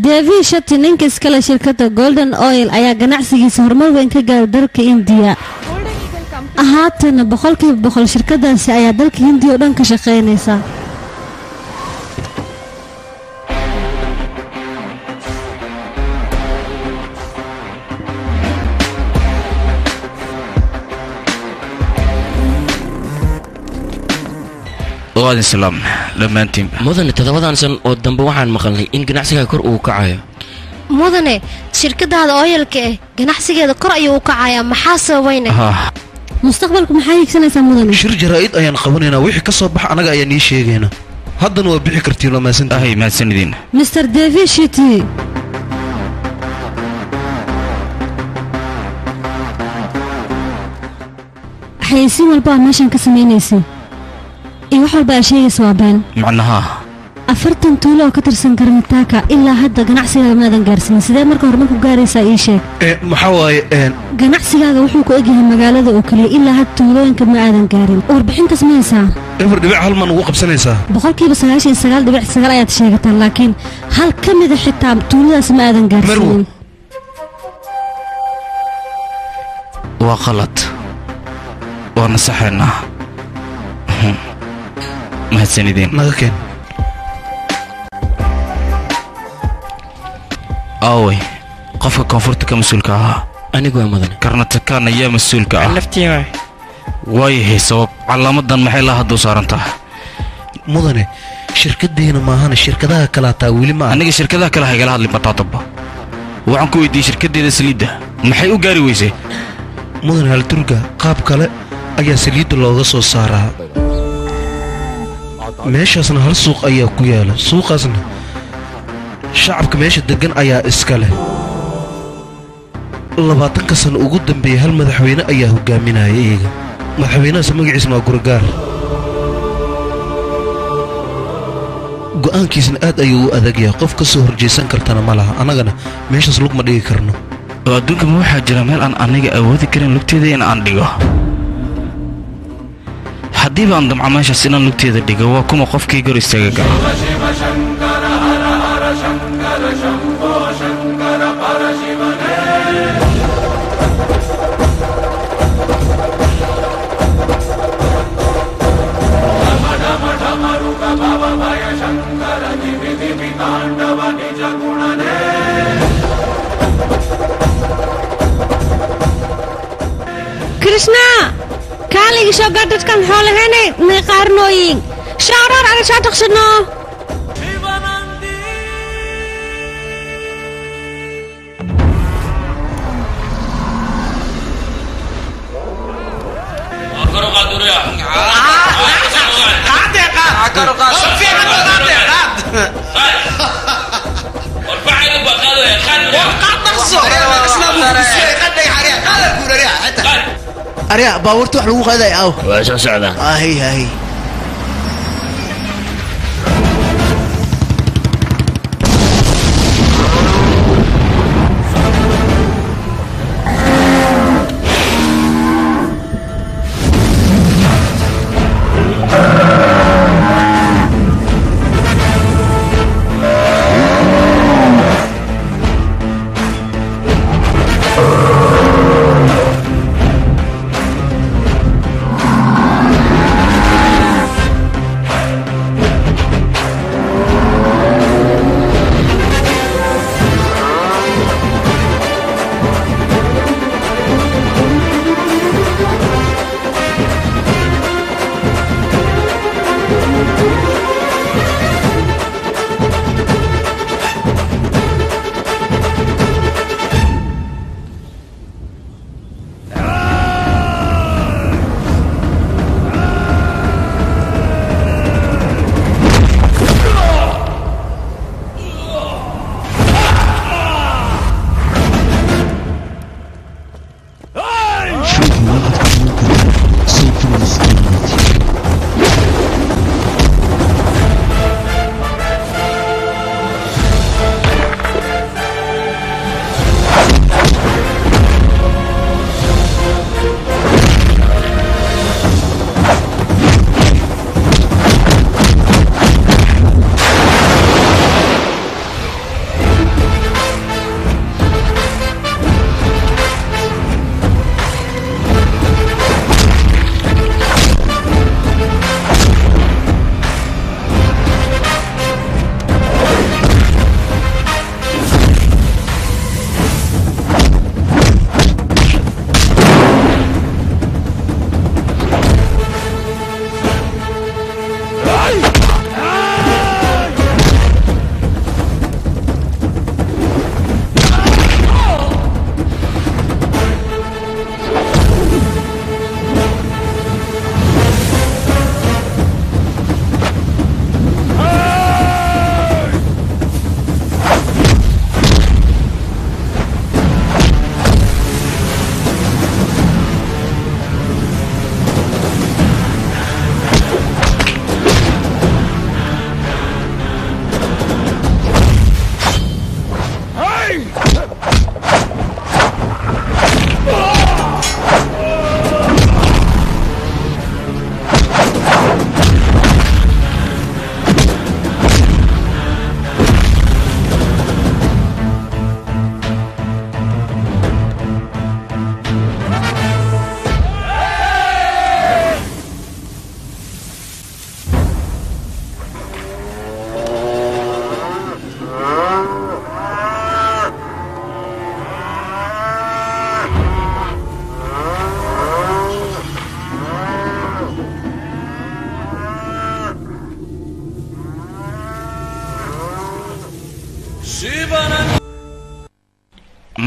devi shati ninka iskale shirkadda golden oil ayaa ganacsigiisa horumar weyn ka gaaray dalka indiya haatana boqolkiiba boqol shirkadaasi ayaa dalka hindiya oo dhan ka shaqaynaysa waadin salaam dhammaantiinba mudane toddobadan san oo dambe waxaan maqalnay in ganacsiga kor uu kacayo mudane shirkadaada ooyalka eh ganacsigeeda kor ayuu u kacayaa maxaa sababayne mustaqbalku maxaa hiigsanaysaa mudane shir jaraa'id ayaan qabanaynaa wixii ka soo baxa annaga ayaa nii sheegaynaa haddana waa bixi kartiin waa mahadsantihin ahay mahadsanidin mr devi shiti xayeysiin walba aa meeshan ka samaynaysay iyo wax walba aa sheegaysa waa been macnaha afartan tuulo oo ka tirsan karnataaka ilaa hadda ganacsigaaga maadan gaarsiin sidee marka horumar ku gaaraysaa ii sheeg maxaa waaye ganacsigaaga wuxuu ku egyahay magaalada oo keliya ilaa hadda tuulooyinka ma aadan gaarin warbixintaas ma haysaa eber dhibic hal maan ugu qabsanaysaa boqolkiiba sagaashan iyo sagaal dhibic sagaal ayaad sheegataa laakiin hal ka mida xitaa tuuladaas ma aadan gaarsiinin waa qalad waa nasaxaynaa mahadsanidin naga keen aaway qofka koonfurta ka mas-uulka ahaa anigu waa mudane karnatakaan ayaa mas-uulka ah naftii waay waayahay sabab calaamadan maxay laa hadda u saaran tahay mudane shirkaddeena maahana shirkadaha kale hataa weli ma aniga shirkadaha kale haygala hadlin bataataba waxaan ku weydiiyey shirkaddeeda saliidda maxay u gaari weysay mudane halturga qaab kale ayaa saliidda looga soo saaraa meeshaasna hal suuq ayaa ku yaala suuqaasna shacabka meesha deggan ayaa iska leh labaatanka sano ugu dambeeyey hal madaxweyne ayaa hogaaminaya iyaga madaxweynahaas magaciisna waa gurgaar go'aankiisna aad ayuu u adag yahay qof ka soo horjaysan kartana ma laha annagana meeshaas lug ma dhigi karno oo adduunka ma waxaa jira meel aan aniga awoodi karin lugteeda in aan dhigo haddiiba aan damco meeshaas inaan lugteeda dhigo waa kuma qofkii gor istaaga gala krishna kaaligi soo gaar dadkan xoolahene may qaarnooyin shaarar ana soo taqsano arya baabuurta wax lagu qaaday aw waa soo socdaa ahay ahay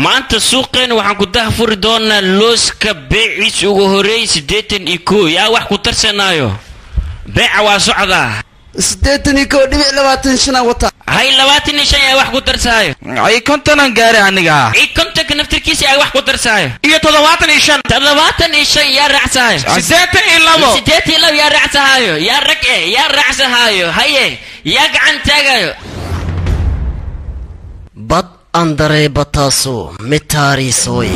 maanta suuqeena waxaan ku dahfuri doonaa looska beeciis ugu horeey siddeetan iyo koo yaa wax ku tarsanaayo beeca waa socdaa siddeetan iyo kow dhibic labaatan shanaa wata hay labaatan iyo shan yaa wax ku tarsaayo ay kontonan gaari aniga ii kontonka naftirkiisa yaa wax ku tarsaayo iyo toddobaatan iyo shan toddobaatan iyo shan yaa raacsaayo siddeetan iyo labo siddeetan iyo labo yaa raacsahaayo yaa rag eh yaa raacsahaayo haye yaa gacan taagayo bad andaree bataaso mitaariisooy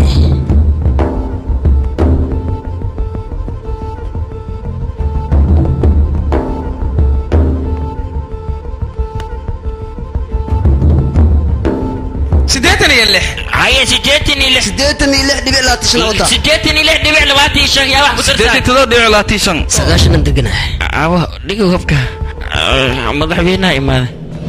siddeetan iyo lix haye siddeetan iyo lix siddeetan iyo lix dhibic labaatan shanaa wata siddeetan iyo lix dhibic labaatan iyo shan yaa wax ku siddeetan tarsaayo todoba dhibic labaatan iyo shan sagaashanan deganahay awo dhigow habka Ah, madaxweynaha imaaday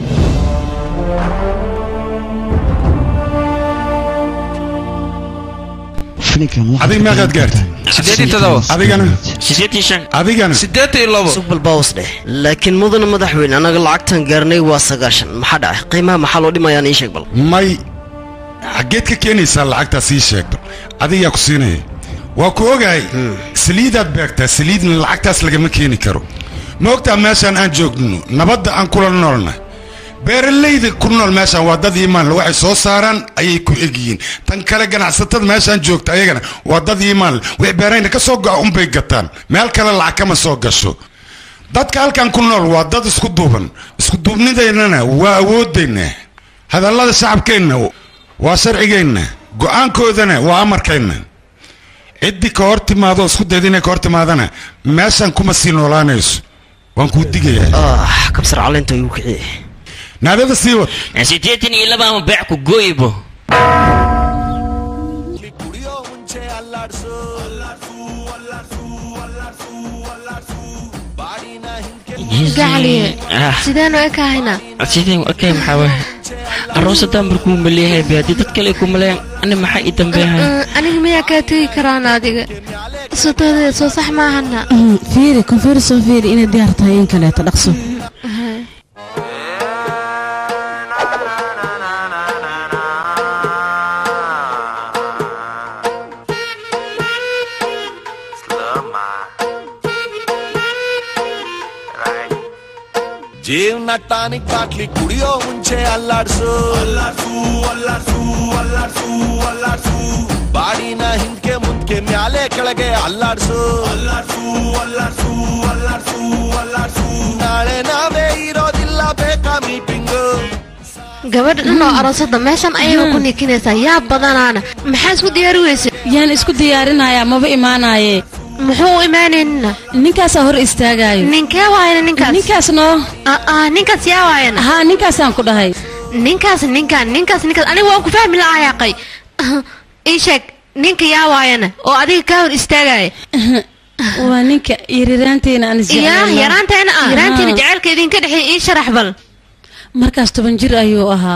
adig meeqaad gaartay siddeetan iyo todoba adigana siddeetan iyo shan adigana siddeetan iyo labo sugbal baws dheh laakiin mudana madaxweyne annaga lacagtan gaarnay waa sagaashan maxaa dhacay qiimaha maxaa loo dhimayaan ii sheeg bal may xaggeed ka keenaysaa lacagtaas ii sheegto adigaa ku siinaya waa ku ogahay saliidaad beegtaa saliidna lacagtaas lagama keeni karo ma ogtaa meeshaan aan joogno nabadda aan kula noolna beeralayda ku nool meeshaan waa dad iimaanle waxay soo saaraan ayay ku egyihiin tan kale ganacsatada meeshaan joogta ayagana waa dad iimaanle wix beerayna ka soo go'a unbay gataan meel kale lacag kama soo gasho dadka halkan ku nool waa dad isku duuban isku duubnidaynana waa awooddayna hadallada shacabkeenna waa sharcigeenna go'aankoodana waa amarkeenna ciddii ka hor timaado isku dayda inay ka hor timaadana meeshan kuma sii noolaanayso waan kuu digayaa ah kabsar caleenta igu kiciye naadada sii wad siddeetan iyo laba ama beec ku gooyibo gacaliye Ah, sideenu ekahaynaa sideen okay maxaa waay aroosadan markuu maleeyahay be haddii dad kale ku maleeyaan ani maxaa ii dambeeyahay aniga miyaa kaa tegi karaan adiga sotoodeeda soo sax maahana fiiri konfeer soo fiiri inay diyaar tahay in kaleeto dhaqso ಜೀವನಟ್ಟಾನಿಗೆ ಬಾಟ್ಲಿ ಕುಡಿಯೋ ಮುಂಚೆ ಅಲ್ಲಾಡ್ಸು ಅಲ್ಲಾಡ್ಸು ಅಲ್ಲಾಡ್ಸು ಅಲ್ಲಾಡ್ಸು ಅಲ್ಲಾಡ್ಸು ಬಾಡಿನ ಹಿಂದ್ಕೆ ಮುಂದ್ಕೆ ಮ್ಯಾಲೆ ಕೆಳಗೆ ಅಲ್ಲಾಡ್ಸು ಅಲ್ಲಾಡ್ಸು ಅಲ್ಲಾಡ್ಸು ಅಲ್ಲಾಡ್ಸು ಅಲ್ಲಾಡ್ಸು ನಾಳೆ ನಾವೇ ಇರೋದಿಲ್ಲ ಬೇಕಾ meeting gabadha dhan oo aroosada meeshan ayaga ku nikinaysaa yaa badanaana maxaa isku diyaari weyse yaan isku diyaarinayaa maba imaanaaye muxuu u imaanaynina ninkaasaa hor istaagaayo ninkee waayana ninkaas ninkaas noo aa ninkaas yaa waayana haa ninkaasaan ku dhahay ninkaas ninkaan ninkaas ninkaas aniga waan ku fahmi lahaa yaaqay ii sheeg ninka yaa waayana oo adiga kaa hor istaagaya waa ninka yariraanteena aan yaa isjeclaynaa. yaraanteena ah yaraanteena Haa. jacaylka idinka dhexeey ii sharax bal markaas toban jir ayuu ahaa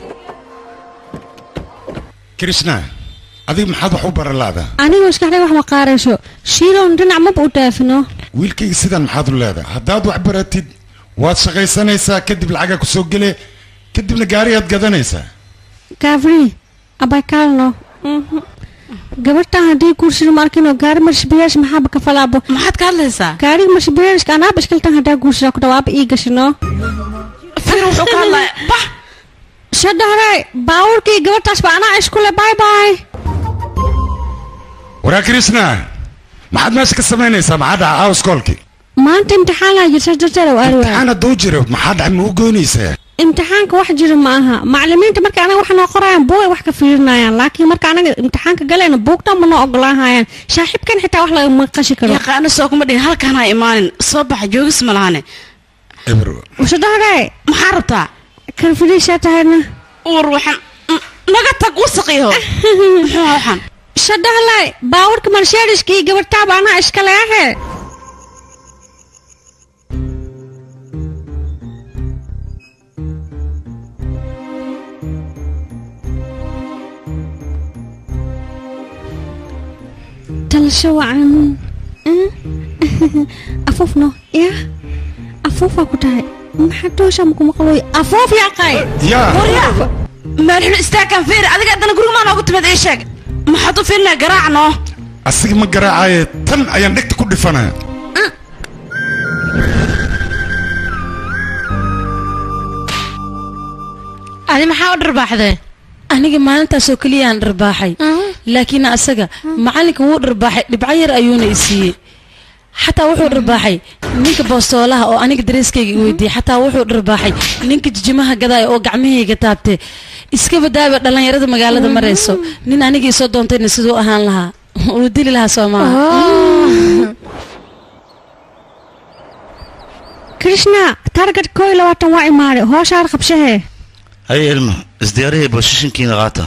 krishna adiga maxaad wax u baralaada anigu maskaxday wax ma qaarayso shiilown dhinac maba u dhaafino wiilkayga sidan maxaad u leedahay haddaad wax baratid waad shaqaysanaysaa kadib lacagaa ku soo gele kadibna gaarigaad gadanaysaa gaafri abaykalno gabadhan haddii guurshiro ma arkino gaari marshabiyeesh maxaaba ka falaabo maxaad ka hadlaysaa gaariga marshabiyeeshka anaaba ishkaltan haddaa guurshira ku dhawaaba ii gashino fir wuxuu ka hadlaya bax shadhare baawurkii gabadhaas ba anaa iskule bye bye waraa krishna maxaad meesha ka samaynaysaa maxaa dhaca awskoolkii maanta imtixaanaa jirta darteeda u aari waaya imtixaan hadduu jiro maxaa dhaca ma u goynaysaa imtixaanka wax jira ma aha macalimiinta marka anaga wax noo qorayaan buugay wax ka fiirinayaan laakiin marka anaga imtixaanka galayna buugtan ma noo ogolaanhayaan saaxiibkan xitaa wax lagama qashi karo yaqaano soo kuma dhihin halkaan ha imaanin soo baxa joogis ma lahane ebro shadhare maxaa rabtaa karfidhiishaa tahayna uur waxaan n- naga tag wasaqiyo muxuu ahaa waxaan shadhahle baawurka marsheediska iyo gabadhtaaba anaa iskale ahe talasho wacan afuufno ya afuufaa ku tahay maxaa doosha makumaqlooy afuuf yaqay yaa maalxun istaagaan fiiri adiga haddana guriga maa noogu timid ii sheeg maxaad u fiirinaa garaacno asiga ma garaacaye tan ayaan dhegta ku dhifanaya adi maxaa u dharbaaxdee aniga maalintaasoo keliyaan dharbaaxay laakiin asaga macallinka wuu dharbaaxay dhibco yar ayuuna i siiyey xataa wuxuu dharbaaxay ninka boostoolaha oo aniga dareeskayga i weydiiyey xataa wuxuu dharbaaxay ninka jijimaha gadaaya oo gacmahayga taabtay iska badaaba dhallinyarada magaalada marayso nin anigii soo doontayna siduu ahaan lahaa uu dili lahaa soo maaha krishna target koo iyo labaatan waa imaaday hooshaar qabshahee hay ilma isdiyaarihii boshishinkiina qaata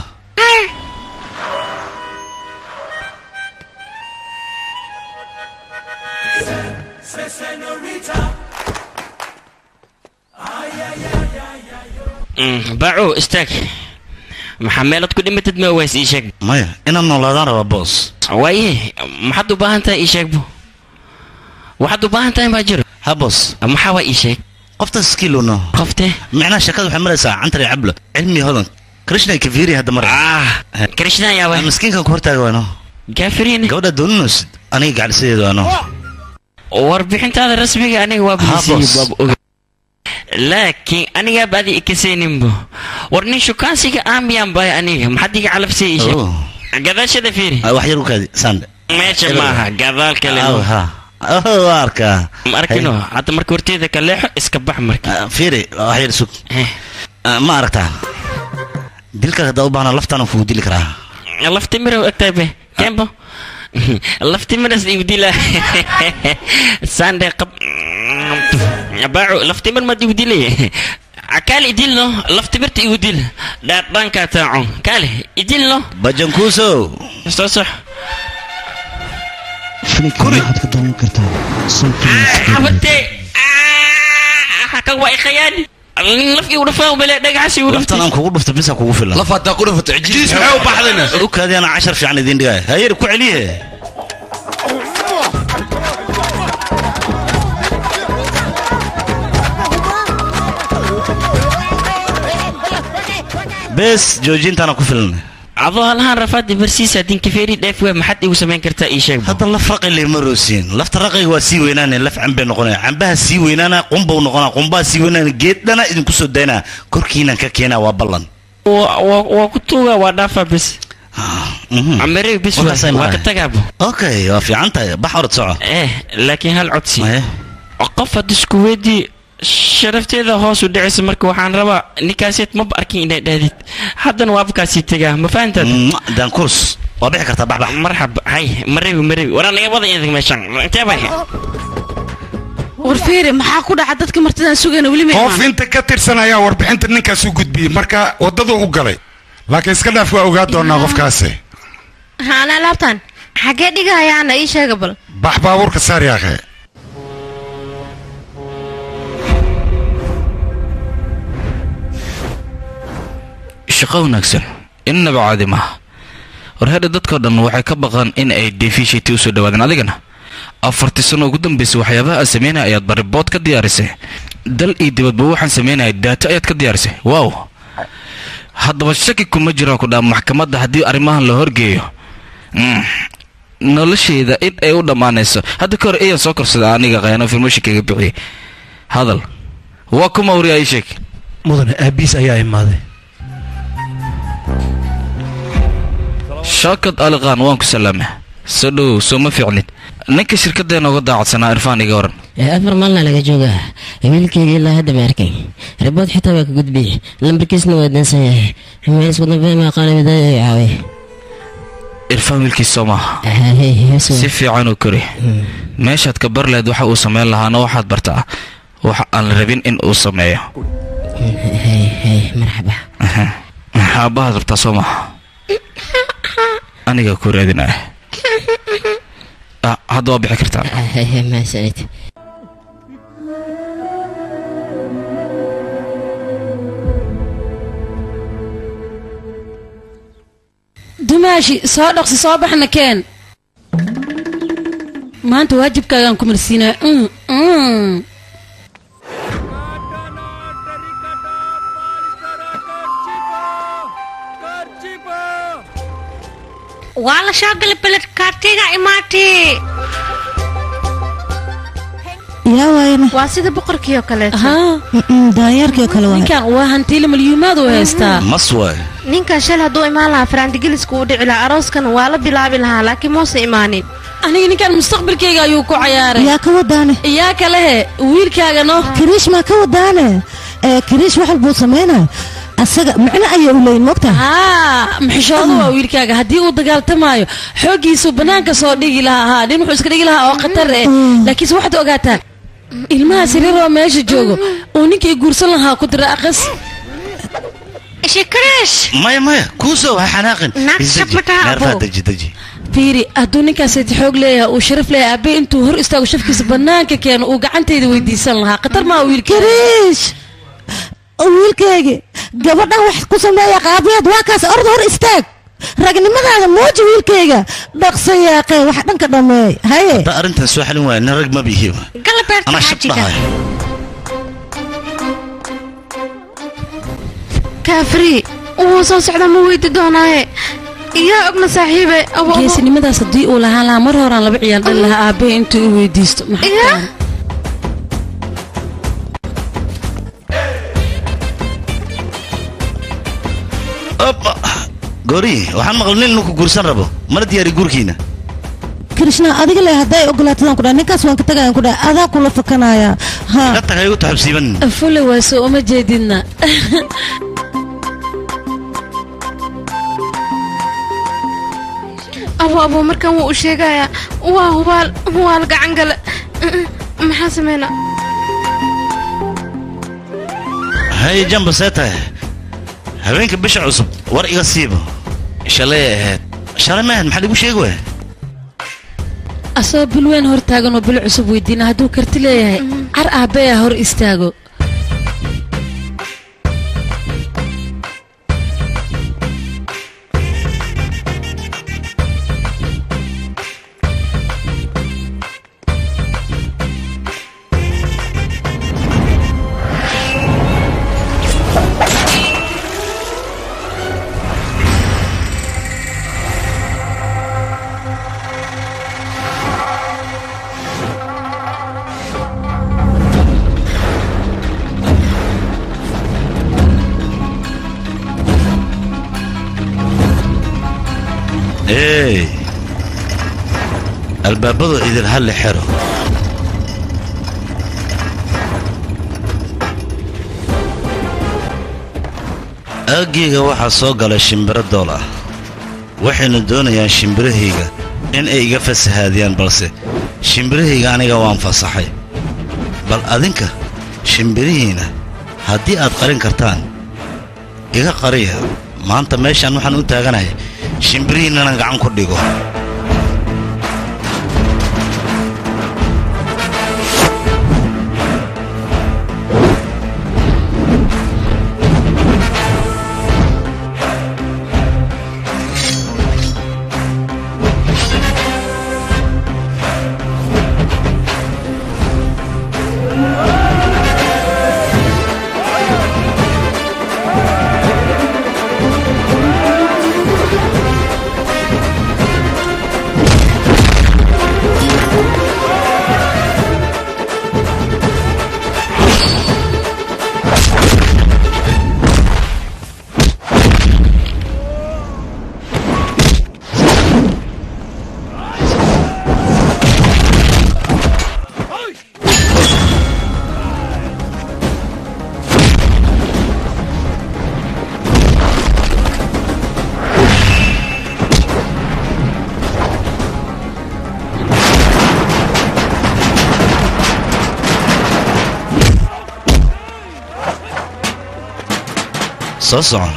baaco istaag maxaa meelaad ku dhimatid ma ways ii sheeg maya inaan noolaadaan rabaa boos waaye maxaad u baahan tahay ii sheegbo waxaad u baahan tahay maa jiro ha boos maxaa waa ii sheeg qoftaas iskiiluno qofte micnaha shakada waxay maraysaa cantari cablo cilmi hodan krishna kafiri hadda mara krishna yaa waay miskiinkan ku hortaaga waano gaafiriin gabadha dooninosid aniga gaclisadeedu waano warbixintaada rasmiga aniga waa bisiiyey laakiin anigaaba adi ikasayninbo war nin shukaansiga aamiyaan baay aniga maxaad iga calafsay ii sheeg gadaashada fiiri wax yar u kaadi sande meesha maaha gadaal kale ha waa arkaa arkino hadda marka horteeda ka leexo iska bax marka fiiri wax yar sug ma aragtaa dilka haddaa u baahna laftaan kugu dili karaa lafti mirow egtahay be kembo lafti miras igu dila sande qab baaco lafti mir maad igu dilay kaale idilno lafti mirta igu dil dhaadhankaa taacon kaale idilno bajankuuso soo sox waxaad ka daawan kartaa xabate kan waa ikhayaani laf igu dhafaa bale dhagaxas igu laftan aan kugu dhufto bisa kugu filan laf haddaa ku dhufato cijiis maxay u baxdayna u kaadi ana cashar fiican idiin dhigaya hayar ku celiye bes joojintaana ku filan adoo halahaan rafaadi barsiisa dinkafeeri dheef waa maxaad igu samayn kartaa ii sheeg hadda laf raqi lama roosiin lafta raqiga waa sii weynaane laf cambay noqonaya cambaha sii weynaana qumbau noqonaa qumbaha sii weynaana geedhana idinku soo daynaa korkiinan ka keenaa waa ballan waa ku tuuga waa dhaafa bes amarey bes waa ka tagaabo okay waa fiican tahay bax orod soco eh laakiin hal codsi qof had isku weydii sharafteeda hoos u dhicaysa marka waxaan rabaa ninkaaseed maba arkin inay dhahdid haddana waabkaasii tegaa ma fahantaad dankurs waa bixi kartaa baxbax marxab hay marebi marebi waraa naga wada idag meeshan intee bay war fiiri maxaa ku dhaca dadka martidan sugayna weli ma qof inta ka tirsan ayaa warbixinta ninkaas u gudbiyey marka waddadu u galay laakiin iska dhaaf waa ogaa doonaa qofkaasi haana laabtan xaggee dhigahayaana ii sheega bal bax baabuurka saar yaaqee shaqo wanaagsan innaba caadi maaha war hadha dadkao dhan waxay ka baqaan in ay defishity usoo dhawaadeen adigana afartii sano ugu dambaysay waxyaabaha aad samaynaya ayaad baribood ka diyaarisay dal iyo dibadba waxaan samaynaya daato ayaad ka diyaarisay waaw haddaba shaki kuma jiraan ku dhaa maxkamadda haddii arrimahan la horgeeyo nolosheeda in ay u dhammaanayso hadda ka hor ayaan soo korsada aniga qayano firmooshikaga bixiyey hadal waa kuma wariyaa ii sheeg mudane aabiis ayaa imaaday shaakad aliqaan waan ku salaama soo dhowow soo ma fiicnid ninka shirkaddeena uga daacadsanaa irfaan iga waran afar maalna laga joogaa wiilkayga ilaa hadda ma arkay ribood xitaa waa ka gudbiyey lambarkiisna waa dansan yahay meel isku dambeyn ma aqaana midaaya ay caaway irfaan wiilkiis soo maaha si fiican u kori meeshaad ka bar lahayd waxa uu samayn lahaana waxaad bartaa waxa aan la rabin in uu sameeyo marxaba aabbahaad rabtaa soo maaha aniga ku raadinaya hadda waa bixi kartaa mahadsanid dumaashi soo dhaqsi soo baxna keen maanta waajibkaagaan ku marsiinaa waa la soo galay beled kaartiga imaatay yaa waayana waa sida boqorkii oo kaleeto daanyeerkii oo kale waay ninkan waa hantiile malyuumaad u haystaa mas waay ninkan shal hadduu imaan lahaa faraandigeliska uu dhici lahaa arooskana waa la bilaabi lahaa laakiin muuse imaanin aniga ninkan mustaqbalkayga ayuu ku cayaaray yaa ka wadaane yaa kalehe wiilkaagano kiriish maa ka wadaane ee kiriish wax walbuu samaynaya asaga macno ayay u leeyin mogta haa maxishoodu waa wiilkaaga haddii uu dagaaltamaayo xooggiisuu bannaanka soo dhigi lahaa haa nin wuxuu iska dhigi lahaa oo khatar eh laakiinse waxaad ogaataa ilmaha sariir oo meesha joogo uu ninkii guursan lahaa ku dira aqas shikriish maya maya kuusow ha xanaaqin Naag Isdeji, shab ma taha, neerfaha abo. deji deji fiiri hadduu ninkaasati xoog leeyahay uu sharaf leeyahay aabbe intuu hor istaago shafkiisa bannaanka keeno uu gacantayda weydiisan lahaa khatar maa wiilka kiriish wiilkaygi gabadhan wax ku sameeya qaabiyaad waa kaas orda hor istaag ragnimadaada muuji wiilkayga dhaqso yaaqee wax dhanka dhameey haye hadda arrintan soo xalin waaya nin rag ma bihi anaa shab dhahay kaafri wuu soo socda ma weydi doonaaye yaa ogna saaxiibe abo abo geesinimadaas haddii uu lahaan lahaa mar horaan laba ciyaar dhali lahaa aabbe intuu i weydiisto maxaa yaa tahay? Oppa. goori waxaan maqlay nin ninku guursan rabo mana diyaari guurkiina krishna adiga le hadday ogolaatadaan ku dhaha ninkaas waan ka tagayan ku dhaha adaa kula fakanaya ha ka tagay igu taxabsiiban fule waaso uma jeedidna abo abo markan wuu u sheegayaa waa hubaal hubaal gacan gale maxaa sameynaa hay jamba see tahay habeenka bisha cusub war iga siibo shalay ahayd shalay maahayd maxaad igu sheegi waaya asagoo bil weyn hor taagan oo bil cusub weydiina hadduu karti leeyahay car aabbeya hor istaago ey albaabadu idil halli xero aaggayga waxaa soo galay shimbiro dool ah waxayna doonayaan shimbirahayga in ay iga fasahaadiyaan balse shimbirahayga aniga waan fasaxay bal adinka shimbirihiina haddii aad qarin kartaan iga qariya maanta meeshaan waxaan u taaganahay shimbirihiinnana gacan ku dhigo soo socon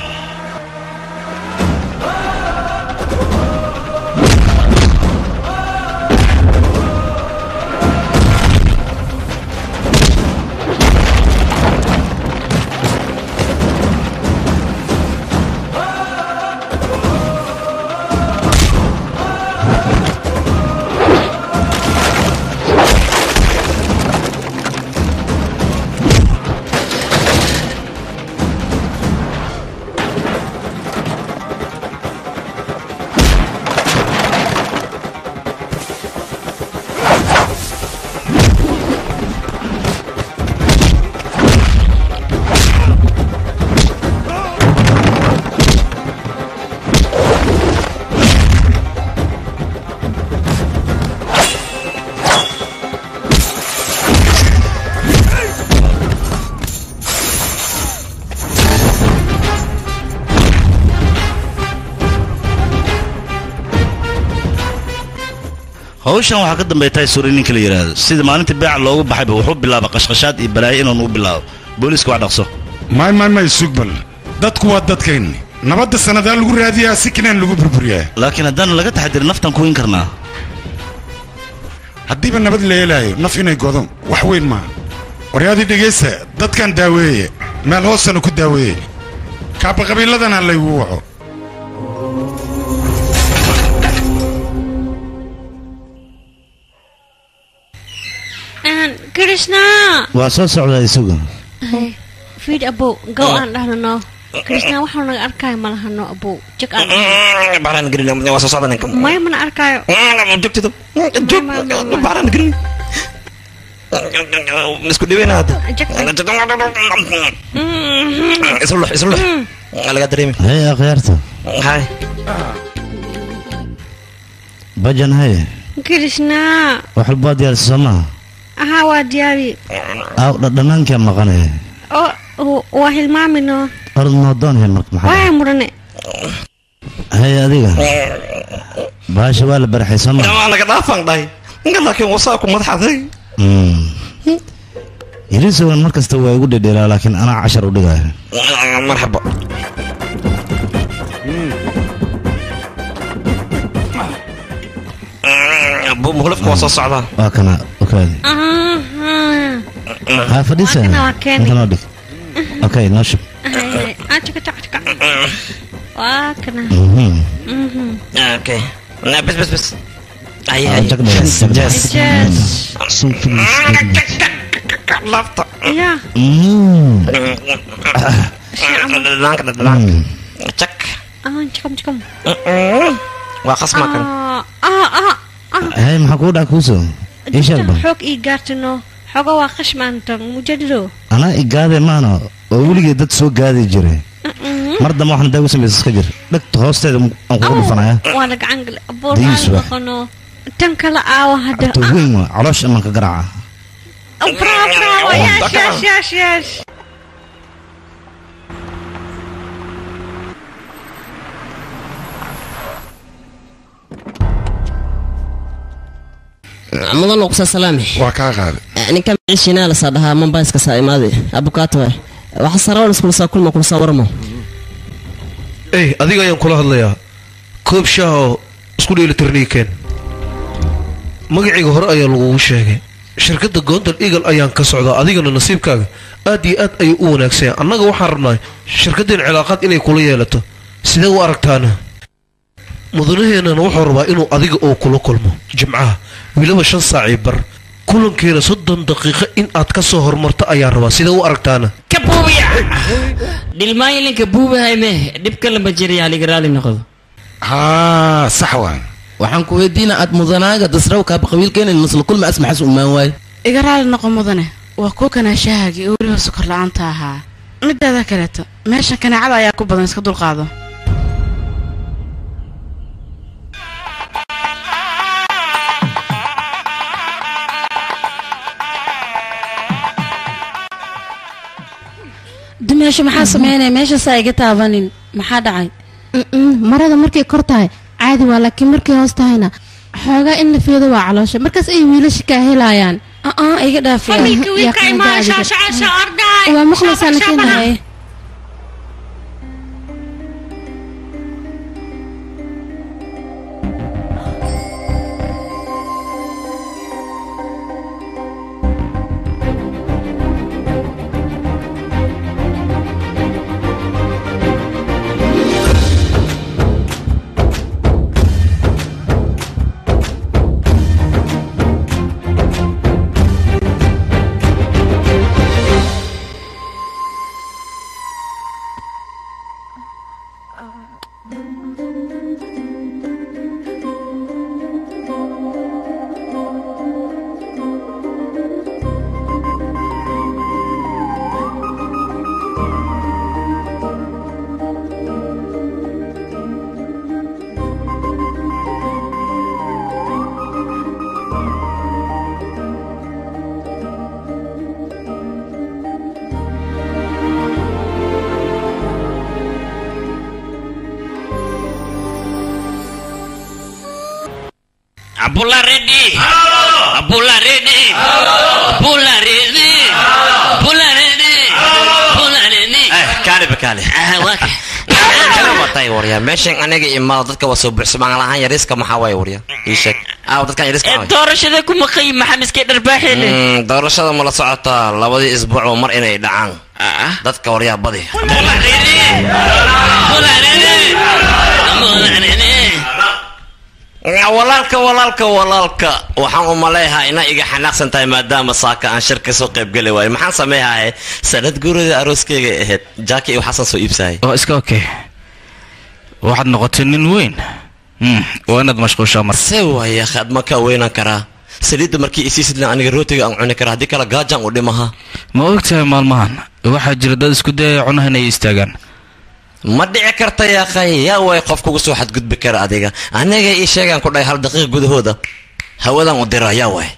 hawshan waxaa ka dambeeya tahay suri ninka la yidhaahdo sida maalintii beeca loogu baxayba wuxuu bilaaba qashqashaad iyo balaayo inuu nugu bilaabo booliiska wax dhaqso may may may sugbal dadku waa dadkayni nabadda sannadaa lagu raadiyaa si kanaan lagu burburiyaa laakiin haddaan laga taxadirin naftan ku weyn karnaa haddiiba nabad la helaayo naf inay godo wax weyn maaha waryaadii dhegaysta dadkan daaweeye meel hoosana ku daaweeye kaaba qabiiladana laygu waco krishna waa soo socdaa isagu fiid abow gow aan dhahno no krishna waxaa naga arkaayo ma lahano abow jag aan baaraan gelin waa soo socda ninka maya mana arkaayo joogtido joog baaraan gelin isku dhibeyna hadda islux islux laga dareemi hey akhyaarta hay bajan haye krishna wax walbaad diyaarisa soo maha ahaa waa diyaari aaw dhadhanaankaa maqanaya oo waa hilmaamino ord noodoon he marka maxaa waa mudhane haye adiga baasha waa la baraxay soo maha waa naga dhaafaan dhahay ninka laakiin wasaa ku madaxaday yarisogan mar kasta waa igu dhedheelaa laakiin anaa cashar u dhigaayo marxaba muhlafka waa soo socdaa waa kana okaadi haa fadhiisa intanoo dhig okay noo shub waa kana okay bes bes bes ay Ah, ay jag dheer, jag dheer. laafta ya Mm. dhanaanka dhanaanka jag ah jikam jikam waa qasma kan ah ah ah hey maxaa kuu dhac kuuso ii sheeg ba xoog ii gaartino xoga waa qashmaantan mujadido anaa igaade maana oo weligee dad soo gaadi jiray mar dambe waxaan daagu samaysa iska jir dhegta hoosteeda aan kugu dhufanaya waa la gacan gale aboor Diis aan waa. noqono tan kala aawa hadda ta weyn waa caloosha imanka garaaca bravo bravo yes yes yes yes mudan uqsa salaame waa kaa qaaday ninka miciishiinaa lasaa dhahaa mombaiska saa imaade abukaato waay waxa sarawan iskulsaa kulma kulsaa warmo ey adiga ayaan kula hadlayaa koob shaah oo isku dheelitirnii keen magacayga hore ayaa lagugu sheegay shirkadda gondal eagle ayaan ka socdaa adigana nasiibkaaga aad iyo aad ayuu u wanaagsan yahay annaga waxaan rabnaa shirkaddeen cilaaqaad inay kula yeelato sidee u aragtaana mudanaheennana wuxuu rabaa inuu adiga oo kula kulmo jimcaha weliba shan saacii bar kulankeena soddon daqiiqo in aad ka soo hormarto ayaan rabaa sidee u aragtaana ka buubiya dhilmaayilinka buubahay meh dhibka lama jiriya haliga raali noqdo haa sax waan waxaan ku weydiina aad mudanaaga dasraw kaaba qabiilkeenan masla kulma asmaxas umaan waay iga raali noqo mudane waa kuwa kanaashahaagii oo weliba sokor la-aanta ahaa midaada kaleeto meeshan kanaacada ayaa ku badan iska dulqaado dumeesho maxaa sameynaya meeshaasaa iga taabanin maxaa dhacay marada markay kor tahay caadi waa laakiin markay hoos tahayna xoogaa in la fiido waa caloosha markaas ay wiilasha kaa helayaan aa iga dhaafiya Familka wiilka imaa, shaasha, shaasha, arday. waa maqlaysaa nakiina Abula ready. Abula ready. Abula ready. Abula ready. Abula ready. kaali bakaali Ah, waa ka. kana watay warya meeshan aniga imaado dadka waa soo buuxsamaan lahaan yariiska maxaa waay warya ii sheeg aaw dadkan yariiska Eh, waay doorashada ku maqay maxaa miskay dharbaaxeene. Mm, doorashada ma la socotaa labadii isbuucba mar inay dhacaan dadka waryaa badi Abula ready. Abula ready. Abula ready. walaalka walaalka walaalka waxaan u maleeyahaa inaa iga xanaaqsan tahay maadaama saaka aan shir kasoo qaybgeli waayo maxaan sameeyahay sanad guurida arooskeyga ahayd jaaki iyo xasan soo iibsahay waa iska okay waxaad noqotay nin weyn Hmm, waa inaad mashquushaa marka se waaya khad ma ka weynaan karaa saliidda markii isiisidlan aniga rootiga aan cuni karaa haddii kale gaajaan u dhimaha ma ogtahay maalmahan waxaa jira dad isku dayaya cunaha inay istaagaan ma dhici karta yaaqay yaa way qof kugu soo xadgudbi kara adiga aniga ii sheegaan ku dhahay hal daqiiq gudahooda hawadan u dira yaa way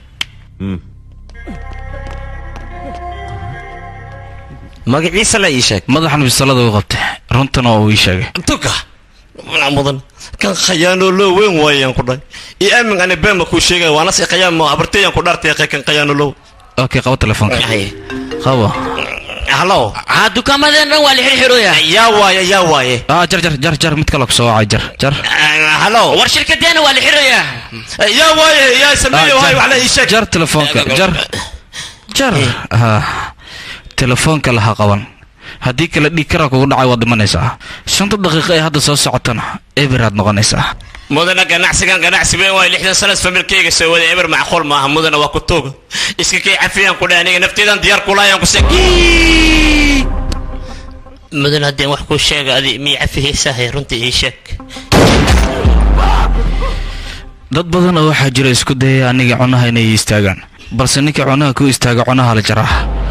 magaciisa la ii sheeg madaxan bisalada u qabtay runtana waa uu ii sheegay tuka mana mudan kan khayaano loo weyn waayaan ku dhahay io aamin ani been ma kuu sheegaya waana si khayaamo habarteeyaan ku dhaartay yaqay kan khayaano low okay qabo telefoonka qabo hallo ha dukaamadan dhan waa la xirxirooya yaa waaye yaa waaye ah jar jar jar jar mid kale ku soo wacay jar jar hallo war shirkadeena waa la xirayaa yaa waaye yaa sameeyo waay wax la ii sheeg jar telefoonka jar jar ha telefoonka laha qaban haddii kale dhiig karaa kugu dhacay waad dhimanaysaa shanta daqiiqo ee hadda soo socotana eberaad noqonaysaa mudana ganacsigan ganacsi weyn waay lixdan sanas familkayga soo waday eber macquul maaha mudana waa ku tooga iska kay cafiyaan ku dhahay aniga nafteedan diyaar kulaayaan ku sek mudan haddeen wax kuu sheega adi miy cafihaysahay runtii ii sheeg dad badan oo waxaa jira isku dayaya aniga cunaha inay istaagaan balse ninka cunaha ku istaaga cunaha la jaraa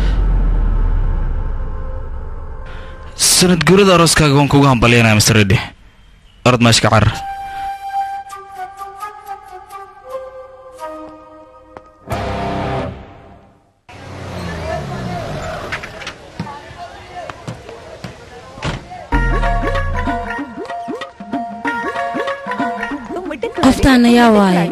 sanad guurada arooskaaga waan kugu hambalyanaya mr redi orod meeshka carar qoftaan ayaa waaye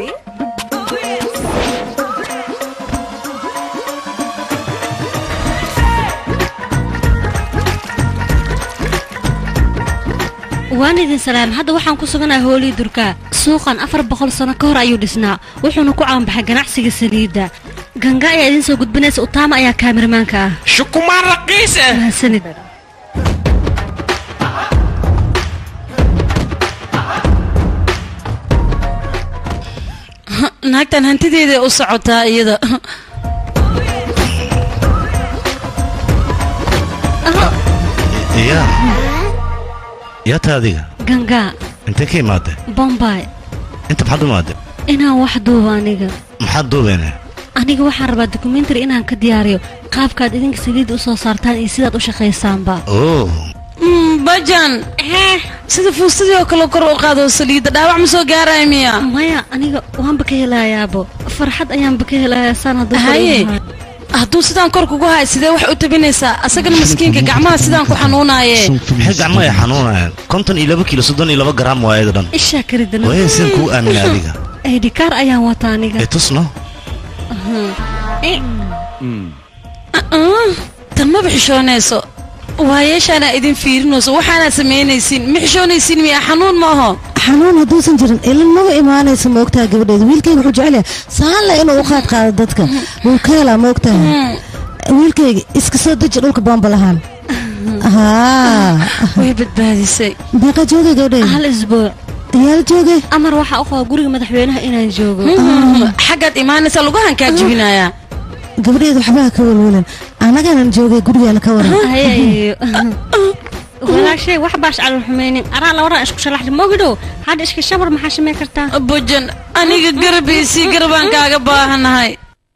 waan idin salaam hadda waxaan ku suganahay hoolii durkaa suuqan afar boqol sano ka hor ayuu dhisnaa wuxuuna ku caanbaxay ganacsiga saliidda ganga ayaa idiin soo gudbinaysa utaama ayaa kaamirmaanka ah shukumaan raqiisa mahadsanid naagtan hantideeda u socotaa iyada yaa yaa taa adiga ganga intee ka imaadee bombay inta maxaad u imaadee inaan wax duubo aniga maxaad duubeyne aniga waxaan rabaa dokumentary inaan ka diyaariyo qaabkaad idinka saliidda u soo saartaan iyo sidaad u shaqaysaanba oo bajan sida fuustadii oo kale kor u qaado saliidda dhaawac ma soo gaaraya miya maya aniga waanba ka helayaabo farxad ayaanba ka helayaa saan hadduu kor u haye yahay. hadduu sidaan kor kugu hay sidee wax u tabinaysaa asagana maskiinka gacmaha sidaan ku xanuunaaye maxay gacmaha ay xanuunayaan konton iyo laba kiilo soddon iyo laba garaam waa ayada dhan ishaa karidana waaye sidaan kuu aamina adiga aydhikaar ayaan wata aniga ee tusno Ah, tan maba xishoonayso waayeeshaanaa idin fiirinayso waxaanaad samaynaysiin ma xishoonaysiin miya xanuun ma aho xanuun hadduusan jirin ilin maba imaanaysa moogtaha gabadheeda wiilkayga wuxuu jecel yahay saanle inuu u qaad qaado dadka wuu ka helaa moogtaha wiilkayga iska soo deji dhulka bombalahaan haa way badbaadisay beeqa joogay gabadheeda hal isbuuc yaala joogay amar waxaa u qaba guriga madaxweynaha inaan joogo xaggaad imaanaysa lugahan kaa jibinayaa gabadheeda waxbaha ka welwelan annaganan joogay gurigaana ka waran hayayo walaashay wax baash calal xumaynin araa labaran isku shalaxda mogidhow hadda iska shabar maxaa shamay kartaa bojan aniga garabisii garabaan kaaga baahanahay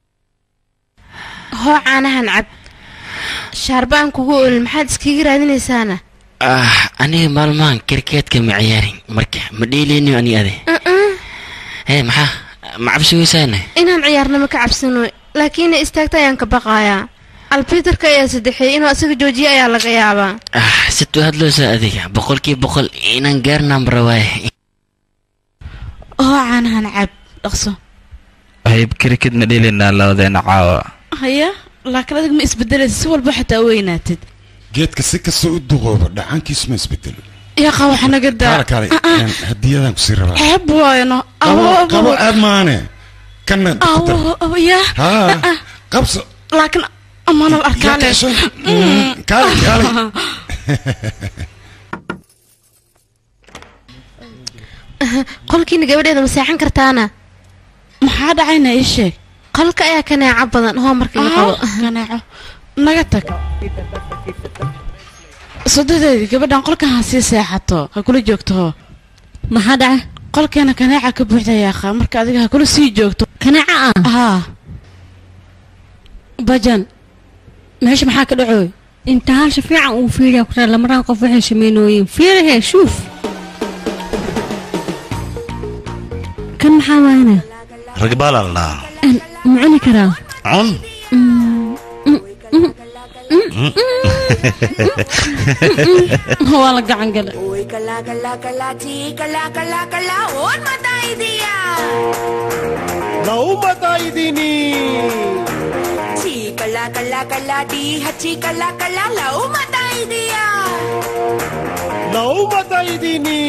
hoo caanahan cab shaarbaan kugu olin maxaad iskaga raadinaysaana ah aniga maalmahan kirkeedka ma ciyaarin marka ma dheeleyniyo ani ade hee maxaa ma cabsi weysaane inaan ciyaarnimo ka cabsano laakiin inay istaagta ayaan ka baqayaa albitarka ayaa saddexeeyey inuu asaga joojiye ayaa laga yaabaa ah situu hadloosa adiga boqolkiiba boqol inaan gaarnaan rabaaye hoo caanahan cab dhaqso hayb krikid ma dheelaynaa labadeena caawa haya laakiin adiga ma isbedelaysa si walba xataa weynaatid geedka si kasta u duqooba dhacaankiisu ma isbedelo yaqa waxa naga daa kaale kaale een, hadiyadan kusii rabaa ceeb waayno qabo qabo aad maane kana ku dar. ya haa qabso laakiin amaanal arkaane kaale kaale qolkiina gabadheeda ma seexan kartaana maxaa dhacayna ii sheeg qolka ayaa kaneeco badan hoo marka la qabo kaneeco naga tag sodadeedii gabadhan qolkan ha sii seexato ha kula joogto hoo maxaa dhaca qolkeena kaneeca ka buuxda yaaqa marka adiga ha kula sii joogto kaneeca ah haa bajan meesha maxaa ka dhacooy inta halsha fiican uu fiiriya ku raa lamaraan qof waxay samaynooyin fiirihe shuuf kan maxaa waayna ragbaala la dhahaa ma cuni karaa cun waa la gacan gale कला कला कला ची कला कला कला और बताई दिया నవ్వు బతాయి దీని ची कला कला कला डी हची कला कला लव बताई दिया నవ్వు బతాయి దీని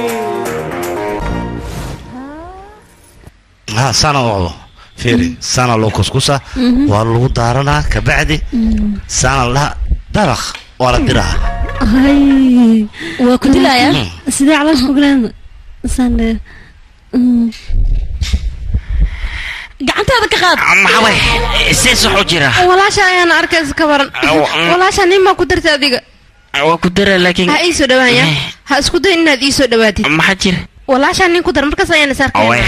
ha sana wacdo fiiri sana loo kuskusa Mhm. waa lagu daaranaa kabacdi sana laha dabaq waa la diraa hay waa ku dilayaa sidee caloosha oglaan sande gacantaada ka qaad maxaway sees wuxuu jira walaasha ayaan arkaysa ka waran walaasha nin baa ku darta adiga waa ku dara laakiin ha ii soo dhawaanya ha isku day inaad ii soo dhawaatid maxaa jira walaasha nin ku dar markaas ayaan is arkayna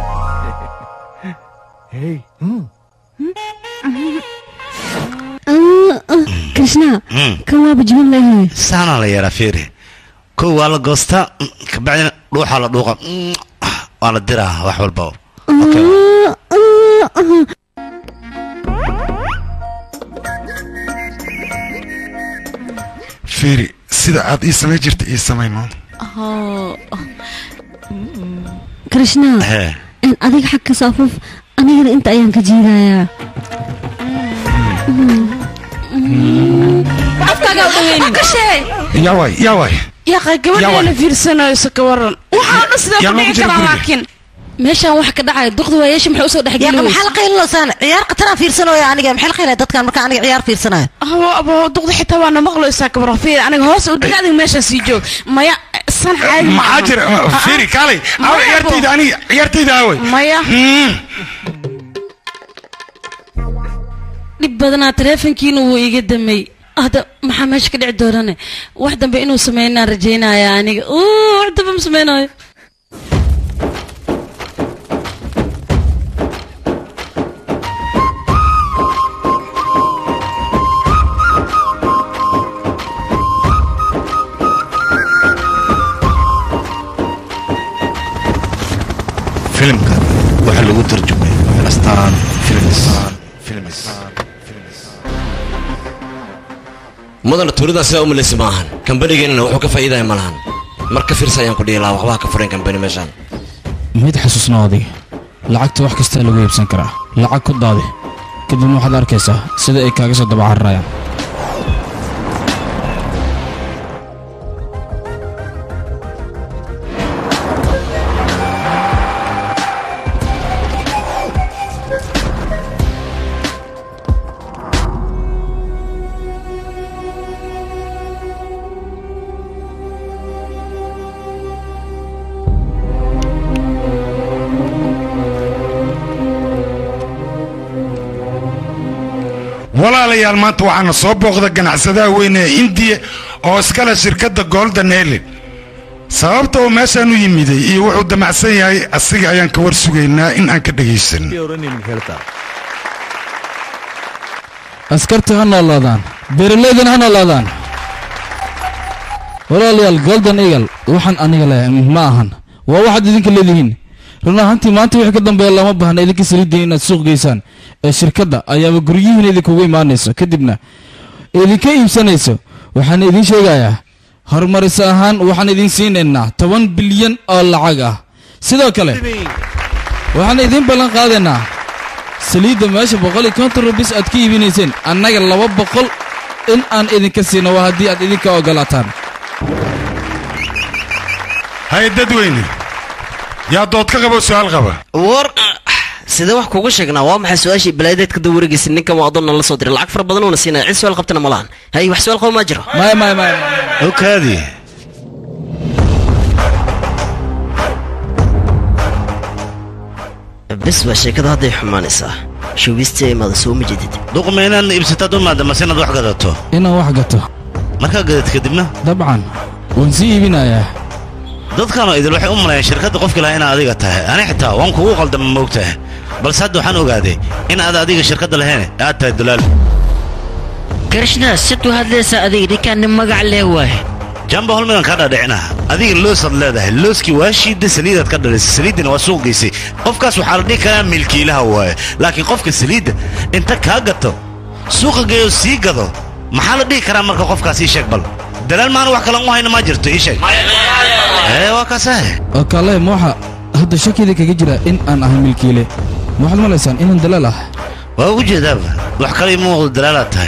krishna Mm. kan waaba jibin leeyahay sana la yaraa fiiri kow waa la goostaa mm, kabacdina dhuuxaa la dhuuqa mm, waa la diraa wax walba fiiri sida aad ii samayn jirta ii samayno krishna Hee. in adiga xag ka saafuf anigana inta ayaan ka jiidayaa afkaaga u dhaweynin yaaway yaaway yaqa Yaa gabadheena waay. fiirsanayso ka waran waxaa dhan sidee Yaa ku loogu dhici jira karaa guriga. laakiin meeshaan wax ka dhacaya duqda waayeesha maxay usoo dhex yaqa geli maxaa la qaylinaysaa ciyaar qataraan fiirsanooya aniga maxaa la qaylaya dadkan marka aniga ciyaar fiirsanayo abo abo duqda xitaa waana maqlaysaa ka waran fiir aniga hoos u dhiga adiga meeshaa sii joog maya san caadi ma maxaa aha. jira Ah, fiiri ah. kaalay aw Maya, ciyaartayda abo. aniga ciyaartayda awey maya dhib badanaa taleefonkiina wuu iga damay hadda maxaa meesha ka dhici doonane wax dambe inuu sameynaan rajaynaya aniga Uu, wax dambe ma sameynayo filimka waxaa lagu tarjumay astaan films mudana tuuridaa sidaa u malaysi ma ahan kambanigeenana wuxuu ka faa'iidaya ma lahan marka fiirsa ayaan ku dhihi lahaa waxbaa ka furan kambani meeshaan mid xasuusnaa adiga lacagta wax kastaa lagu iibsan karaa lacag ku daadi kadibna waxaad arkaysaa sida ay kaaga soo dabacararayaan walaalayaal maanta waxaana soo booqda ganacsadaha weyne ee indiya oo iskale shirkadda golden helen sababta uu meeshaan u yimiday iyo wuxuu damacsan yahay asiga ayaan ka war sugaynaa in aan ka dhegaysan askarta ha noolaadaan beeralaydana ha noolaadaan walaalayaal golden eagle waxaan aniga leh ma ahan waa waxaad idinka leedihiin run ahaantii maanta wixii ka dambeeya lama baahna idinka saliiddiin inaad suuq geysaan ee shirkadda ayaaba guryihiina idinkugu imaanayso kadibna idinka iibsanayso waxaan idiin sheegayaa horumaris ahaan waxaan idiin siinaynaa toban bilyan oo lacag ah sidoo kale waxaan idiin ballan qaadaynaa saliidda meesha boqol iyo konton rubis aad ka iibinayseen annaga laba boqol in aan idinka siino waa haddii aad idinka ogolaataan hay dadweyne yaa dood ka qabo su'aal qaba war sidee wax kuuga sheegnaa waa maxay su-aashii balaadeed ka daba wareegaysa ninkan waa adoonna la soo diray lacag fara badan uuna siinaya cid su-aal qabtana ma lahan hay wax su-aal qaba maa jiro maya maya maya okaadi bes waa sheekada hadday xumaanaysaa showbiistii imaada soo ma jedid duqma inaad iibsataad u maada mase inaad wax gadato inaan wax gato markaa gadad kadibna dabcan waan sii iibinayaa dadkanoo idil waxay u malayaan shirkadda qofki lahaa inaad adiga tahay ani xitaa waan kugu qaldama moogtahay balse hadda waxaan ogaaday in aad adiga shirkadda lahayn aad tahay dalaal krishna siduu hadlaysaa adiga ninkaan nin magac leh waaye jamba holmigan kaa dhaadhicinaha adiga loosaad leedahay looskii waa shiidda saliidaad ka dhalisay saliiddina waa suuq geysay qofkaas waxaa la dhihi karaa milkiilaha waaye laakiin qofka saliidda inta kaa gato suuqa geeyo sii gado maxaa la dhihi karaa marka qofkaas ii sheeg bal dalaal maana wax kalan u hayna maa jirto ii sheeg ee waa kaasahe kaale mooxa hadda shakida kaga jira in aan ahay milkiile ma waxaad malaysaan inaan dalaal ah waa ugu jeedaaba wax kale ima muuqdo dalaalaad tahay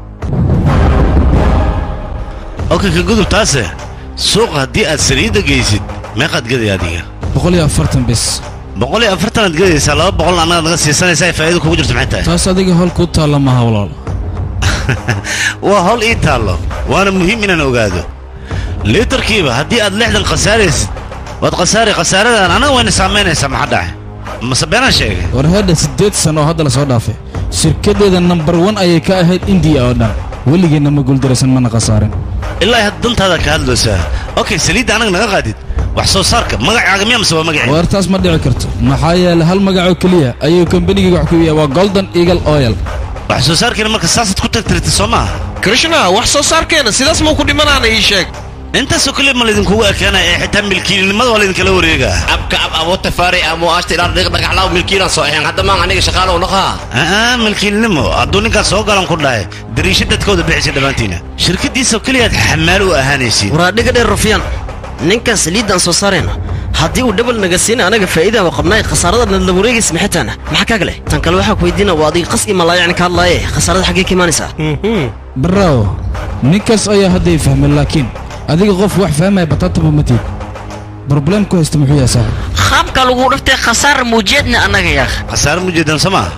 okay ka gudub taase suuqa haddii aad saliidda geysid meeqaad gaday adiga boqol iyo afartan bis boqol iyo afartanaad gadaysaa laba boqol annaga naga siisanaysaa ay faa'iido kugu jirto maxay tahay taas adiga hol kuu taalla maha walaal waa hol ii taallo waana muhiim inaan ogaado liitarkiiba haddii aad lixdan khasaaraysid waad khasaari khasaaradan annaga wayna saamaynaysaa maxaa dhacay mase beenaan sheegay war hadha siddeed sano oo hadda la soo dhaafay shirkaddeeda nambar wan ayay ka ahayd indiya oo dhan weligeenna ma guuldaraysan mana khasaarin ilaa had dantaada ka hadlaysaa okay saliidda annaga naga qaadid wax soo saarka magacaaga miya mase waa magacii war taas ma dhici karto maxaa yeelay hal magacoo keliya ayuu kambanigayga wax ku iibiyaa waa golden eagle oil wax soo saarkeena marka saasaad ku tagtirtay soo maaha krishna wax soo saarkeena sidaas mau ku dhimanaana ii sheeg intaasoo keliya ma laydinkugu ekeenaya ee xitaa milkiilinimada waa laydinkala wareegaa abka ab abuta faari amu ashti dhar dhiq dhagaxlaaw milkiilan soo ahayn hadda maan aniga shaqaalow naqaa aa milkiilinimo hadduu ninkaas soo galan ku dhahay dariisha dadkooda bixisa dhammaantiina shirkaddiisoo keliyaad xamaal u ahaanaysiin waraa dhiga dheer rufyaan ninkan saliiddaan soo saarayna haddii uu dhabal naga siina anaga faa'iidaan waa qabnaay khasaarada nadla wareegaysa maxitaana maxaa kaaga leh tan kale waxaa ku weydiina waa adiga qas ima laayacni ka hadlaaye khasaarada xaggee ka imaanaysaa baraawo ninkaas ayaa hadday fahmay laakiin adiga qof wax fahmaya bataataba ma tiid broblem ku haysta muxuu yahay saaxib qaabka lagu dhiftay khasaar muujeedna annaga yaakh khasaare mujeedan soo maaha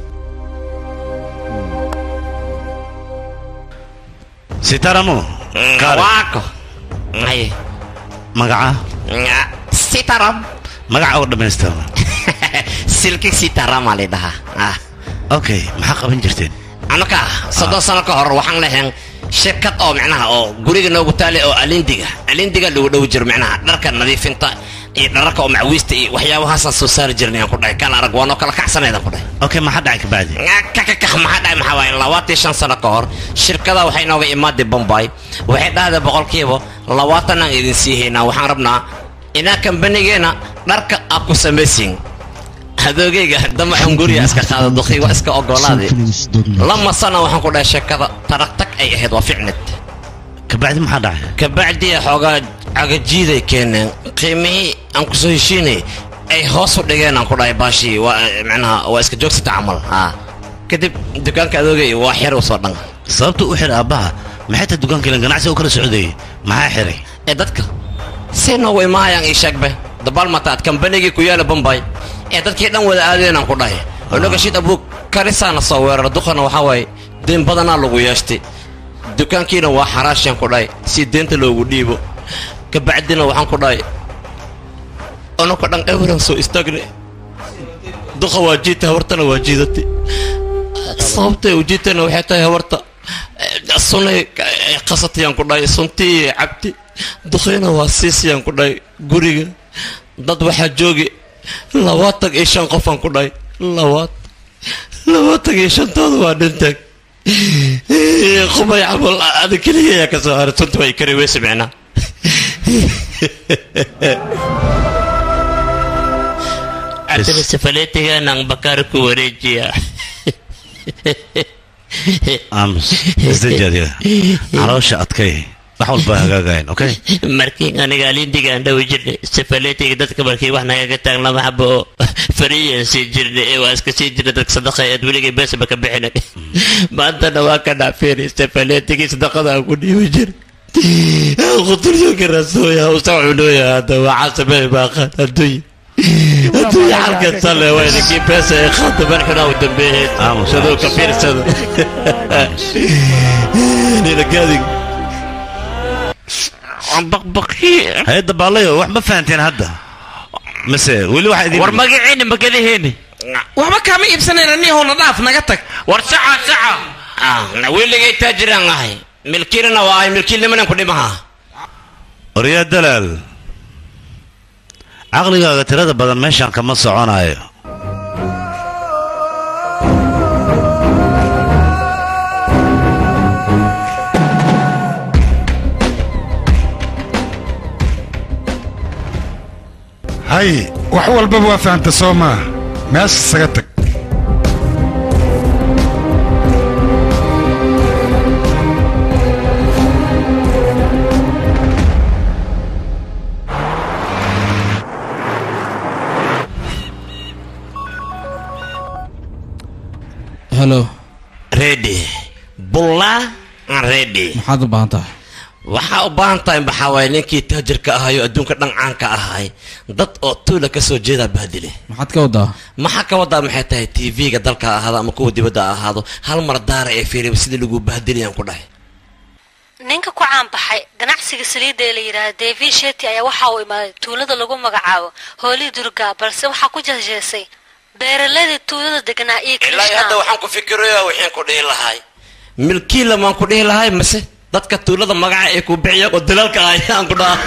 sitaramo kaare waako ay magaca sitaram magaca oo dhammaystirma silki sitarama la dhahaa ah okay maxaa qaban jirteen anaka soddon sano ka hor waxaan lahayn shirkad oo micnaha oo guriga noogu taale oo alindiga alindiga lagu dhow jiro micnaha dharka nadiifinta iyo dhararka oo macwiista iyo waxyaabahaasaan soo saari jirnay aan ku dhahay kala arag waanoo kala kacsanaydaan ku dhahay okay maxaa dhacay kabacdi kakakah maxaa dhahay maxaa waaye labaatan shan sano ka hor shirkada waxay nooga imaaday bombay waxay dhahday boqolkiiba labaatan aan idin sii haynaa waxaan rabnaa inaa kambanigeena dharka aad ku samaysiin adoogayga dama xunguriya iska qaada duqii waa iska ogolaaday lama sana waxaan ku dhahay sheekada taragtag ay ahayd waa ficnid kabacdi maxaa dhacay kabacdiya xoogaa cagajiiday keeneen qiimihii aan kusoo heshiinay ay hoos u dhigeen aan ku dhahay baashii waa micnaha waa iska joogsata camal haa kadib dukaanka adoogay waa xir u soo dhan sababta u xir aabbaha maxay tahay dukaanka ilan ganacsiga u kala socdayay maxaa xiray ee dadka si noogu imaayaan ii sheegbe dabaal mataad kambanigii ku yaala bombay ee dadkii dhan wada aadeenaan ku dhahay onogashid abuug karisaana soo weerar duqana waxaa waaye deen badanaa lagu yeeshtay dukaankiina waa xaraashaan ku dhahay si deenta loogu dhiibo kabacdina waxaan ku dhahay onaka dhan ewaran soo istaagne duqa waa jiita habartana waa jiidati sababtay u jiitana waxay tahay habarta sunay qasatayaan ku dhahay suntii cabti duqayna waa siisayaan ku dhahay guriga dad waxaa joogi labaatan iyo shan qofaan ku dhahay labaad labaatan iyo shantooda waa dhintaag qubay camal ada keliya ayaa ka soo haray tunta way kari weyse micnaa cabdina safaleetiganaan bakaar ku wareejiya aamus isdaji adiga caloosha adkay wax walba hagaagayan okay markii aniga alindigaan dhawi jirnay safaleetiga dadka markii wax nagaga taag lama xabo oo fariyan sii jirnay ee waa iska sii jirnay dadka sadaqa eed weligay beesaba ka bixinay maantana waa ka dhaafeen safaleetigii sadaqada aan ku dhiibi jir quturyoga rasooya usa cunooya hadda waa casabey baaqaan adduunya adduunya xalka sale waa idinkii beesa ee khadaban xunaa u dambeeyeen shadoo ka fiirsada nilagadig hay-adda baalayo wax ma fahanteen hadda mise weli waxa idin war magaciina magadaheeni waxba kaama iibsanayna nihowna dhaaf naga tag war saca saca weligay taajiraan ahay milkiilana waa ahay milkiilnimanan ku dhimaha oryaa dalaal caqligaaga tirada badan meeshaan kama soconayo hay wax walbaba waa fahanta soo maa meesha isaga tag helo ready bulla ready maxaad u baahan tahay waxaa u baahan tahay maxaa waaye ninkii taajirka ahayo adduunka dhancaanka ahay dad oo tuula ka soo jeedaa baadile maxaad ka wadaa maxaa ka wadaa maxay tahay tv-ga dalka ha ahaado ama kuwa dibadda ha ahaado hal mar daara ee fiiriba sidii lagu baadilayaan ku dhahay ninka ku caanbaxay ganacsiga saliidda ee la yidhaahda david sheti ayaa waxa uu imaaday tuulada lagu magacaabo hoolii durga balse waxaa ku jeesjeesay beeraladii tuulada deganaa iyo ilaa hadda krishna waxaan ku fikirayaa waxaan ku dhihi lahay milkiila maan ku dhihi lahay mase dadka tuulada magaca ee ku bixiya oo dalaalka ah ayaan ku dhaha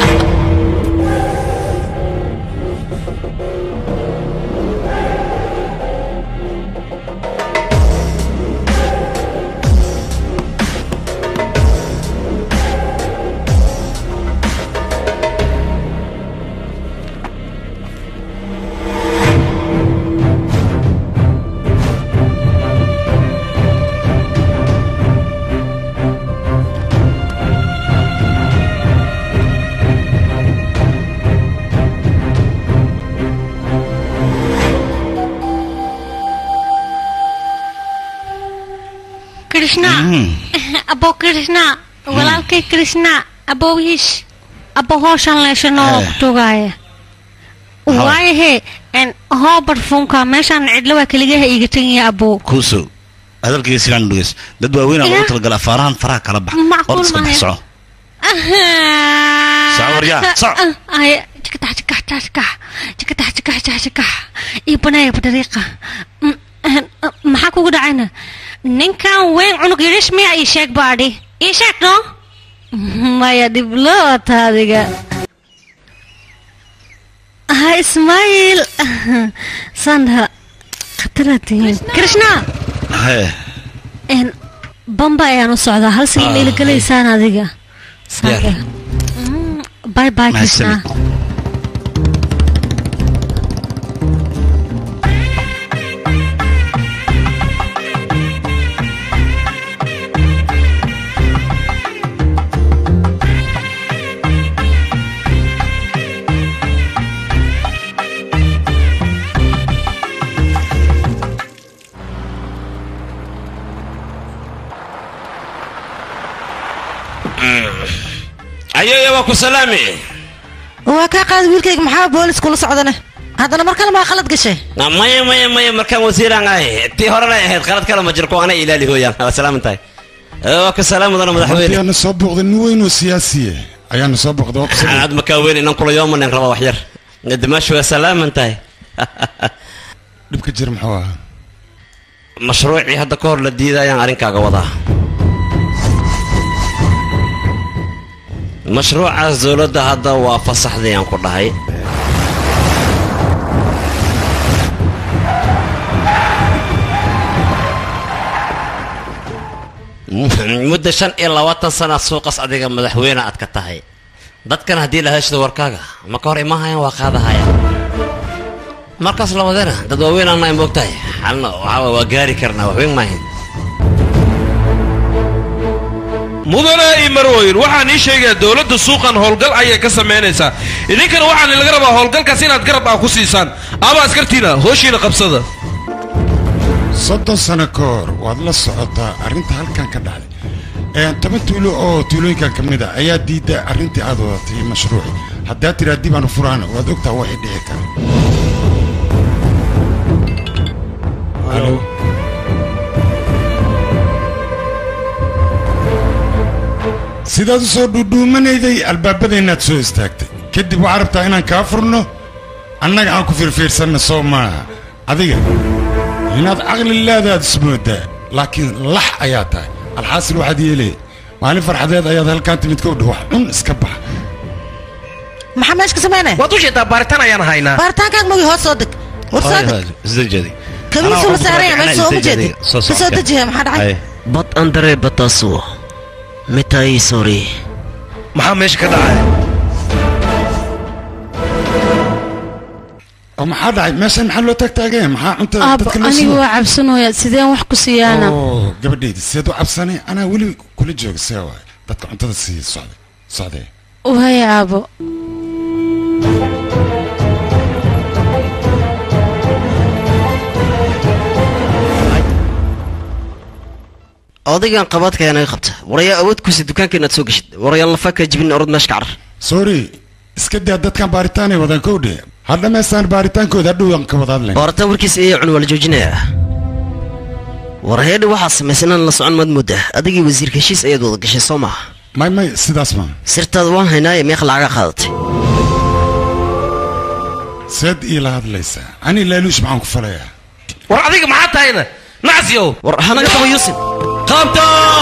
krishna abo krishna walaalkay krishna abowiish abo hooshan leeshanoo ku tugaaya waayahe n hoo barfunka meeshaan cidlo waa keligaha iiga tegaya abo kuusow hadalkayga si fiican u dhegeys dad waaweynaa lagu talagala afaarahan faraha kala bax Macquul hor iska bax maayo. soco Soco waryaa, soco. ay jikatax jikax jikax jikatax jikax jikax jikax iyo baneeya badariiqa M- eh, maxaa kugu dhacayna ninkan weyn cunug yidhish miya ii sheeg baadhi ii sheeg no maya dhib loo wata adiga ha ismaaciil sandha khataraad tihiin krishna hee n bamba ayaan u socdaa hal sii ma ilagelaysaan adiga Sandha. bye bye krishna ayoya waa ku salaami waa kaa qaada wiilkayga maxaa boolis kula socdane haddana mar kale maa khalad gashay maya maya maya markaan wasiiraan ahay tii horena ay ahayd qalad kale ma jirko ana ilaali hooyaan waa salaaman tahay waa ku salaam mudana madaxweyne ayaana soo booqday nin weyn oo siyaasiye ayaana soo booqday waa ku salaam. aad makaa weyn inan kula yoomanen raba wax yar dimaashu waa salaaman tahay dhibka jir muxuu ahaa mashruucii hadda ka hor la diiday ayaan arrinkaaga wadaa mashruucaas dowladda hadda waa fasaxday aan ku dhahay muddo shan iyo labaatan sana suuqas adiga madaxweyne aad ka tahay dadkan haddii la heshdo warkaaga ma ka hor imaahayaan waa qaadahaya markaas labadeena dad waaweyn aanay moogtahay xalna waxaa waa gaari karnaa waxweyn maahin mudane iyo marwoyin waxaan ii sheegayaa dowladda suuqan howlgal ayay ka samaynaysaa idinkana waxaan laga rabaa howlgalkaas inaad garab ah ku siisaan ama askartiina hooshiina qabsada soddon sano ka hor waad la socotaa arrinta halkan ka dhacday Ee, toban tuulo oo tuulooyinkan ka mid a ayaa diidda arrintii aad wadatay mashruuci haddaad tidhaa dib aanu furaan waad ogtaa waxay dhici kara sidaad u soo dhuudhuumanayday albaabadeennaad soo istaagtay kadib waxaa rabtaa inaan kaa furno annaga aan ku fiirfiirsanna soo maaha adiga inaad caqli leedaad ismoodaa laakiin lax ayaa tahay alxaasil waxaad yeelay maalin farxadeed ayaad halkaan timid kowdha wax cun iska baxa maxaa meesha ka sameynaya waad u jeedaa baaritaan ayaan haynaa baaritaankaaga magi hoos soo deg war soo deg isdejadi kabiisu la saaraya meesha soo ujeedi Soo ka soo socda. dejiya maxaa dhacay bad andare batasuo mitai sori maxaa meesha ka dhacay oo maxaa dhacay meeshan maxaa loo taagtaagaya maxaa cuntada aab dadka loo aniga siiyo waa cabsanooya sideen wax ku siiyaana oo gabadhayda seed u cabsanay anaa weli kula jooga see waay dadka cuntada siiya socda socdee waaya aabo odaygan qabaadka ayaa naga qabta warayaa awood kusi dukaanka inaad soo geshid warayaa lafa kaa jibin orod meesha ka carar sorry iska daa dadkan baaritaanay wadaan kowdhe ha dhammaystaan baaritaankooda hadhow aan ka wada hadlayn baaritaan warkiisa iyo cun waa la joojinayaa war heedhi waxaa samaysan inaan la socon maad moodaa adigii wasiirka heshiis ayaad wada gashay soo maaha may may sidaas ma sirtaada waan haynaaye meeqa lacaga qaadatay seed iila hadlaysaa ani laaluush maxaan ku falayaa war adiga maxaa tahayna nacsiyow war hanaga qaba yuusuf qaabta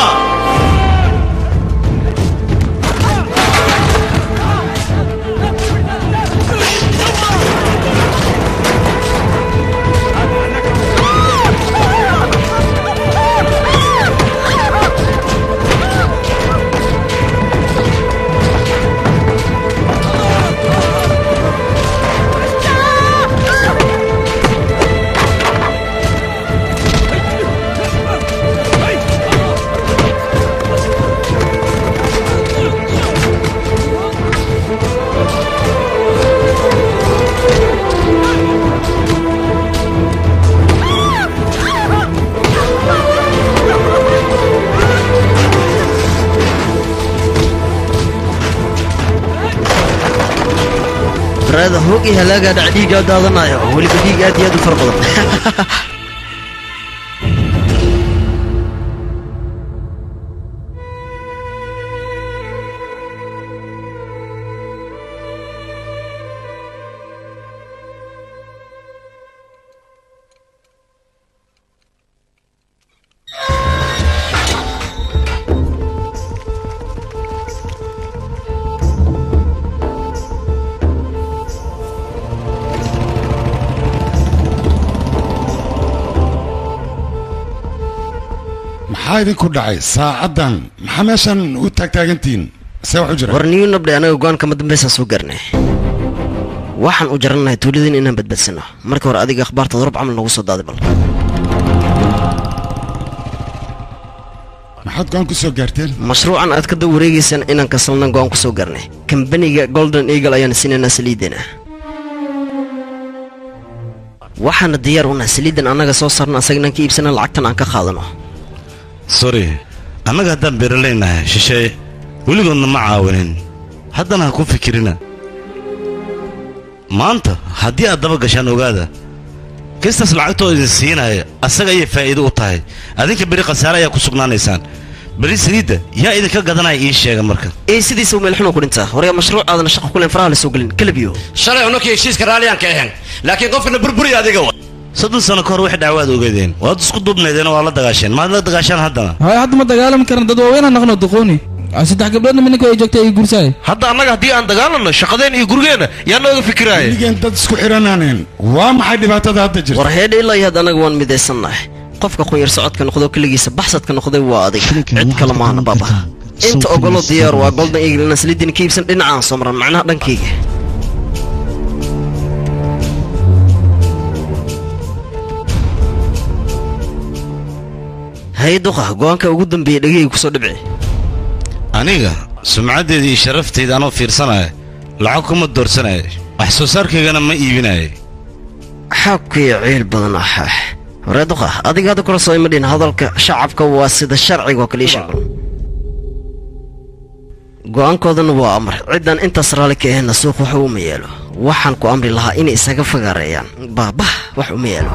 baraada hoog iyo halaagaa dhac dhiigaa daadanaayo weliba dhiig aad iyo aad u fara badan maxaa idinku dhacay saacaddan maxaa meeshan u taagtaagantihiin see wax u jira war niyu nabdhe anaga go-aanka ma dambaysaan soo gaarnay waxaan u jaranahay tuuladin inaan badbadsano marka hore adiga akhbaartaada rub camal noogu soo daaday bal maxaad go-aan ku soo gaarteen mashruucan aad ka daba wareegaysaan inaan kasalnan go-aan ku soo gaarnay kambaniga golden eagle ayaan siinaynaa saliideena waxaana diyaar unahay saliidan annaga soo saarno asagnaan ka iibsana lacagtan aan ka qaadano sorry annaga haddaan beeralaynahay shisheeye weligoodna ma caawinin haddana ha ku fikirina maanta haddii aad daba gashaan ogaada kistaas lacagtoo idin siinaya asaga ayay faa'iido u tahay adinka beri khasaare ayaa ku sugnaanaysaan beri saliidda yaa idinka gadanaya ii sheega marka ee sidiisa meel xun ku dhintaa waryaa mashruuc aadan shaqo kuleen faraha la soo gelin kalabiyo shalay unakii heshiiska raalliyaan ka ahayn laakiin qofkana burburiya adiga wa soddon sano ka hor wax dhacwaad ogeedeen waad isku duubnaydeen waa la dagaasheen maad la dagaashaan haddana hay hadda ma dagaalami karna dad waaweyn aan naqno duqooni saddex gabdhoodna minninka ay joogtay ay guursaay hadda annaga haddii aan dagaalanno shaqadeen iyo gurigeenna yaa nooga fikiraaya weligeen dad isku xidhanaaneen waa maxay dhibaatada hadda jirta war heedha ilaa iyo had annaga waan midaysannahay qofka qunyar socodka noqdo keligiisa baxsadka noqday waa adig cid kale maahna baaba inta ogolo diyaar waa golden eagle inaan saliidin ka iibsan dhinacaan soo maran macnaha dhankayga hay duqa go-aanka ugu dambeeyey dhegahayga kusoo dhibci aniga sumcaddeeda iyo sharaftayda anoo fiirsanaya lacag kuma doorsanaya wax soo saarkaygana ma iibinaya xaabkii ciil badan ah horee duqa adiga hadda kula soo imadhin hadalka shacabka waa sida sharciga oo kale ii sheeg go'aankoodana waa amar ciddan intaas raalli ka ahayna suuq wax uma yeelo waxaan ku amri lahaa inay isaga fagaareeyaan baabah wax uma yeelo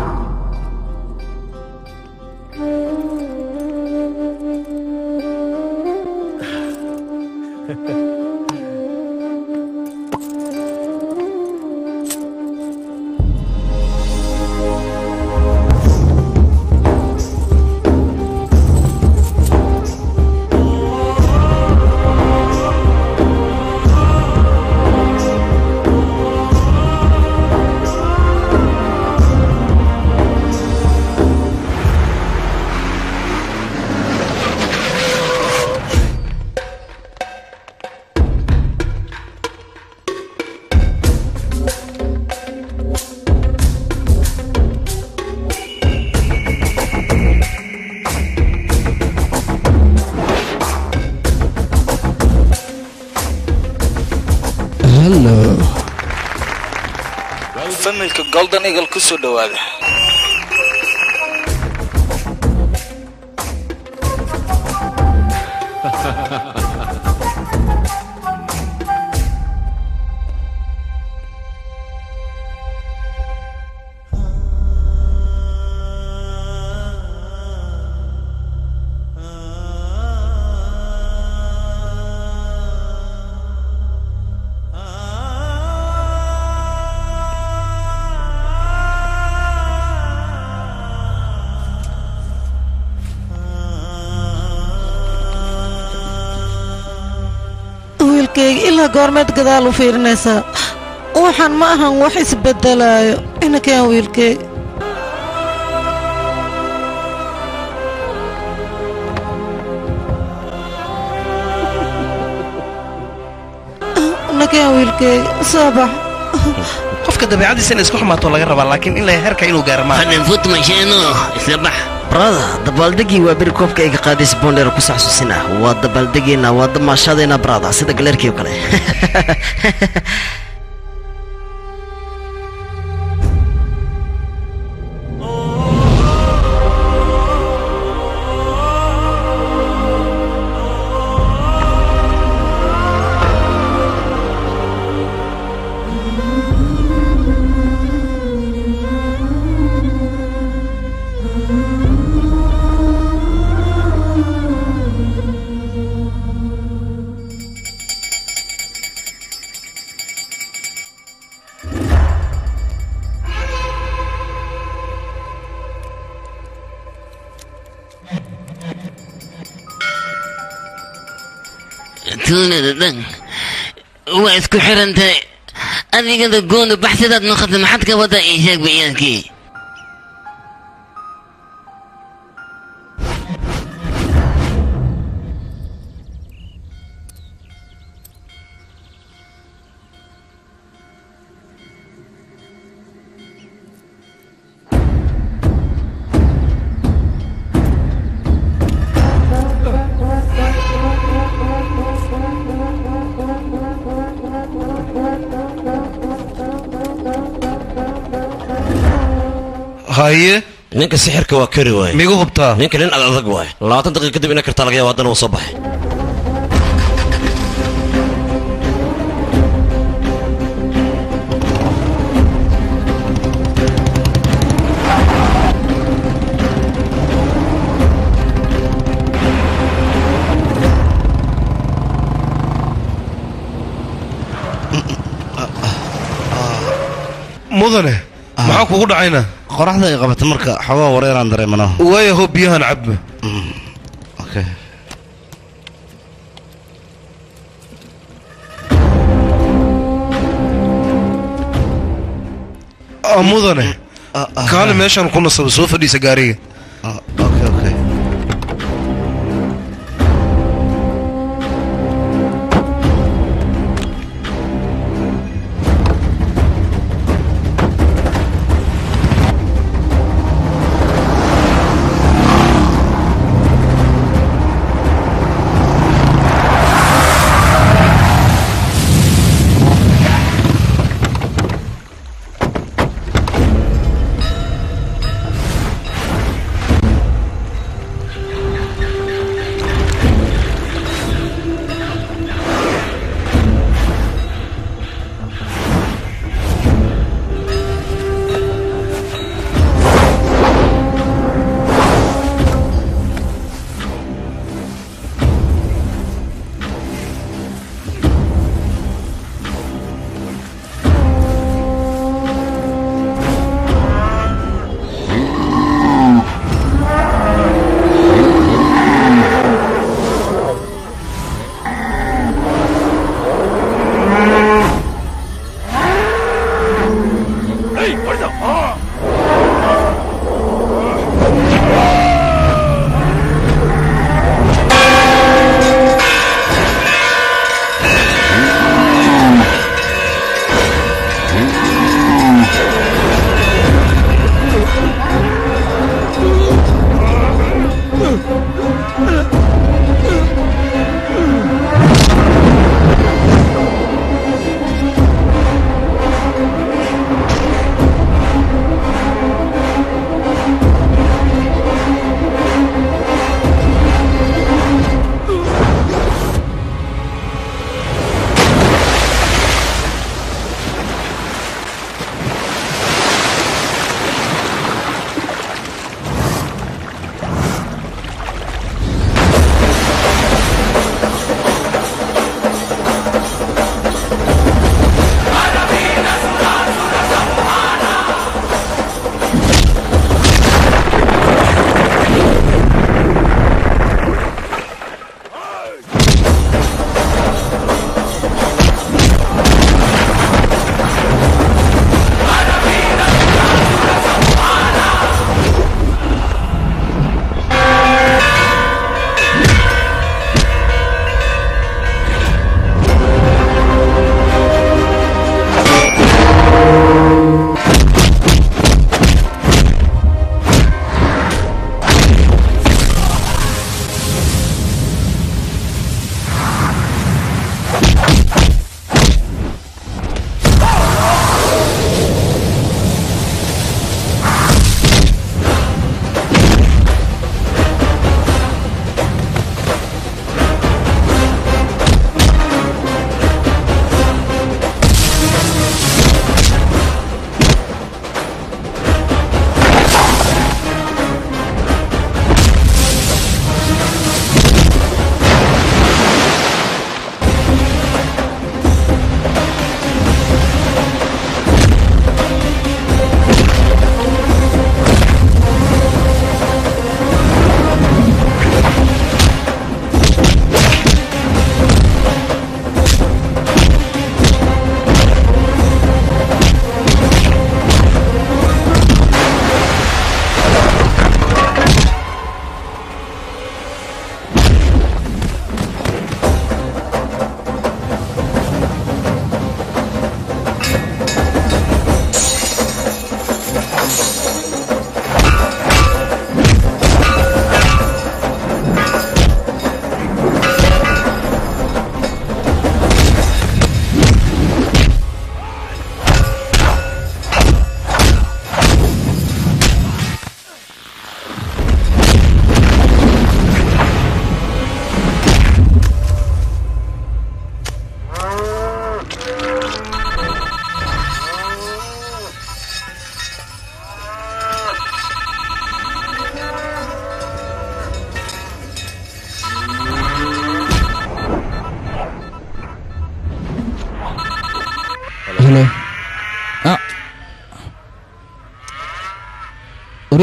familka golden eagle ku soo dhowaada wiilkayga ilaa goormeed gadaal u fiirinaysaa waxaan ma ahan wax isbedelaayo inakeen wiilkayga nakeen wiilkayga soo bax qofka dabeecadiisa inay isku xumaato laga rabaa laakiin in la herka inuu gaaro maaha hananfut masheeno isla bax brada dabaaldegii waa beri koobka iga qaadaysa boondheer ku saxsuusina waa dabaaldegeena waa damaashadeena brada sida galeerkii oo kale tuunada dhan waa isku xiran tahay adigada goonu baxsidaad noqota maxaad ka wadaa ii sheeg bayaankii haye ninka sixirka waa kari waaye migu hubtaa ninka nin ad adag waaye labaatan daqiiqa kadib ina kartaa laga yaaba haddana wuu soo baxay mudane maxaa kugu dhacayna qoraxda ay qabata marka xoogaa wareeraan dareemanaa waayaho biyahan cabba okay Ah, mudane kaale meeshaan ku nasaba soo fadhiisa gaariga okay okay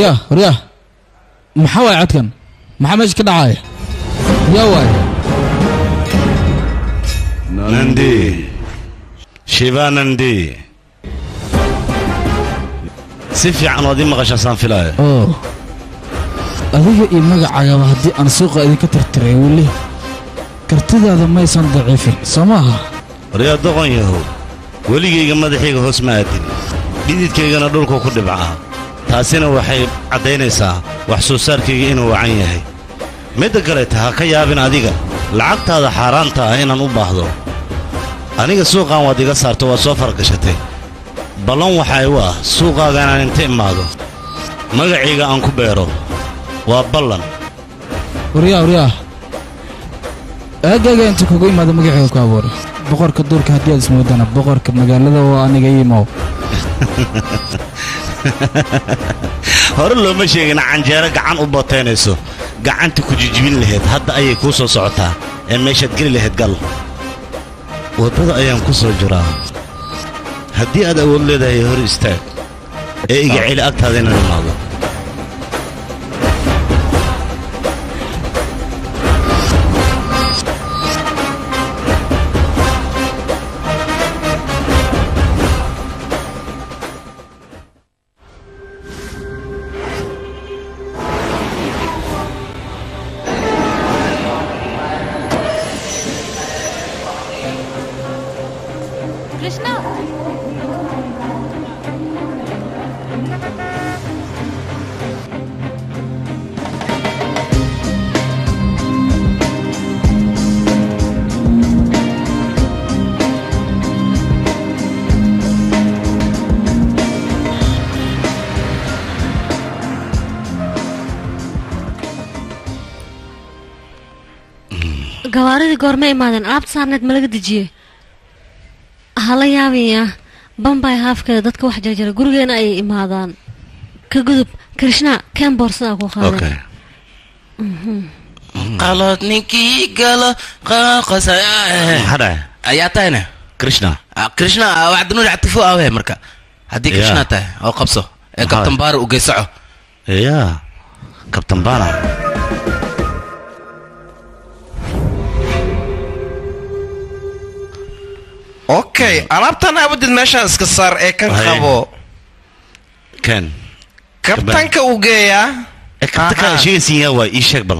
waryaa waryaa maxaa waay codkan maxaa meesha ka dhacaya yaa waay nandi shiba nandi si fiican waad ii maqashaasaan filaayo oo adiga iyo magacagaba haddii aan suuqa idinka tirtiray weli kartidaada maysan daciifin soo maaha waryaa doqon yahow weligayga madaxayga hoos ma aadin dhididkaygana dhulku ku dhibcaa taasina waxay caddaynaysaa wax soo saarkayga inuu wacan yahay midda kaleeta ha ka yaabin adiga lacagtaada xaaraanta ah inaan u baahdo aniga suuqaan waad iga saarto waad soo fargashatay ballan waxaa igu ah suuqaaga inaan inta imaado magacayga aan ku beero waa ballan waryaa waryaa aagaaga inta kugu imaada magacayga ku abuuray boqorka duurka haddii aad ismoodana boqorka magaalada waa aniga iimow hore looma sheegin canjeero gacan u bataynayso gacanta ku jijibin lahayd hadda ayay kuu soo socotaa ee meeshaad geli lahayd gal waddada ayaan ku soo jiraa haddii aad awood leedahay hor istaag ee iga celi agtaada inaan imaado Krishna gawaaridii goorma imaadeen alaabta saarneed ma laga dejiyey hala yaabaya bambay haafkeeda dadka wax jarjara gurigeena ayay imaadaan ka gudub krishna keen boorsada ku qaaday qalad ninkii galo qaqasaya maxaa dhacay ayaa tahayna krishna krishna wacdinuur actifo awe marka haddii Ya. krishna tahay oo qabso ee Maxaa? kabtan baara u geysaco yaa kabtan baana okay alaabtan abadid meeshaan iska saar ee kan Haye. qabo ken kabtanka uu geeyaa ee kabtanka sheegaysiin yaa waay ii sheeg bal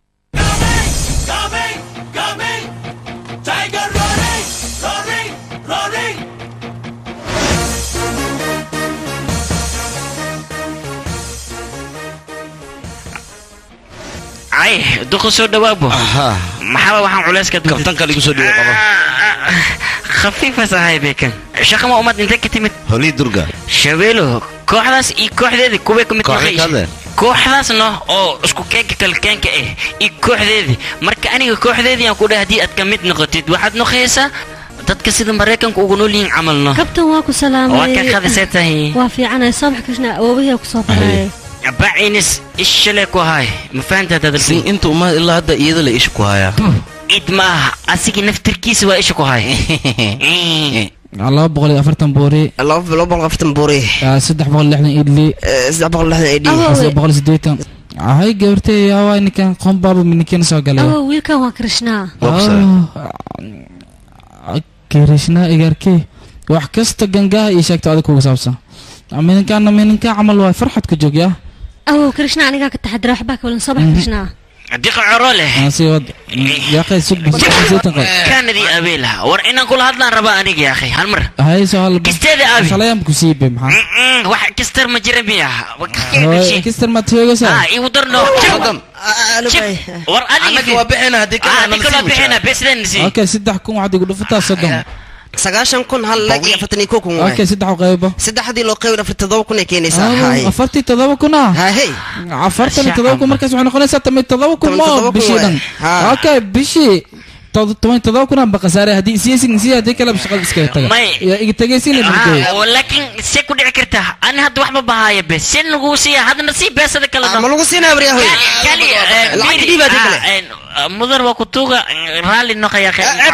ay duqa soo dhawaabo maxaa waxaan culeyska kabtanka ligu soo dhigo qabo khafiifas ahay beekan shaqama umad intee ka timid holii durga shabeelo kooxdaas iyo kooxdeedii kuway ka mid Kooxdee noqonaysa. ka hadleen? kooxdaasna oo isku keenka kalkeenka ah iyo kooxdeedii marka aniga kooxdeedii aan ku dhahay haddii aad ka mid noqotid waxaad noqonaysaa dadka sida maraykanka ugu nool yihiin camalno kabtan waa ku salaamay waa ka qadisee tahay waa fiicanay sabax krishna awoobahii ku soo barayay bacinis ishale ku hay ma fahantaa dadalbi inta umaad ilaa hadda iyada la isha ku hayaa id maaha asigii naftirkiisa waa isha ku hay laba boqol iyo afartan boori laba boqol afartan boori saddex boqol iyo lixdan idli saddex boqol lixdan idli saddex boqol iyo siddeetan hay gabartay yaawaa ninkan qombaaba minikan soo galay awo wiilkan waa krishna kirishna igarkey wax kasta gangaha ii sheegto adig kuga saabsan mininkaana mininka camal waay farxad ku joog yaa awo krishna anigaa ka taxadira waxbaa ka walan sabax krishna diqa coro leh aansi wad yaaqay sugba siddeetan qof kaanadii abeela war inaan kula hadlaan rabaa aniga ya akhay hal mar hay soo hal Kisteeda abi. salayam ku siibe maxaa Mm, wax kastar ma jira miya Hooy, kistar ma teegaysaa ah igu darno war adiga waa bixina haddii ah adiga la bixina besden si okay saddex kun waxaad igu dhufataa soddon sagaashan kun hal lag iyo afartan iyo kow kun waay okay saddex u qaybo saddexdii loo qayb afartan todoba kun ay keenaysaa Ah, haye afartii todoba kun ah haye afartan iyo todoba kun markaas waxay noqonaysaa tamay todoba kun Toban iyo moo todoba kun bishii waay. dhan Ha. okay bishii tod- toban iyo todoba kunaan ba khasaaray haddii isiyeysin isiya haddii kaleba shaqada iskaga taga May- yaa iga tegaysin Ah, laakiin see ku dhici karta ani hadda waxba bahaya be see lagu siiya haddana sii beesada kale ma lagu siinaa baryahoy kali lacagta dhiibaa dee kale mudan waa kutuga raalli noqaya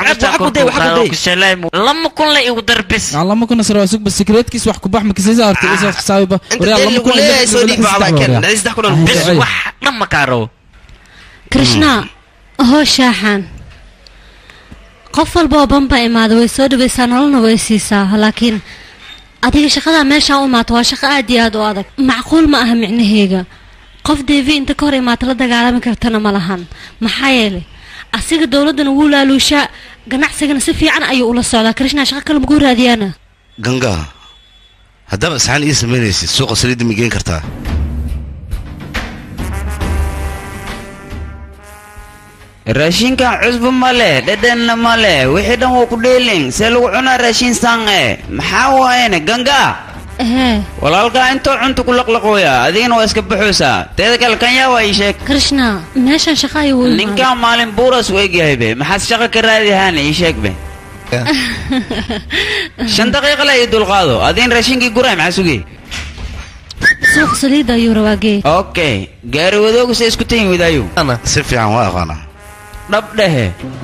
lama kun la igu dar bes lama kuna sara waa sugba secretkiis wax kubax makisaysa horta isa xisaabiba waryaa lama kun iyo lix- lix- lix- lix- bes lix- wax dhan ma kaaro krishna hoo shaaxan qof walba oo bamba imaada way soo dhawaysaa nololna way siisaa laakiin adiga shaqadaa meeshaa u imaato waa shaqo aad iyo aad u adag macquul ma aha micnaheega qof devi inta ka hor imaata la dagaalami kartana ma lahan maxaa yeelay asiga dowladdana wuu laaluushaa ganacsigana si fiican ayuu ula socdaa krishna shaqo kale maguu raadiyaana ganga haddaba isxaan ii samaynaysid suuqa saliidda ma geen kartaa raashinkan cusbo ma leh dhadhanna ma leh wixii dhan waa ku dheelin see lagu cunaa raashin sange maxaa waayene ganga ehe walaalkaa intoo cunta ku laqlaqooya adigana waa iska baxoosaa teeda kale kan yaa waa ii sheeg krishna meeshan shaqo ayuu u imaaday ninkan maalin buuras u egyahay be maxaad shaqo ka raadihaana ii sheeg be shan daqiiqa la ii dulqaado adiin raashinkii guray maxaa sugay suuq saliidda ayuu rabaa geey okay gaari wadoogu se isku tayin wadaayo si fiican waa aqaanaa dhab dhehe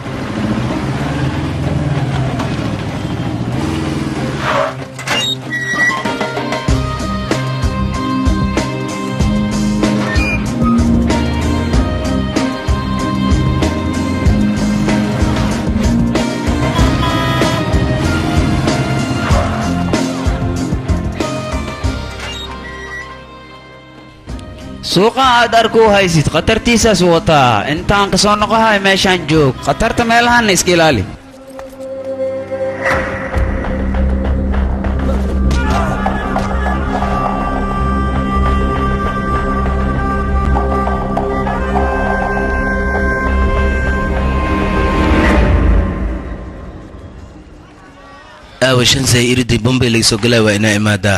suuqa aad arku haysid khatartiisaas wataa intaan ka soo noqohay meeshaan joog khatarta meelahanna iska ilaali aawa shan say iridii bombay laga soo galaya waa inaa imaadaa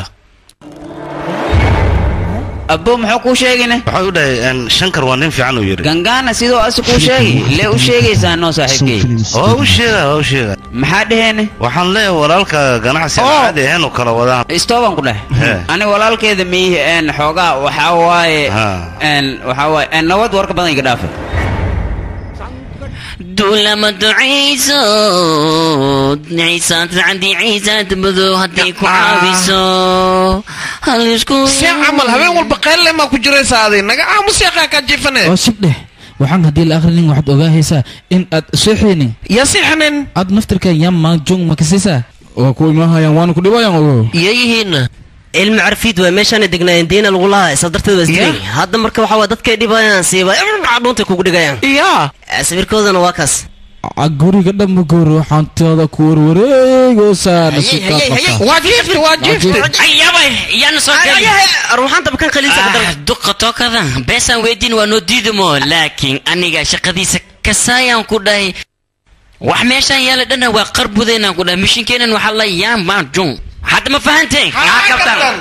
abbo muxuu kuu sheegine waxaan u dhahay een, shankar waa nin fiican uu yidhi gangaana sidoo asi kuu sheegi lee u sheegaysaa noo saaxiibkey waa u sheega waa u sheega maxaa dheheene waxaan leeyahay walaalka ganacsi aan caadi ahayn u kala wadaan istooban ku dheh ani walaalkeeda miihi een xoogaa waxaa waaye een waxaa waaye een nabad warka badan iga dhaafe duulama ducayso ciisaad candi ciisaad madow hadday ku caawiso halisku see camal habeen walba qeelle maa ku jiraysaa adi naga aamus yaqaa kaa jiifane oo sib dheh waxaan haddii la akhrinin waxaad ogaahaysaa in aad seexaynin yaa seexanin aad naftirkan yaa maanjong makasaysaa waa ku imaahayaan waana ku dhibayaan ogo iyayihiinna ilmi carfiid waa meeshaana degnaayeen diina lagu lahaa isa darteed waa isdilay hadda marka waxaa waa dadkay dhibayaan siiba dhuuntay kugu dhigayaan ya sawirkoodana waa kaas guriga dhanba goor waxaan tooda ku warwareegoosaa waa jiifti waa jiifti ayabay yaana soo gali ruuxaanta bakan khaliisa ka dar duqa tookada beesaan weydiin waa noo diidamo laakiin aniga shaqadiisa kasaayaan ku dhahay wax meeshaan yaala dhana waa qarbudeynaan ku dhahay mishinkeenan waxaa la yaan baan jung hadda ma fahanteen haa kabtan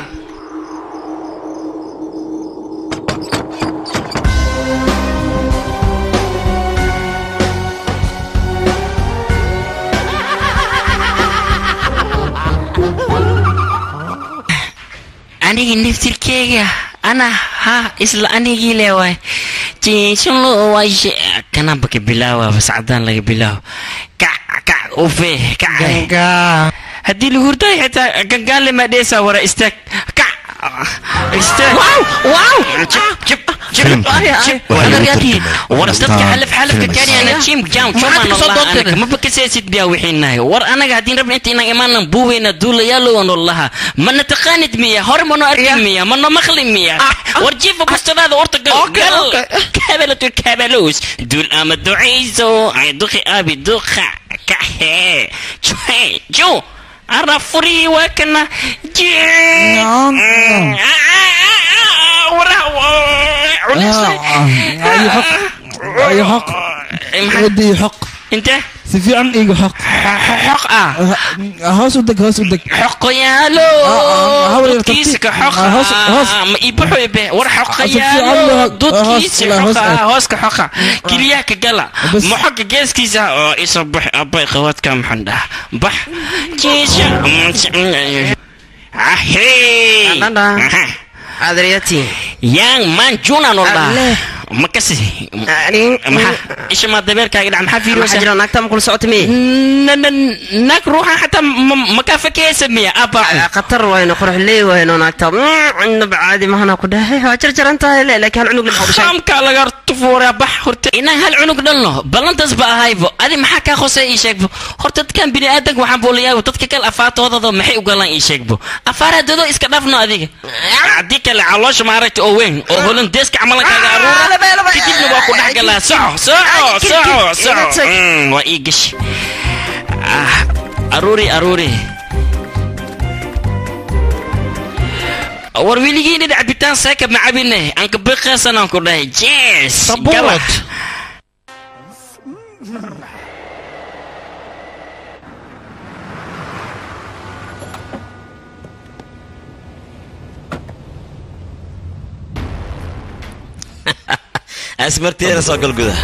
anigi naftirkeyga ana ha isla anigii le waay jiishulo wayshe kanamba ka bilaawa bas cadaan laga bilaawo kac kac ufe kac haddii la hurday xitaa gangaale maa dheesaa wara istaag kac istaag jib jib jib war dadka xalaf xalafka kaaniyana jim jam chumaan allah ma bakasaysid biyaa wixiinahay war anaga haddii rabna inta inaan imaanan buuweyna duulayaalowan wallaha mana taqaanid miya hore mano arki miya mano maqli miya war jiifa bustadaada urta gal gal kabalatu kabalos duul ama ducayso ay duqi abi duqa kaxe jue jo ara furi waa kana ودي حق انت si fiican iiga xoq xoq ah hoos u deg hoos u deg xoqoyaalo hawl yar dudkiisa ka tartiib. xoqa Ah, hoos- hoos. ma iibaxo ibe war si fiican xoqoyaalo loo- dudkiisa hoos- hoos xoqa aad. hooska xoqa kiliyaha ka gala moxoga geeskiisa oo isoo bax abay qawadka maxaan dhaha bax jiisha ahey adariyati yang manjuna no dhaha makasi maxaa isha maa dabeerkaaga dhac maxaa fiiriyoosa maxaa jira naagta ma kula socota miye naag ruuxa xataa makaa fakeysa miya abaacu khatar wayno qurux leey wayno naagta cunaba caadi mahana ku dhahay waa jarjaran tahay le laakiin hal cunug lama dhashay qaamkaa laga tufuuraa bax horta inaan hal cunug dhalno ballantaas ba ahaybo adi maxaa kaa khosay ii sheegbo horta dadkan biniaadanka waxaan boolayaabo dadka kale afaartoodada maxay u galaan ii sheegbo afaaraadoodo iska dhaafno adiga haddii kale caloosha maaragta oo weyn oo holandeeska camalan kaaga aruura kadibna waa ku dhex galaa soco soco soco soco Mm, waa ii gashi Ah, aruuri aruuri war weligiina cabitaan seeka ma cabine aan ka biqaysanaan ku dhahay jees Sabuurad. asmarteena soo gal guda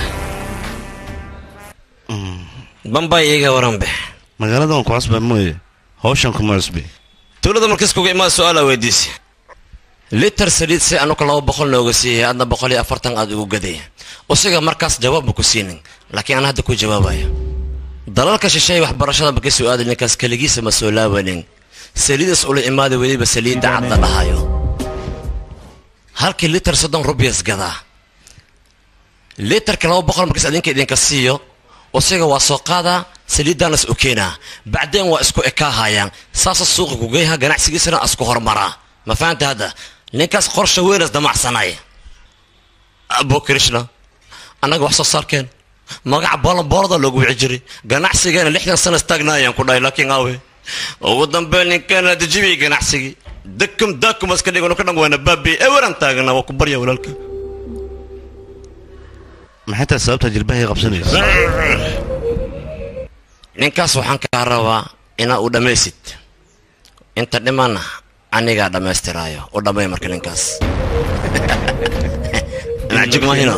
bambay iiga waranbe magaalada waan ku cusba mooye hawshan kuma cusbi tuulada markas kuga imaada su-aala weydiisi litar saliid si anuka laba boqol nooga siiyay adna boqol iyo afartan aad ugu gaday usiga markaas jawaabba ku siinin laakiin aan hadda ku jawaabayo dalalka shisheeye waxbarashada maka su-aada ninkaas keligiisa ma soo laabanin saliidas ula imaada weliba saliidda cadda dhahayo halkii litar soddon rubyas gadaa litarka laba boqol markaas adinka idinka siiyo usiga waa soo qaadaa saliiddaanas u keenaa bacdeen waa isku ekaahayaan saasa suuqa kugeyha ganacsigiisana isku hormaraa ma fahanta hadda ninkaas qorsha weynas damacsanay abo krishna annaga wax soo saarkeen magaca boolonboolada loogu wici jiray ganacsigeena lixdan sana istaagnaayaan ku dhahay laakiin aawe ugu dambeyn ninkeena dejibiyay ganacsigii dakum daakum iska dhigano ka dhan waana baabi eweran taagana waa ku barya walaalka maxay tahay sababta jilbahay qabsanaysa ninkaas waxaan kaa rabaa inaa u dhammaysid inta dhimana anigaa dhammaystiraayo u dhammay marka ninkaas macjug mahino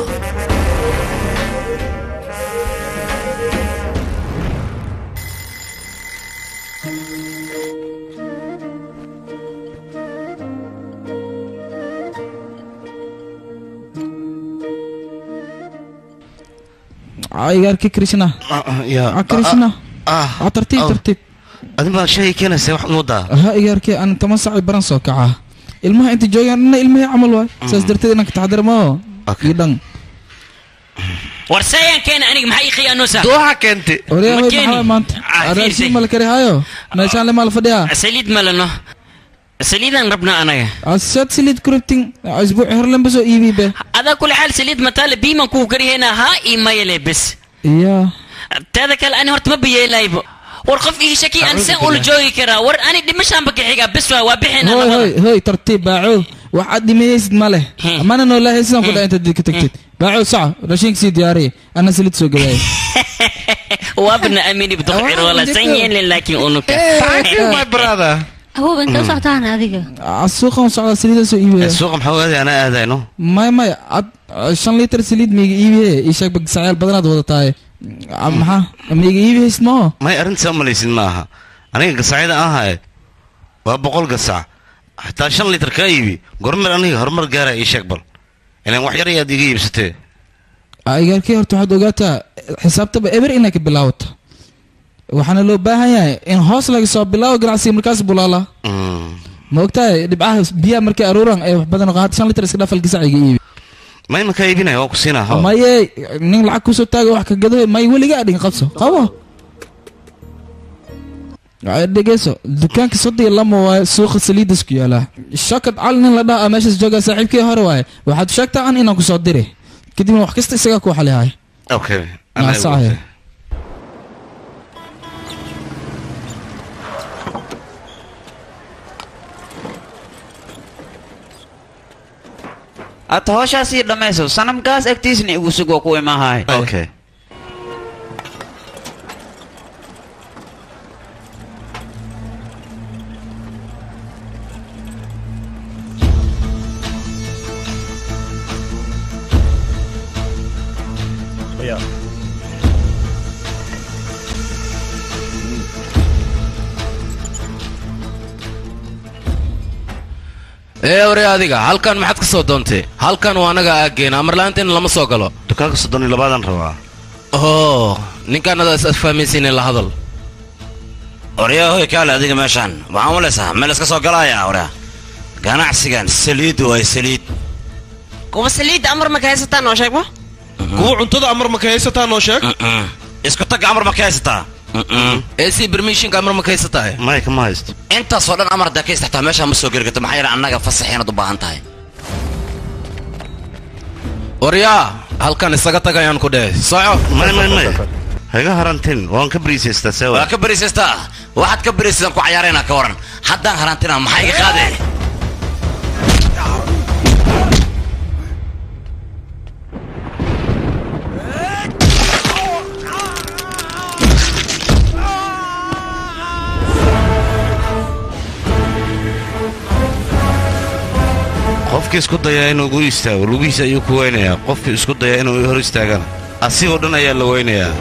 igaarki krishna ya krishna ah tartiib tartiib adin baa shay keenaysa wax moodaa ha igaarki aan toban saac baran soo kacaa ilmaha inta joogaan dhanna ilmihii camal waay saas darteed inaan ka taxadar moo iyo dhan war sayaan keena aniga maxaa ii khiyaanoosa dooha keente waryaa Ma way keeni. maxaa maanta Ah, raashin fiirsi. ma la kari hayo meeshaan le maa la fadhiyaa saliid malano saliidaan rabnaa anaga asaad saliid kurabtin isbuuci hore lanba soo iibi be adaa kule xaal saliid mataale biiman kuu karihaynaa haa ii mayale bes iya teeda kale ani horta ma bayeelaybo war qof ii shaki aan sen ula joogi karaa war ani dhimashaanba ka xigaa bes waa waa bixinaa hoy labada hoy hoy tartiib baaco waxaad dhimayaysid ma leh mana noolaahay sidaan ku dhaa intaad ka tagtid baaco saca raashinka sii diyaariya ana saliid soo gabaaya waabna amini bdokcir wala san yeelin laakiin unuka awoob inta u socotaan adiga suuqan socdaa saliida soo iibaya suuqa maxaa aaday anaa aadayno may may ad shan litir saliid maiga iibiye ii sheeg bagsacyaal badanaad wadataaye Ah, maxaa maiga iibi haysid maho may arrintaas u malaysid ma aha aniga gasacyada aan haye waa boqol gasac xataa shan litir kaa iibi gormer aniga horumar gaara ii sheeg bal ilaan wax yar ayaad iga iibsatee igaarkii horta waxaad ogaataa xisaabtaba eber inay ka bilaawato waxaana loo baahan yahay in hoos laga soo bilaabo ganacsiga markaas bulaala ma ogtahay dhibcaha biyaha markay aruuran ee wax badan qaad shan litir iska dhaafal gasac iga iibi may makaa iibinaya waa ku siinaa ho maye nin lacag kusoo taaga wax ka gado may weliga adhin qabso qabo Ay, dhegeyso dukaanka soddon iyo lama waaye suuqa saliidas ku yaalaa shakad cali nin la dhaha meeshaas joogaa saaxiibkii hore waaye waxaad sheegtaa an inaan kusoo diri kadibna wax kasta isagaa ku xalihay okay maasaxaya ata howshaasii dhammayso sanamkaas agtiisna igu sug waa ku imahay okay ee ware adiga halkan maxaad ka soo doontay halkan waa anaga aageena amar la'aanteena lama soo galo dukaanka soddon iyo labaadan rabaa oo ninkaanada is afahmaysiine la hadal oryaa hoy kaale adiga meeshaan waxaan malaysaa meel iska soo galaya oryaa ganacsigan saliid waay saliid kuwa saliidda amar ma ka haysataa noo sheeg ma kuwa cuntada amar ma ka haysataa noo sheeg isku tagga amar ma ka haysataa ee si bermishinka amar ma ka haysataa may kama haysto intaasoo dhan amar haddaa ka istaxtaa meeshaa ma soo geli karto maxaa yeele annaga fasax inaad u baahan tahay waryaa halkan isaga tag ayaan ku dhehe soco may may may haga harantin waan ka bariisaystaa sewa waa ka beriisaystaa waxaad ka beriisaysaan ku cayaaraynaa ka waran haddaan harantina maxaa iga qaadee qofkii isku dayaa inuu gu istaago lugihiisa ayuu ku weynayaa qofkii isku dayaa inuu hor istaagana asigoo dhan ayaa la weynayaa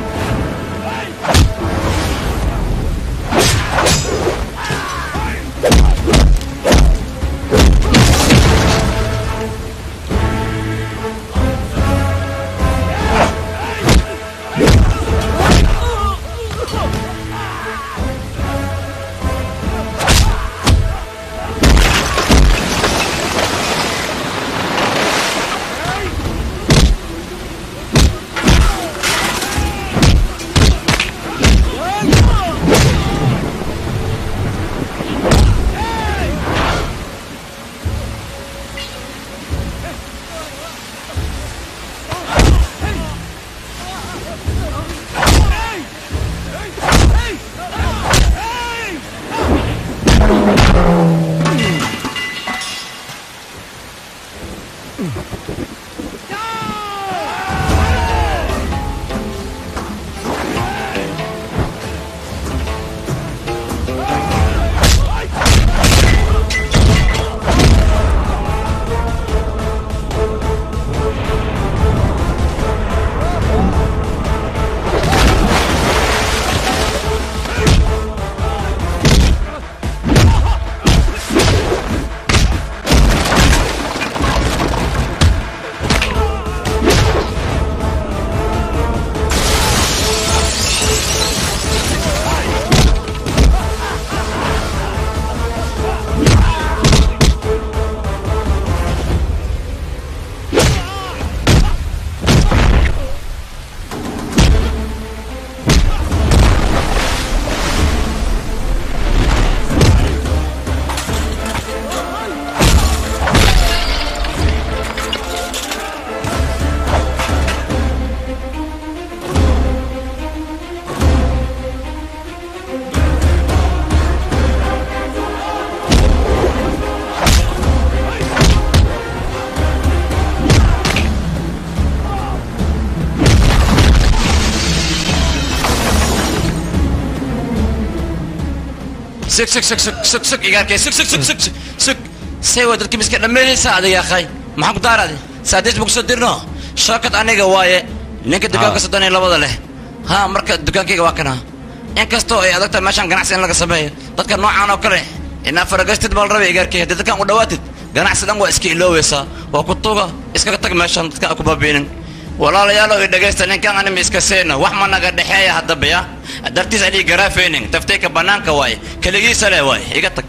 sug sug sug sug sug sug igaarkay sug sug sug sug sug sug say waa dadkii miska dhammaynaysaa adiga akhay maxaan ku daaraade saadiis buu kusoo dirno shookad aniga waaye ninka dukaanka soddon iyo labada leh ha marka dukaankayga waa kana inkastoo ay adag tahay meeshaan ganacsi in laga sameeyo dadka noocaan oo kale inaa faragastid baa la rabay igaarkay haddii dadkaan u dhawaatid ganacsi dhan waa iska ilooweysaa waa ku tuga iskaga tag meeshaan dadka aan ku baabiinin walaalayaalow i dhegaysta ninkan anima iska seena wax ma naga dhexeeya haddaba ya dartiis adii garaafaynin taftayka bannaanka waaye keligiisa leh waaye iga tag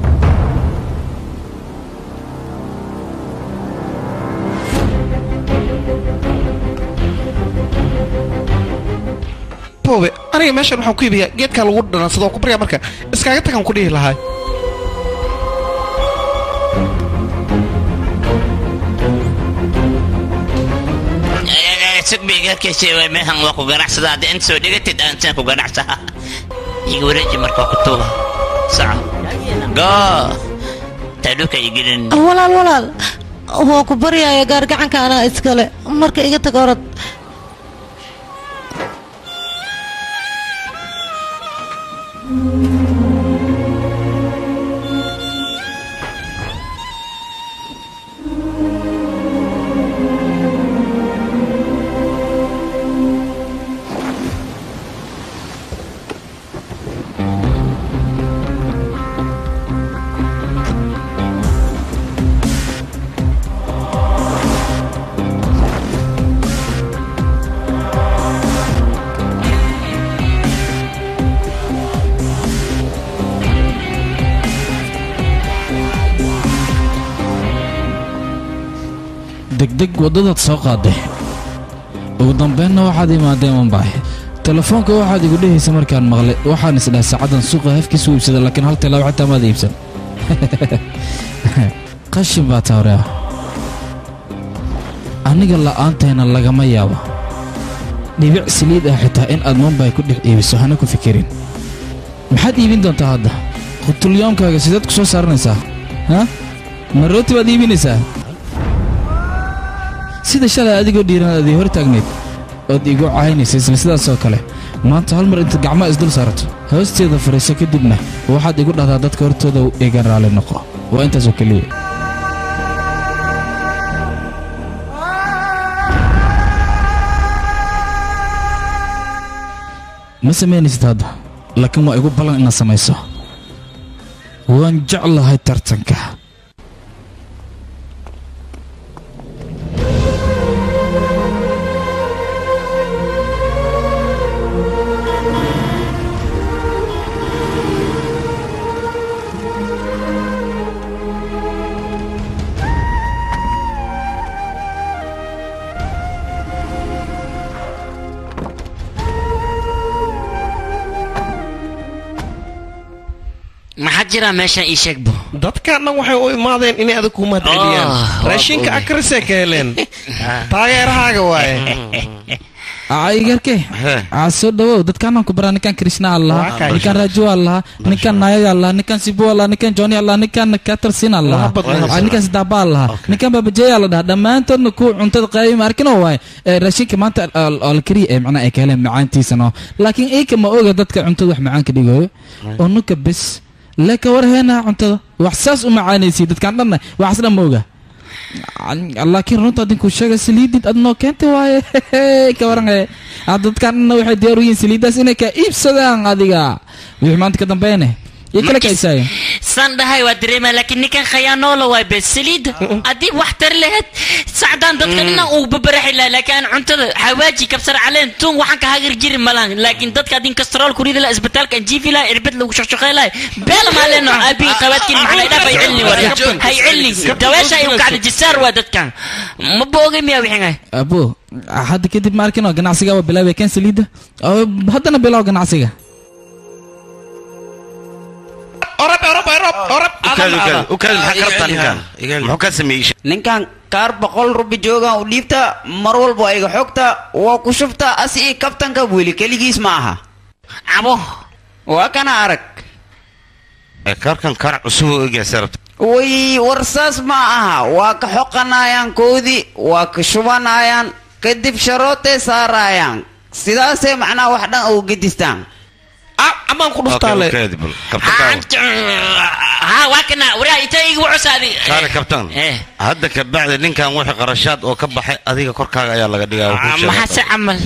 boobe aniga meeshan waxaan ku iibiyaa geedkaa lagu dhanansado oo ku baryaa marka iskaaga tagaan ku dhihi lahaa sugbi igaarkiisa waa meehan waa ku ganacsada haddii inta soo dhigatid aan saan ku ganacsaha iga wareeji marka waa ku tuuba saco goo taadhuka igelin walaal walaal waa ku baryaya gaargacanka anaa iskale marka iga tag orod deg waddadaad soo qaaday ugu dambeynna waxaad imaadeen mumbai telefoonka waxaad igu dhehaysa markaan maqlay waxaan isdhahay saacaddan suuqa hafkiisu iibsada laakiin hal tilaabo xitaa maad iibsan qashin baa tawrea aniga la'aantayna lagama yaabo dhibic saliid ah xitaa in aad mumbai ku dhex iibiso hana ku fikirin maxaad iibin doontaa hadda qutulyoomkaaga sideed ku soo saaranaysaa ha ma rooti baad iibinaysaa sida shalay adigoo dhiiran aad ii hor taagnayd ood igu caynaysa isla sidaasoo kale maanta hal mar intaad gacmaha isdul saarato hoosteeda fariiso kadibna waxaad igu dhahdaa dadka hortooda iga raali noqo waa intaasoo keliya ma samaynaysid hadda laakiin waa igu ballan inaad samayso waan jeclahay tartanka maxaa jira meeshan ii sheegbo dadkan dhan waxay u imaadeen inay adag ku mahadceliyaan Ah, waa raashinka oge. akrisee ka heleen taageerahaaga waaye igarke aa soo dhawow dadkaanaan ku baraa ninkan krishna allah kay. ninkan rajo allah ninkan nayaga allah ninkan sibu allah ninkan joni allah ninkan katarsin allah Lahabad, lahabad. Ah, ninkan sidaaba allah ninkan babajeya la dhaha dhammaantoodna ku cuntada qaayima arkino waay Eh, raashinka maanta al- oo la kariya ee macnaha ay ka heleen macaantiisano laakiin iika ma oga dadka cuntada wax macaan ka dhigayo oo nuka bes leka war heenaha cuntada wax saas u macaanaysiy dadkaan dhanna waxaas dhan ma oga laakiin runta adinkuu sheega saliidid adnoo keentay waaye ka waran ee hadda dadkaan dhanna waxay diyaar u yihiin saliiddaas inay ka iibsadaan adiga wixii maanta ka dambeene iyo kale ka isaayeen saan dhahay waa dareemaa laakiin ninkan khayaanoola waay bes saliida haddii wax tar lahayd sacdaan dadka dhan uu babaraxi lahaa laakiin aan cuntada xawaaji kabsar caleen tuun waxaan ka hagar jiri malaan laakiin dadka adin kastrool ku ridi laha isbitaalka aan jiifi laha irbad lagu shaqshaqey lahay beela maaleeno aabihi qabaadkiin maxaa dhaaf hay cilni warya hay cilni daweesha iyu kacda jisaar waa dadkan ma boogay miyaa wixin abo hadda kadib ma arkin oo ganacsiga waa bilaabay keen saliidda oo haddana bilow ganacsiga orab orab orab orab muxuu ka sameeyey ninkan kaar boqol rubi joogan u dhiibta mar walba waa iga xogta waa ku shubta asi ii kabtanka weli keligiis ma aha cabo waa kana arag kaarkan kaar cusub oo egaa sarabta way war saas ma aha waa ka xoqanayaan koodii waa ka shubanayaan kadib sharootay saarayaan sidaasay macnaha wax dhan ugu gedistaan amaan ku ha waa kana waraa ita igu cusaadi kaale kabtaan hadda ka bacdi ninkan wixii qarashaad oo ka baxay adiga korkaaga ayaa laga dhigaa oo kuu sheegay. maxaa se camal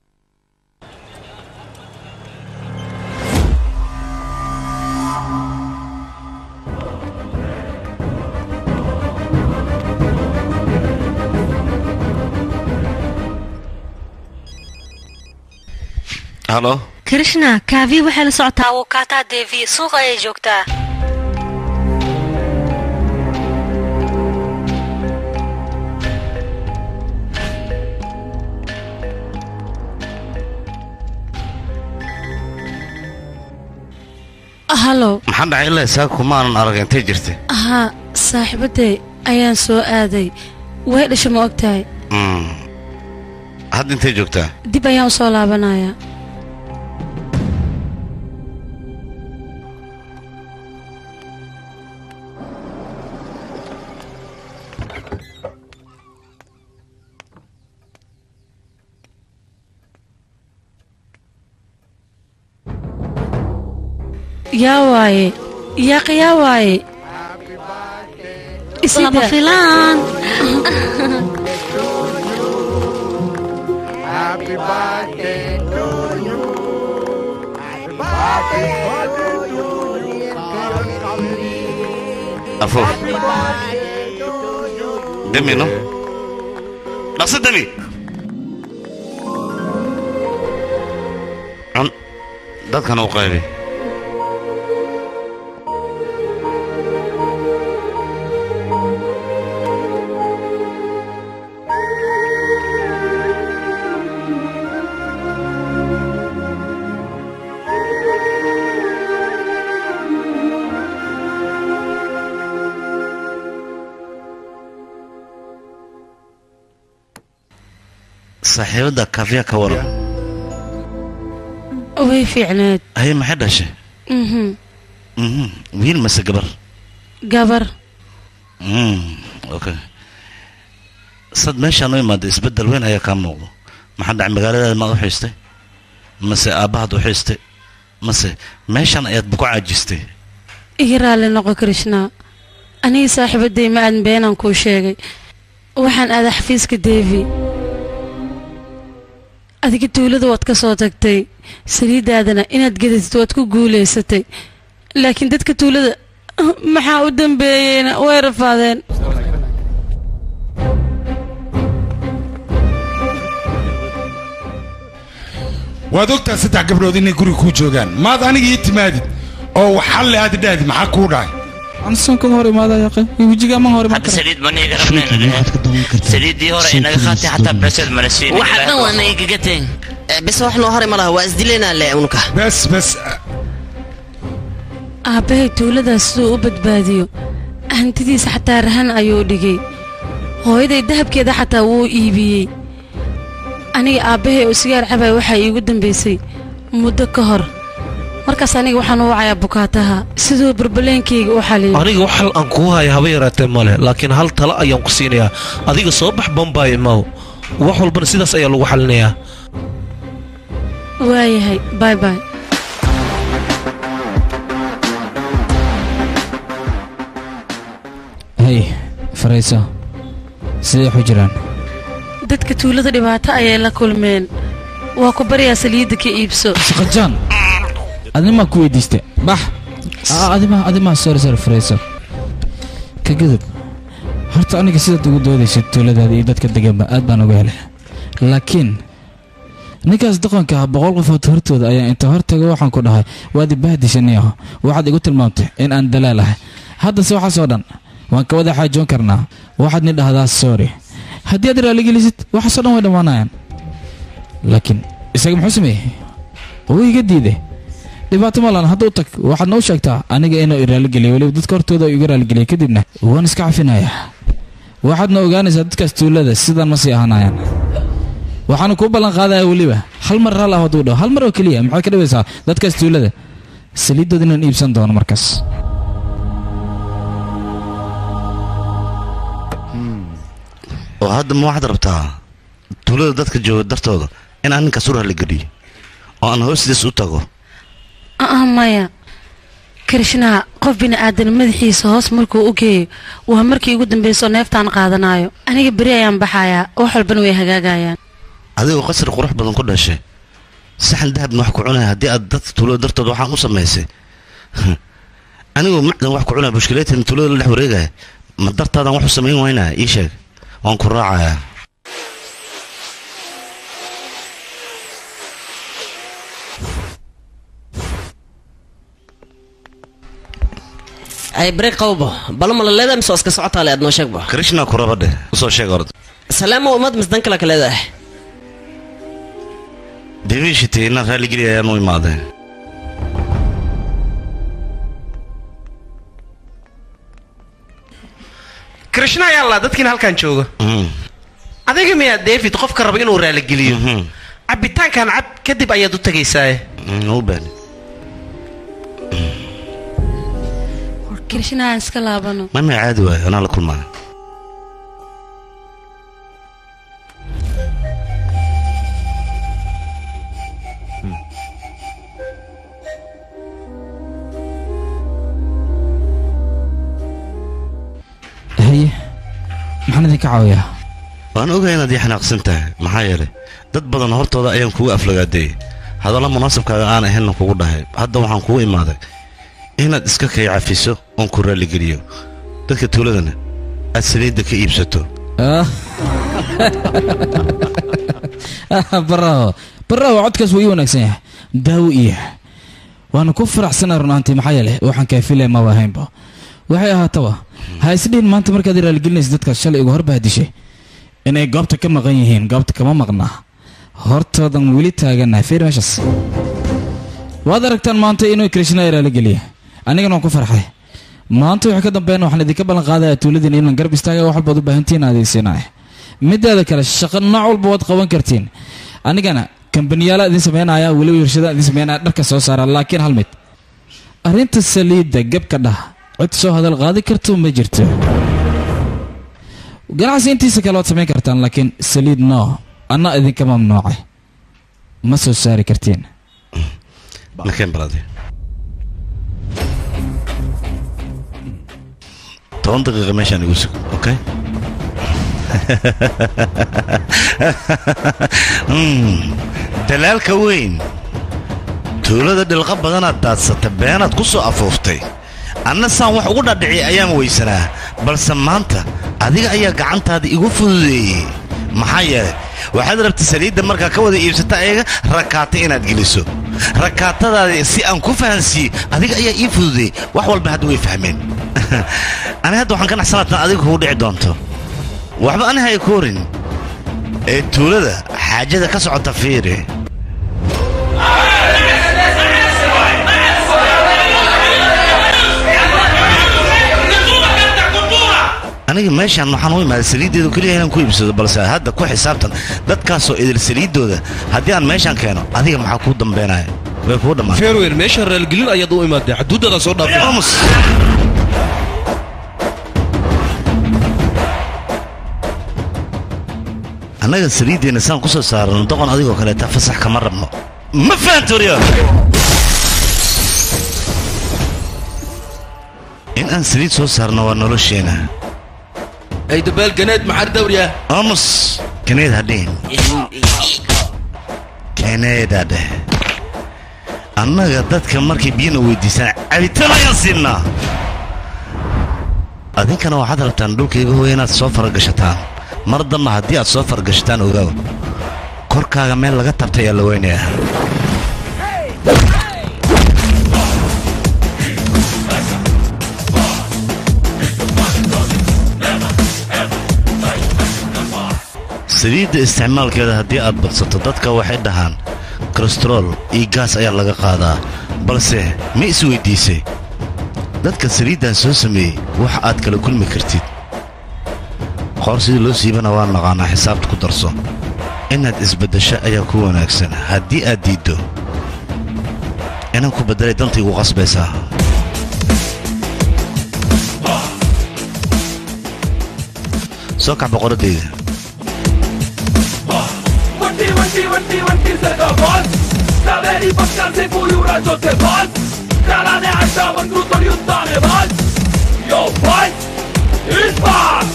halo krishna kaavi waxay la socotaa wukaataa devi suuqa ayay joogtaa halo maxaa dhacay ilaa isaa kumaanan arag intay jirtay haa saaxiibaday ayaan soo aaday way dhasha ma og tahay Mm. hadda intay joogtaa dib ayaan u soo laabanayaa yaa waaye yaaq yaa waaye lama filaan Happy birthday to you. Happy birthday to you. afuuf demi no dhaqso demi cun dadkan u qaybi saaxiibadda kaafiya ka waran way fiicneed haye maxay dhashay mhm Mhm. wiil mase gabar gabar Mm, okay sad meeshaan u imaada isbeddel weyn ayaa kaa muuqdo maxaa dhacay magaaladaada maad u xiistay mase aabbahaad u xiistay mase meeshaan ayaad buku caajistay iga raalli noqo krishna anigii saaxiibaday ma aadan beenaan kuu sheegay waxaan aadaa xafiiska devi adiga tuulada waad ka soo tagtay saliiddaadana inaad gedatid waad ku guulaysatay laakiin dadka tuulada maxaa u dambeeyeyna way rafaadeen waad ogtaa saddex gabdhood inay guriga kuu joogaan maad aniga ii timaadid oo xalle aad idhaahdi maxaa kuu dhacay ansan kaga hor imaada yaqe wejiga ma hor imaan hadda saliid ma niiga rabnayna saliiddii hore inaga qaatay xataa beeseed mala siinin waxa dhan waa naga gagateen bes wax noo haray ma laha waa isdilaynaa le unuka bes bes aabbahay tuuladaas siduu u badbaadiyo hantidiisa xataa rahan ayuu dhigay hooyaday dahabkeeda xataa wuu iibiyey aniga aabbahay oo sigaar cabay waxaa iigu dambaysay muddo ka hor markaas aniga waxaan u wacayaa bukaataha siduu barbaleenkayga u xaliyo aniga wax hal aan kuu haya haba yaraatee male laakiin hal talo ayaan ku siinayaa adiga soo bax bombay imaw wax walbana sidaas ayaa lagu xalinayaa waayahay bay bay hey farayso sidee waxu jiraan dadka tuulada dhibaato ayay la kulmeen waa ku baryaa saliidda ka iibso saqajaan adimaa ku weydiista bax Aa, adimaa adimaa sorry sorry farayso ka gudub horta aniga sidaad ugu doodaysa tuuladaada iyo dadka deganba aad baan uga helay laakiin ninkaas doqonka ah boqol qofood hortooda ayaa inta hortaga waxaan ku dhahay waad ibahdishaniyaho waxaad igu tilmaamtay in aan dalaal ahay haddase waxaasoo dhan waan ka wada xaajoon karnaa waxaad ni dhahdaa sorry haddii aad raaligelisid waxaasoo dhan way dhammaanayaan laakiin isaga muxuu sameeyey wuu iga diiday dhibaato malan hadda u tag waxaad noo sheegtaa aniga inuu i raaligeliyo weliba dadka hortooda uu iga raaligeliyo kadibna waan iska cafinayaa waxaadna ogaanaysaa dadkaas tuulada sidaan ma sii ahaanayaan waxaanu kuu ballan qaadayaa weliba hal mar raal ah hadduu dhaho hal mar oo keliya maxay ka dhibaysaa dadkaas tuulada saliiddooda inaan iibsan doono markaas oo hadda ma waxaad rabtaa tuulada dadka jooga dartooda inaan ninkaas u raaligeliyo oo aan hoostiis u tago ah maya krishnaha qof bini'aadan madaxiisa hoos markuu u geeyo waa markii ugu dambayso neeftaan qaadanayo aniga beri ayaan baxayaa wax walbana way hagaagayaan adigoo qasri qurux badan ku dhashay saxan dahabna wax ku cunaya haddii aad dadka tuulada dartooda waxaan u samaysay anigoo macdan wax ku cunaya bushkileetan tuulada la dhex wareegaya ma dartaadaan wax u samayn waynaya ii sheeg waan ku raacayaa ay bareeg qawbo balo ma la leedahay mise waa iska socotaa le aad noo sheegba krishna ku raba dheh usoo sheeg orda salaamo ummad mise dan kale ka leedahay deviishiti inaan raaligeliya ayaan u imaadeen krishna ayaa laa dadkiina halkan jooga adiga miyaa david qofka raba inuu raaligeliyo cabitaankan cab kadib ayaad u tegaysaaye u baani krishnahaan iska laabano mama caadi waayo anaa la kulmaa haye maxaan idinka caawiyaa waan ogahay inaad ii xanaaqsan tahay maxaa yeelay dad badan hortooda ayaan kugu aflagaadeeyey hadalla munaasabkaaga aan ahaynna kugu dhahay hadda waxaan kugu imaaday inaad iska kay cafiso oon ku raalligeliyo dadka tuuladana aad saliidda ka iibsato baraawo baraawo codkaas wuu ii wanaagsan yahay daawo iyo waana ku faraxsanaa runaantii maxaa yeelay waxaan kaafilaya maba ahaynba waxay ahaataba ha isdhihin maanta markaad raaligelinaysa dadkaas shalay uga horbahdishay inay goobta ka maqan yihiin goobta kama maqnaa hortoodan weli taaganahay fiir meeshaas waad aragtaan maanta inuu krishna raaligeliya anigana waan ku farxay maanta wixii ka dambeeyna waxaan idinka ballan qaadaya tuuladiina inaan garab istaaga wax walbaad u baahantihiin aadaysiinaya mideeda kale shaqo nooc walba waad qaban kartiin anigana kambaniyaala idin sameynaya weliba warshada idin sameynaya dharka soo saara laakiin hal mid arrinta saliidda gebka dhah cid soo hadal qaadi karto ma jirto ganacsi intiisa kale waad samayn kartaan laakiin saliid no anna idinka mamnuucay ma soo saari kartiin nakeen balade toban daqiiqa meeshaan igu sug okay Mm, dalaalka weyn tuulada dhilqa badanaad daadsata beenaad ku soo afuuftay anna saan wax ugu dhadhiciyay ayaan weysanaa balse maanta adiga ayaa gacantaada igu fududeeyey maxaa yeelay waxaad rabta saliidda markaa ka wada iibsata ayaga rakaata inaad geliso rakaatadaada si aan ku fahansiiye adiga ayaa ii fududeeyey wax walba hadda way fahmeen ani hadda waxaan ka naxsanaatan adiga kugu dhici doonto waxba ani hay koorin ee tuulada xaajada ka socota fiiri aniga meeshaan waxaan u imaaday saliiddeedu keliya inaan ku iibsado balse hadda ku xisaabtan dadkaasoo idil saliiddooda haddii aan meeshaan keeno adiga maxaa kuu dambeynaya way kuu dhammaan fairweyn meeshaan raalgelin ayaad u imaadee xaduuddada soo dhaafay annaga saliiddeenna saan ku soo saarano doqon adigoo kaleeta fasax kama rabno ma fahantoriyo in aan saliid soo saarno waa nolosheena ay dabaal ganeed maxar dawriya aamus keneed hadhihin keneeda dheh annaga dadka markay biyana weydiisaan cabitaan ayaan siinaa adinkana waxaad rabtaan dhulkayga hooya inaad soo faragashataan mar damba haddii aad soo faragashataan ogaaw korkaaga meel laga tabta ayaa la weynayaa saliidda isticmaalkeeda haddii aad badsato dadka waxay dhahaan kolestarool iyo gaas ayaa laga qaadaa balse ma isweyddiisay dadka saliiddan soo sameeyey wax aad kala kulmi kartid qoor sidii loo siibana waa naqaanaa xisaabta ku darso inaad isbaddasho ayaa ku wanaagsan haddii aad diiddo inaan ku beddelay dantaygu qasbaysaa soo kax boqoraddayda वंटी वंटी वंटी वंटी से का बॉस कावेरी पक्का से पूरा जो थे बॉस कराने आशा बंदू तो युद्धाने बॉस यो फाइट इस बार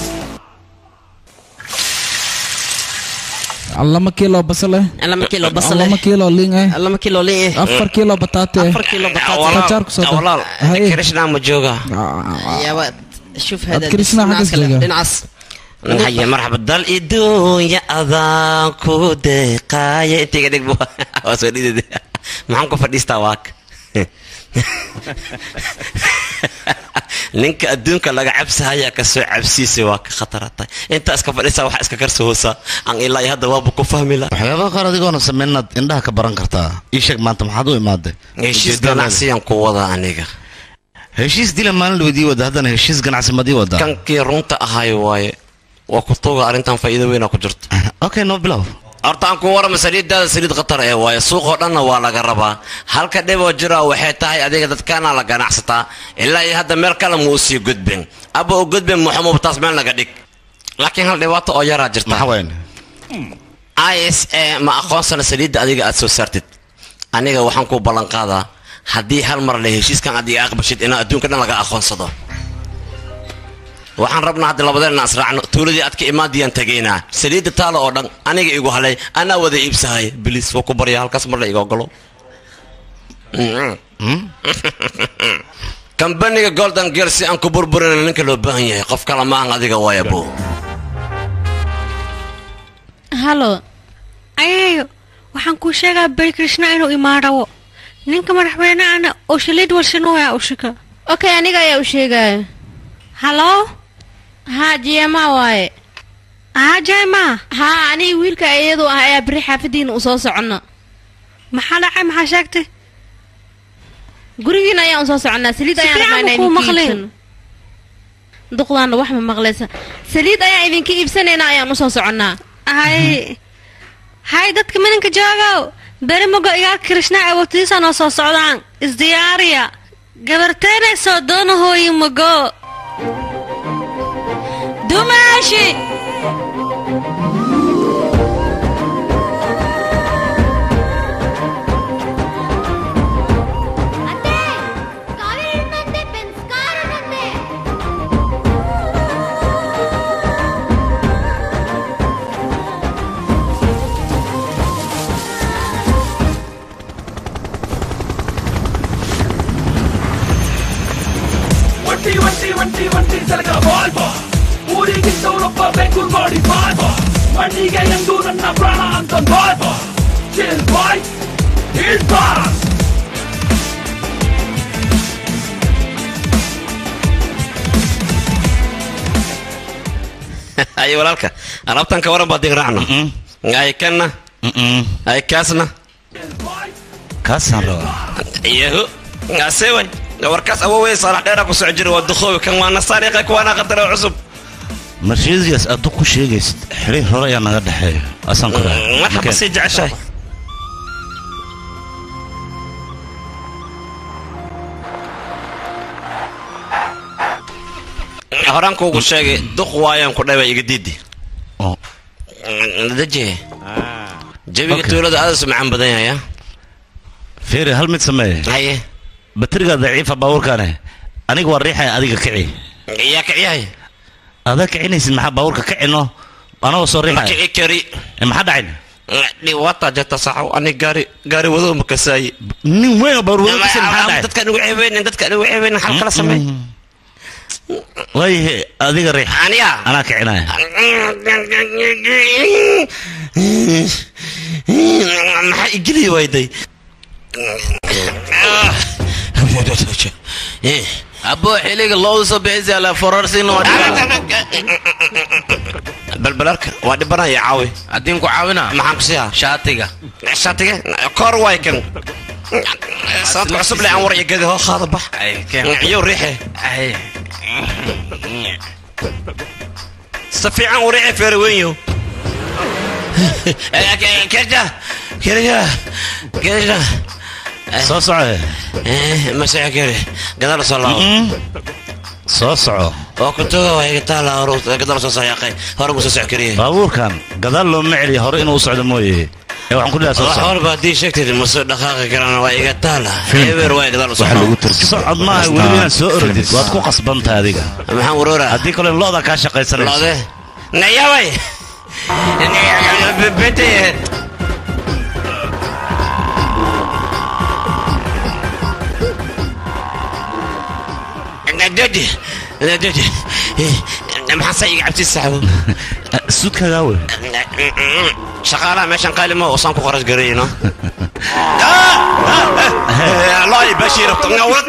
lama kiilo basale lama kiilo basale lama kiilo liin eh lama kiilo liin eh afar kiilo bataate afar kiilo bataate qajaar ku soo dar walaal Haye. krishna ma jooga يا ولد شوف هذا كريسنا حق الزجاج. دنعس haye marxaba dal iduunya adaan ku deeqaaya intiga dhig waa soo dhidid maxaan ku fadhiistaa waak ninka adduunka laga cabsahaya ka soo cabsiisay waa ka khatarata intaa iska fadhisaa waxa iska karso hoosa aan ilaa iyo hadda waaba ku fahmi la waxyaabaha qaar adigoona sameyn inaad indhaha ka baran kartaa ii sheeg maanta maxaad u imaaday heshiis ganacsiyaan ku wada aniga heshiis dila maalin dhaweydii wada haddana heshiis ganacsi madii wada kankii runta ahay waaye waa ku tuuga arrintan faa'iido weynaa ku jirto okay no bilow horta aan ku warama saliiddaada saliid khatar ee waaye suuqoo dhanna waa laga rabaa halka dhiboo jira waxay tahay adiga dadkaana la ganacsataa ilaa iyo hadda meel kale ma u sii gudbin aba u gudbin muxumuub taas meel naga dhig laakiin hal dhibaato oo yaraa jirta i s a ma aqoonsana saliidda adiga aad soo saartid aniga waxaan ku ballan qaadaa haddii hal mar le heshiiskan adiga aqbashid inaa adduunka dhan laga aqoonsado waxaan rabnaa hadda labadeenna asraacno tuuladii aad ka imaadiyaan tegaynaa saliidda taalo oo dhan aniga igu halay anaa wada iibsahay bilis waa ku barya halkaas mar la iga ogolo kambaniga golden gear si aan ku burburin ninka loo baahan yahay qof kale maahan adiga waaya buu halo ayayo waxaan kuu sheegaa beri krishna inuu imaarawo ninka madaxweyneana oo shaliid warshanoya ushika okay aniga ayaa u sheegaya halo haa jeema waaye haa jeema haa aniga wiilka iyadu ah ayaa beri xaafadiina u soo socona maxaa dhacay maxaa sheegtay gurigiina ayaan usoo soconnaa saliid Si ayaan fiican rabnaa kuu inaynu maqleen. iibsano duqdaana wax ma maqlaysa saliid ayaan idinka iibsanaynaa ayaan usoo soconnaa hay hay dadka minanka joogow beri mago igaa kirishna awootiisa noo soo socdaan isdiyaariya gabarteenay soo doonahooyi mago dumaashi వంటి వంటి వంటి వంటి ಸಲಗ ಬಾಲ್ ಊರಿಗೆ ಸೌರಪ್ಪ ಬೆಂಗಳೂರು ಮಾಡಿ ಬಾಲ್ ಮಣ್ಣಿಗೆ ಎಂದು ನನ್ನ ಪ್ರಾಣ ಅಂತ ball chill boy hill ball ay walaalka alaabtan ka waran baa digraacno ay kanna ay kaasna kaasaan rabaa yahu asewan warkaas awowey saalax dheera ku soco jira waa duqoobi kan waana saariiqa kuwaana qadara cusub marsheediyaas addu ku sheegaysid xiriir hore ayaa naga dhexeeya asaan ku marxaba sii jeceshahay horaan kuugu sheegay duq waayaan ku dhaba iga diidi daje jabiga tuulada aadasu macaan badan yahay fiiri hal mid sameeye haye bateriga daciifa baabuurkaane aniga waa riixaya adiga kici yaa kiciyahay adaa kicinaysid maxaa baabuurka kicino anagoo soo ma riixaya kici kari maxaa dhacayn dhiwaata jirta saxow ani gaari gaari wadoo ma kasaayi nin weyn oo baabuur wado kasi maxaa dhacay dadka nugu ceebeynin dadka nugu ceebeynin xal kala sameey waayahe adiga riix aniga anaa kicinaya maxaa igeli wayday abo xiliga loodu soo bixisa la forarsin waa balbalarka waa dhibanaya caawi haddii ku caawina maxaan ku siiyaa shaatiga shaatiga koor waay kan sanadka cusub le aan war iyo gadi hoo qaada bax iyo riixe si fiican u riixe feere weynyo kerja kerja kerja soo soco masaxa kere gadaal soo laabo soo soco oo kutuga waa iga taala hore gadaal soo sayaaqay hore mu soo soco kariye baabuurkan gadaal looma celiya hore inuu u socdo mooye ee waxaan ku dhihaa soo wax soco walba haddii sheegtid ma soo dhaqaaqi karaan waa iga taala eber waa gadaal soo socod maaha weliba inaad soo orodid waad ku qasbantahay adiga maxaan waroora haddii kale looda kaa shaqaysanayso loode nayaway bete nadadi nadadi maxaa saa iga cabsi saxbo sudkagaa wey shaqaalaha meeshan qaalimo osaan ku qaras garayno allahi bashiir ngawad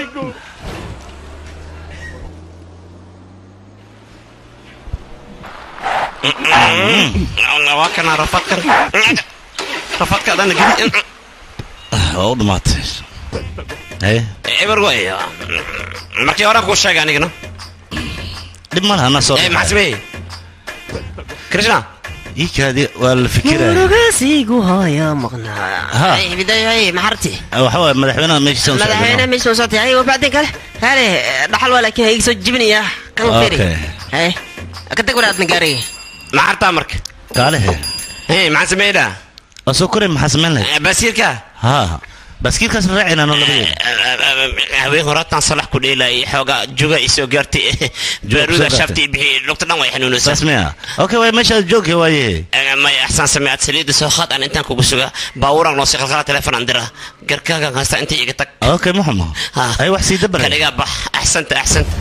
waa kana rafadkan rafadka adana gedi waa u dhamaatay haye eber way markii horaan kuu sheegay anigana dhib ma laha anaa soo maxaa sameeyey krishna iikaadi waa la fikiraya murugasiigu hooyo maqnaa bidayoy maxarti waxa waaye madaxweynaha meeshiisa madaxweyne meesha soo socotay ay wabacdin kale kaale dhaxal waa laakiin hayga soo jibinaya kan feri Okay. hay ka tag wadaadna gaariga maxartaa marka kaalehe maxaan sameeynaa waa soo koray maxaa samayn lahayd basiirka ha baaskiilkaas raacayna no labadeeda haween horaatan salax ku dheelay xoogaa juga isoo gaartay baaruuda shafti bixi lugta dhan way xanuunaysaa saas miya okay waay meeshaad joogka waaye maya axsaan samee aad saliida soo qaad aan intaan kugu suga baabuuraan noo sii qalqala telefon aan dira garkaagan haysta inta iga tag okay muxuma ay wax sii dabalay kaligaa bax axsanta axsanta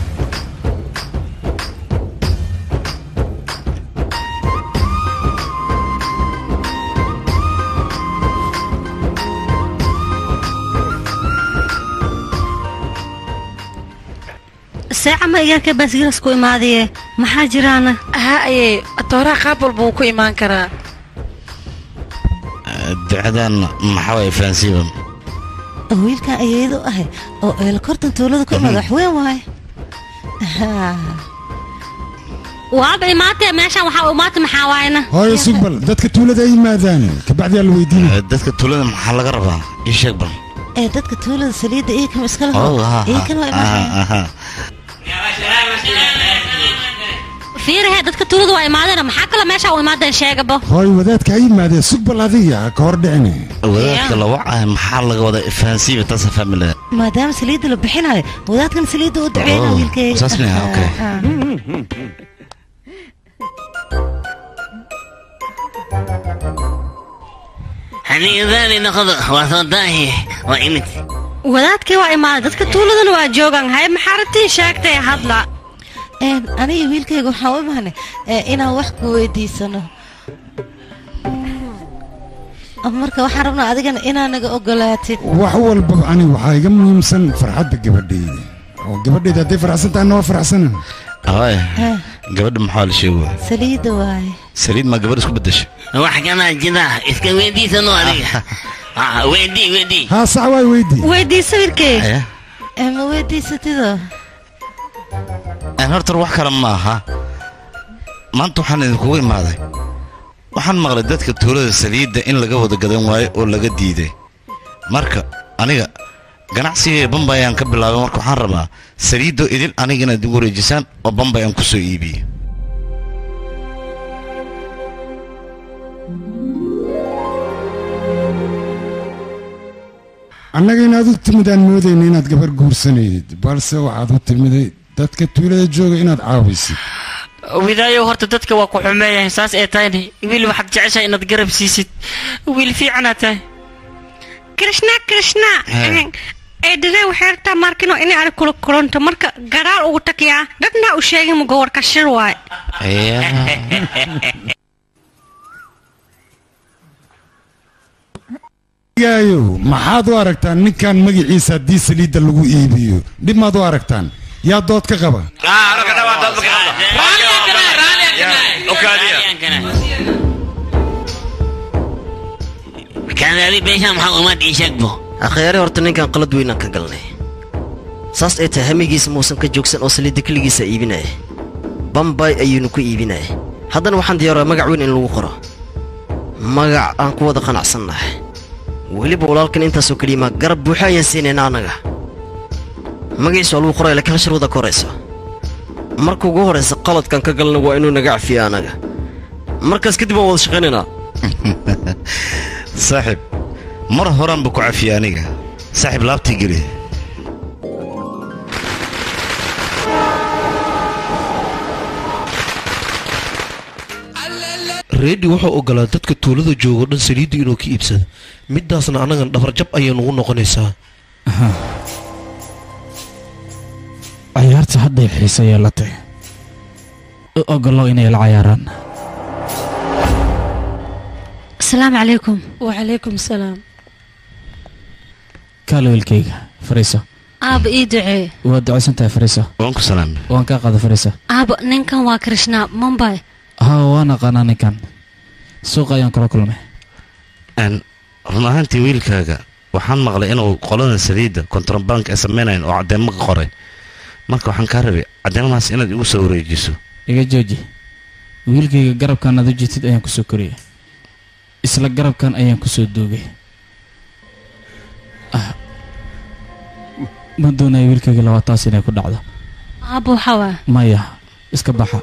seeca ma igarka baasgiras ku imaadaye maxaa jiraana ha ayey atooraha qaab walba wuu ku imaan karaa ducadan maxaa waaye fahansiiba wiilkan ayeedo ahay oo eela kortan tuulada ku imaada wax weyn waaye waaba imaatee meeshan waxaa imaatay maxaa waayna hooyo sugbal dadka tuulada ay yimaadaan kabacdi aa la weydiinaya dadka tuulada maxaa laga rabaa ii sheeg bal ee dadka tuulada saliidda iyo kama iskala Oh, ha, iyo ha. kan waa Ah, imaanaya aha. fiirahe dadka tuulada waa imaadeen maxaa kaloo meesha u imaadeen sheegaba hooyo wadaadka ha yimaadee sugbal adiga ha ka hor dhicine wadaadka la wacaya maxaa laga wada ifahansiiba taasa family maadaama saliidda la bixinayo wadaadkan saliidda u duceyna Oh, wiilkeyga saas miyaa? Okay. Ah, ah. haniidaani noqdo waa soo daahi waa imid wadaadkii waa imaaday dadka tuuladana waa joogaan hay maxaa rabtiin sheegtay hadla Een, aniga wiilkayga waxaan u imaanay ee, inaan wax ku weydiisano marka waxaan rabnaa adigana inaa naga ogolaatid wax walbaba ani waxaa iga muhiimsan farxadda gabadhayda oo gabadhayda hadday faraxsan tahay noo faraxsanan hooy Ah, gabadha maxaa la sheegaya saliidda waaye saliid maa gabadh isku bedesha wax kanaa jira iska weydiisano adiga Ah, weydii weydii haa sax waay weydii weydiisa wiilkeyga Aya. ee, ma weydiisatidoo Een, horta wax kale ma aha maanta waxaan idinkugu imaaday waxaan maqlay dadka tuulada saliidda in laga wada gadan waayo oo laga diiday marka aniga ganacsigay bambay aan ka bilaabay marka waxaan rabaa saliiddo idin aniga inaad igu wareejisaan oo bambay aan ku soo iibiyo annaga inaad u timid aan moodayna inaad gabar guursanayd balse waxaad u timiday dadka tuulada jooga inaad caawisid widaayo horta dadka waa ku xumeeyahay saas ee tahayna wiil waxaad jeceshahay inaad garab siisid wiil fiicanaad tahay krishna krishna Hee. eedhadee waxay rabtaa markino inay ari kula kulanto marka gadaal ugu takiyaa dadna u sheegin mugo warka shir waay gaayo maxaad u aragtaan ninkan magaciisa haddii saliidda lagu iibiyo dhib maad u aragtaan yaa dood ka qaba kaadaadi beeshaan maxaa umaad ii sheegbo akhyaari horta ninkan qalad weynaan ka galnay saas ay tahay hamigiisa muusan ka joogsan oo saliidda keligiisa iibinaya bambay ayuunu ku iibinaya haddana waxaan diyaaraa magac weyn in lagu qoro magac aan ku wada qanacsannahay weliba walaalkan intaasoo keliya maa garab buuxa ayaan siinaynaa annaga magaciisa waa lagu qoraya laakiin hal sharwada ka horaysa marka ugu horaysa qaladkan ka galna waa inuu naga cafiya annaga markaas kadib waan wada shaqaynaynaa saaxiib mar horaan ba ku cafiyey aniga saaxiib laabtii geli reedi wuxuu ogolaa dadka tuulada joogo dhan saliidda inuu ka iibsado midaasna annagan dhabarjab ayay nugu noqonaysaa cayaarta hadday xiise yeelatay u ogolow inay la cayaaraan asalaamu calaykum wacalaykum salaam kaale wiilkayga fariiso aaba ii ducee waad ducaysan tahay fariiso waan ku salaamay waan kaa qaada fariiso aaba ninkan waa krishna mumbay haa waan aqaanaa ninkan suuqa ayaan kula kulmay Een, run ahaantii wiilkaaga waxaan maqlay inuu qolada saliidda kontrabank ay samaynayn oo caddeemo ka qoray marka waxaan kaa rabay caddeemadaas inaad igu soo wareejiso iga jooji wiilkayga garabkan aad u jeetid ayaan kusoo koriyay isla garabkan ayaan kusoo duugay Ah, ma doonayo wiilkayga labaataas inay ku dhacdo aaba waxaa waa maya iska baxa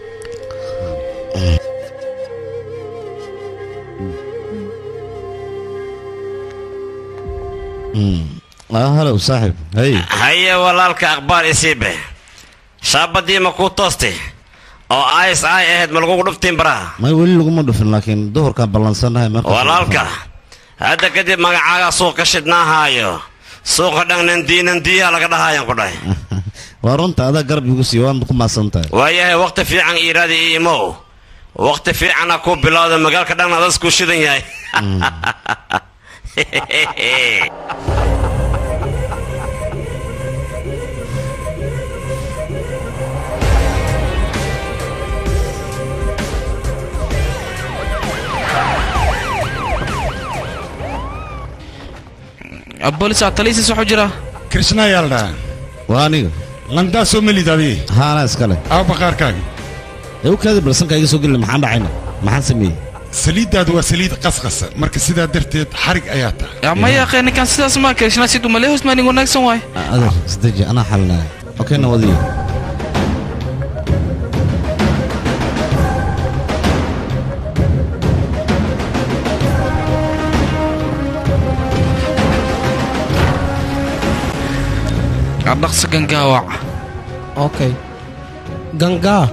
ah halow saaxiib hey haye walaalka akhbaar isiibe shaabadii ma kuu toostay oo is ay ahayd ma lagugu dhuftiin baraha may weli laguma dhufin laakiin duhurkaan ballansannahay marka walaalka hadda kadib magacaaga suuqa shidnaahaayo suuqa dhan nandii nandiyaa laga dhahayaan ku dhahay waa runta adaa garab igu siiya waan ku maasan tahay waayahay waqti fiican iiraadi iyo imow waqti fiicana ku bilowda magaalka dhan adasku shidan yahay bolis taliisis waxuu jira krishna ayaa la dhahaa waa aniga landaasoo melid adii haana iskale aw baqaarkaaga ee u kaadi balsanka iga soo gelina maxaan dhacayna maxaan sameeyey saliiddaadu waa saliid qasqasa marka sidaa darteed xarig ayaa tahay maya akhay ninkan sidaas maa keshna siduu malee hosmaanin wanaagsan waay adeer isdeji anaa xalinaya okey nawadiyo dhaqso gangaawac okay gangaa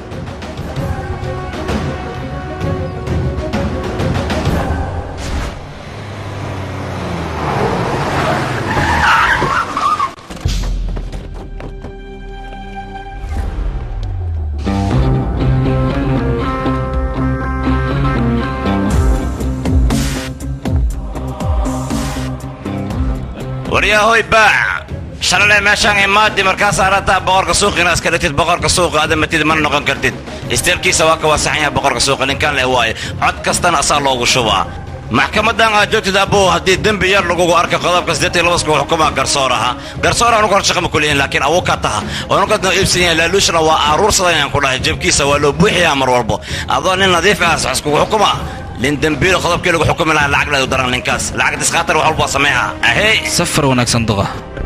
waryahoy baac shalale meeshaan imaadi markaas arataa boqorka suuqa inaad iska dhigtid boqorka suuqa ada matid mana noqon kartid isteelkiisa waa ka waasaxan yahay boqorka suuqa ninkan le waaye cod kastana asaa loogu shubaa maxkamadan aad joogtid abuu haddii dembi yar lagugu arka qodobka siddeed iyo labasku xukumaa garsoor aha garsoor anugu hor shaqama kuleeyin laakiin awuu ka taha onukadna iibsan yahay laaluushna waa aruursadan ayaan ku dhahay jebkiisa waa loo buuxiyaa mar walbo adoo nin nadiif ah saxiskugu xukuma lin dembiilo qodobkii lagu xukumi lahaa lacag leedu daran ninkaas lacag diskaatar wax walba waa sameeha ahey safar wanaagsan duqa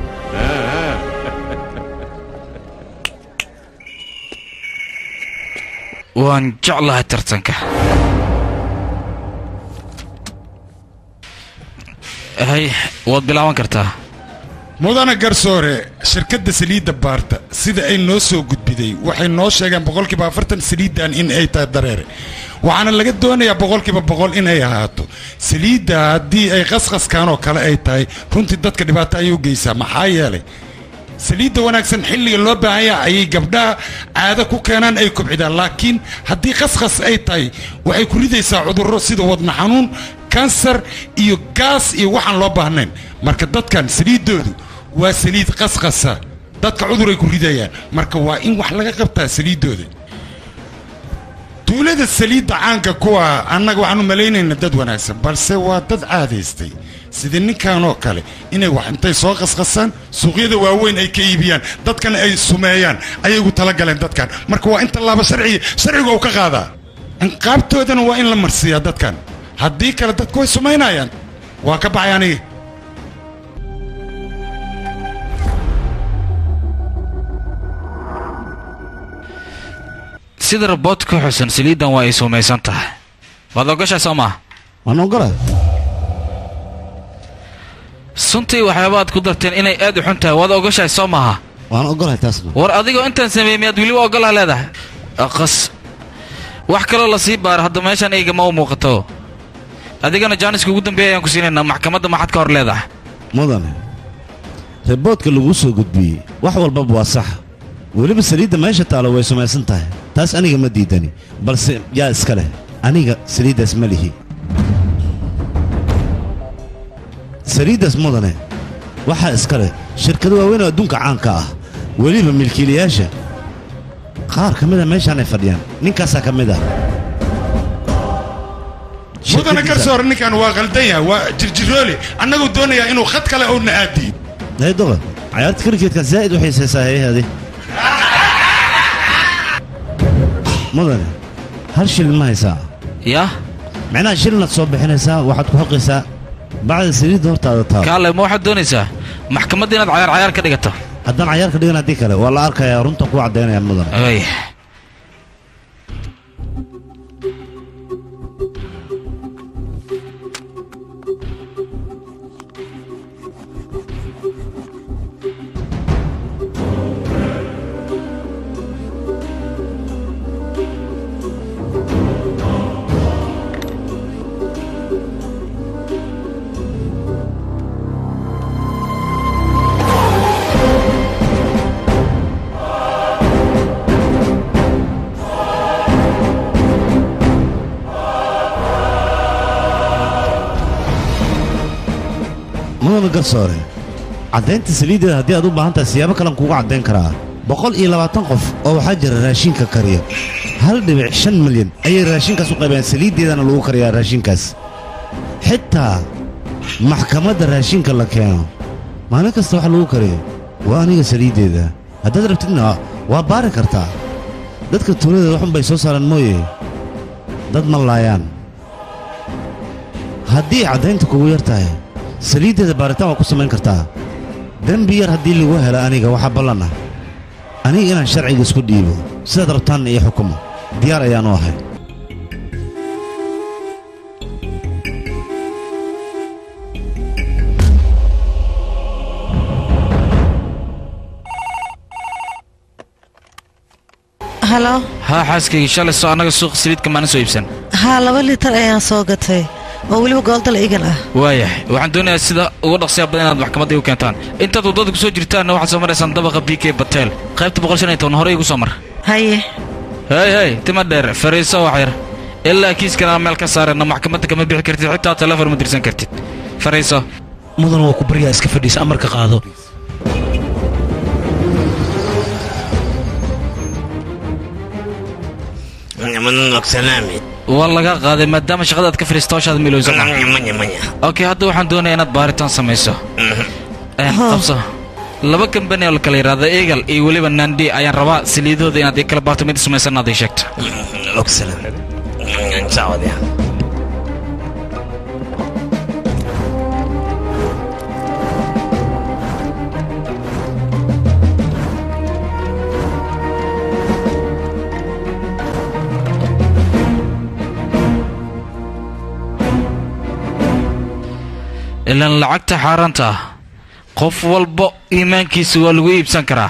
waan jeclahay tartanka hay waad bilaaban kartaa mudana garsoore shirkadda saliidda baarta sida ay noo soo gudbiday waxay noo sheegeen boqolkiiba afartan saliiddan in ay tahay dareere waxaana laga doonayaa boqolkiiba boqol inay ahaato saliidda haddii ay qasqaskan oo kale ay tahay runtii dadka dhibaato ayay u geysaa maxaa yeelay saliidda wanaagsan xilliga loo baahan yaha ayay gabdhaha caado ku keenaan ay kobcidaan laakiin haddii qasqas ay tahay waxay ku ridaysaa cudurro sida wadna xanuun kansar iyo gaas iyo waxaan loo baahnayn marka dadkan saliiddoodu waa saliid qasqasa dadka cuduray ku ridayaan marka waa in wax laga qabtaa saliiddooda tuulada saliidda caanka kuwa annaga waxaanu malaynaynaa dad wanaagsan balse waa dad caadaystay sida ninkan oo kale inay wax intay soo qasqasaan suuqyada waaweyn ay ka iibiyaan dadkana ay sumeeyaan ayay ugu talagaleen dadkan marka waa in tallaaba sharciga sharciga uu ka qaadaa inqaabtoodana waa in la marsiiyaa dadkan haddii kale dadku way sumaynayaan waa ka baxay aniga sida raboodka xusan saliiddan waa ay sumaysan tahay waad ogashaa soo maaha waan ogolaa suntii waxyaaba aad ku darteen inay aad u xun tahay waad ogashahay soo maaha waan ogolahay taasna war adigoo intaan sameeyey miyaad weliba ogolaha leedahay aqas wax kaloo la sii baara hadda meeshaan eygama u muuqato adigana jaaniska ugu dambeeya ayaan ku siinaynaa maxkamadda maxaad ka hor leedahay mudane riboodka laguu soo gudbiyey wax walbaba waa sax weliba saliidda meesha taalo way sumaysan tahay taas aniga ma diidani balse yaa iska leh aniga saliiddaas ma lihi saliiddaas mudane waxaa iska leh shirkado waaweyn oo adduunka caanka ah weliba milkiilayaasha qaar ka mida meeshaanay fadhiyaan ninkaasaa ka mid ah mudana garsoore ninkan waa qaldan yahay waa jirjiroole annaguu doonayaa inuu khad kale uuna aadiyo daydoqa cayaarta kriketka zaa'id u xiisaysaa heehaadi mudane hal shilin ma haysaa yaa micnaha shilinaad soo bixinaysaa waxaad ku xoqaysaa bacda saliidda hortaada taal kaale ma waxaad doonaysaa maxkamadda inaad cayaar cayaar ka dhigato haddaan cayaar ka dhigan haddii kale waa la arkayaa runta kuu caddaynaya mudane ay mudane garsoore caddaynta saliiddeeda haddii aad u baahan tahay siyaabo kalen kuuga caddayn karaa boqol iyo labaatan qof oo waxaa jira raashinka kariya hal dhibic shan milyan ayay raashinkaas u qaybeen saliiddeedana lagu kariyaa raashinkaas xitaa maxkamadda raashinka la keeno maalin kasta waxa lagu kariyo waa aniga saliiddeeda haddaad rabtidna waa baari kartaa dadka tuulada waxun bay soo saaraan mooye dad ma laayaan haddii caddaynta kugu yar tahay saliiddeeda baaritaan waa ku samayn kartaa dembi yar haddii lagu helo aniga waxaa ballan ah aniga inaan sharciga isku dhiibo sidaad rabtaanna iyo xukumo diyaar ayaanu ahay halo haa xaaskaygii shalay soo annaga suuqa saliidka maana soo iibsan haa laba litar ayaan soo gatay oo weliba gooldal igal ah waayahay waxaan doonayaa sida ugu dhaqsiya badan inaad maxkamadda igu keentaan intaad waddada ku soo jirtaanna waxaad soo maraysaan dabaqa b k batel qaybta boqol shan iyo toban hore igu soo mar haye hey hey tima dheer fariiso wax yar ilaa kiiskan aan meel ka saarana maxkamadda kama bixi kartid xitaa telefoon ma dirsan kartid fariiso mudan waa ku baryaa iska fadhiisa amarka qaado waa laga qaaday maadaama shaqada aad ka fadhiista hawshaada milowsa okay hadda waxaan doonayaa inaad baaritaan samayso Eh, qabso laba kambani oo la kala yidhaahdo eagle iyo weliba nandi ayaan rabaa saliidahooda inaad ii kala baarto mid samaysan aad ii sheegto ilaan lacagta xaaraanta ah qof walba iimaankiisa waa lagu iibsan karaa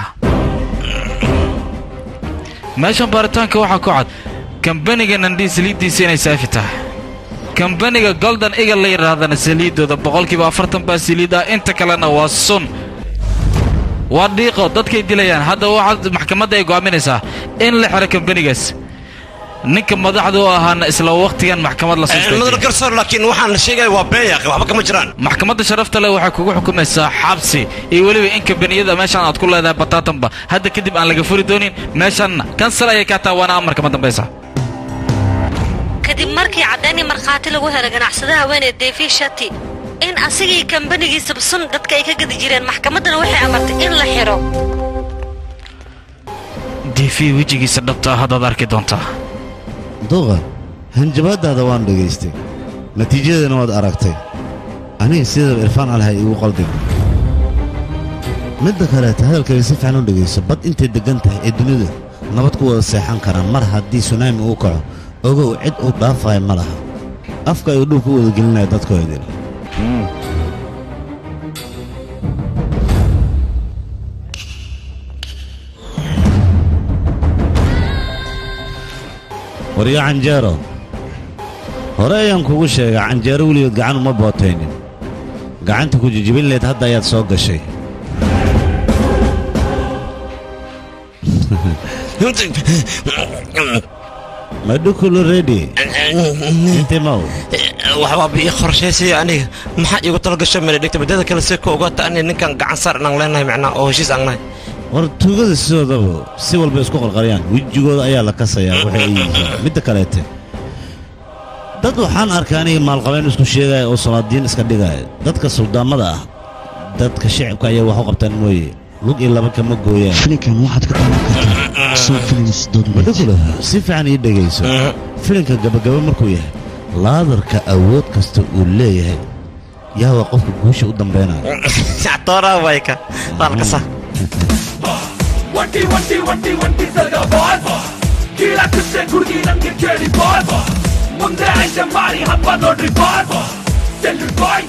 meeshan baaritaanka waxaa ku cad kambaniga nandhii saliiddiisa inay saafi tahay kambaniga golden eagle la yidhaahdana saliiddooda boqolkiiba afartan baa saliid ah inta kalena waa sun waa dhiiqo dadkay dilayaan hadda waxaad maxkamadda ay go'aaminaysaa in la xiro kambanigaas ninka madaxda u ahaana isla wakhtigan maxkamad la mudan garsoor laakiin waxaan la sheegaya waa beeyaqi waxba kama jiraan maxkamadda sharafta leh waxay kugu xukumaysaa xabsi iyo weliba in kambaniyada meeshaan aad ku leedahay bataatanba hadda kadib aan laga furi doonin meeshaanna kansal ayay kaa tahay waana amarka ma dambaysa kadib markii caddayn iyo markhaati lagu helay ganacsadaha haweenee deefi shati in asigii kambanigiisaba sun dadka ay ka gadi jireen maxkamaddana waxay amartay in la xiro diifi wejigiisa dhabta ah haddaad arki doontaa duqa hanjabaadaada waan dhegaystay natiijadeena waad aragtay aniga sidaba irfaan alha igu qaldin midda kaleeta hadalkayga si fiican u dhegayso bad intay deggan tahay ee dunida nabad ku wada seexan karaan mar haddii sunaami uu kaco ogow cid uu dhaafaya ma laha afka ayuu dhulka u wada gelinaya dadkoodin waryo canjeero hore ayaan kugu sheegay canjeero weligood gacan uma bootaynin gacanta ku jijibin leed hadda ayaad soo gashay madhukulu redi intimaw waxbaa bii qorshaysaya aniga maxaa iigu talagasho mele dhigta badada kale si ka ogaata ani ninkan gacan saar inaan leenahay macnaa oo heshiis aan nahay war tuugada sidoodaba si walba isku qalqalyaan wejigooda ayaa la kasayaa waxay ay yihiin midda kaleete dad waxaan arkay aniga maalqabeen isku sheegaya oo salaadiin iska dhigaya dadka suldaamada ah dadka shicibka ayaa wax u qabtaan mooye lug iyo laba kama gooyaan filinkan waxaad ka daawan kartaa soo filins madhukula si fiican ii dhegayso filinka gabagaba markuu yahay laadarka awood kasta uu leeyahay yaa waa qofka guusha u dambaynaya tooraa wayka baalkasa ಒಂಟಿ ಒಂಟಿ ಒಂಟಿ ಒಂಟಿ ಸರ್ಗ ಬಾಸ್ ಕೀಳಕತ್ತೆ ಗುಡ್ಗಿ ನಂಗೆ ಕೇಳಿ ಬಾಸ್ ಮುಂದೆ ಐತೆ ಮಾಡಿ ಹಬ್ಬ ನೋಡ್ರಿ boss salute boys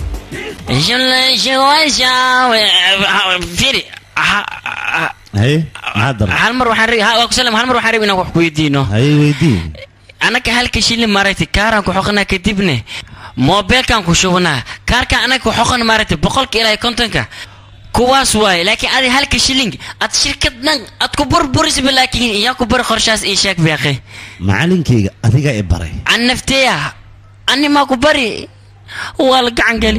firi haye maxaad dar hal mar waxaan ri- ha- waa ku salam hal mar waxaan rabay inaan wax ku weydiino haye weydii anaka halka shilin maaragtay kaaraan ku xoqanaa kadibne moobeelkaan ku shubnaa kaarkaan anaga ku xoqan maaragtay boqolka ilaa iyo kontonka kuwaas waaye laakiin adi halka shilling ad shirkad dhan ad ku burburisba laakiin iyaa ku bari qorshaas ii sheeg beeqe macalinkayga adigaa i baray an nafteeya ani maa ku bari waa la gacan geli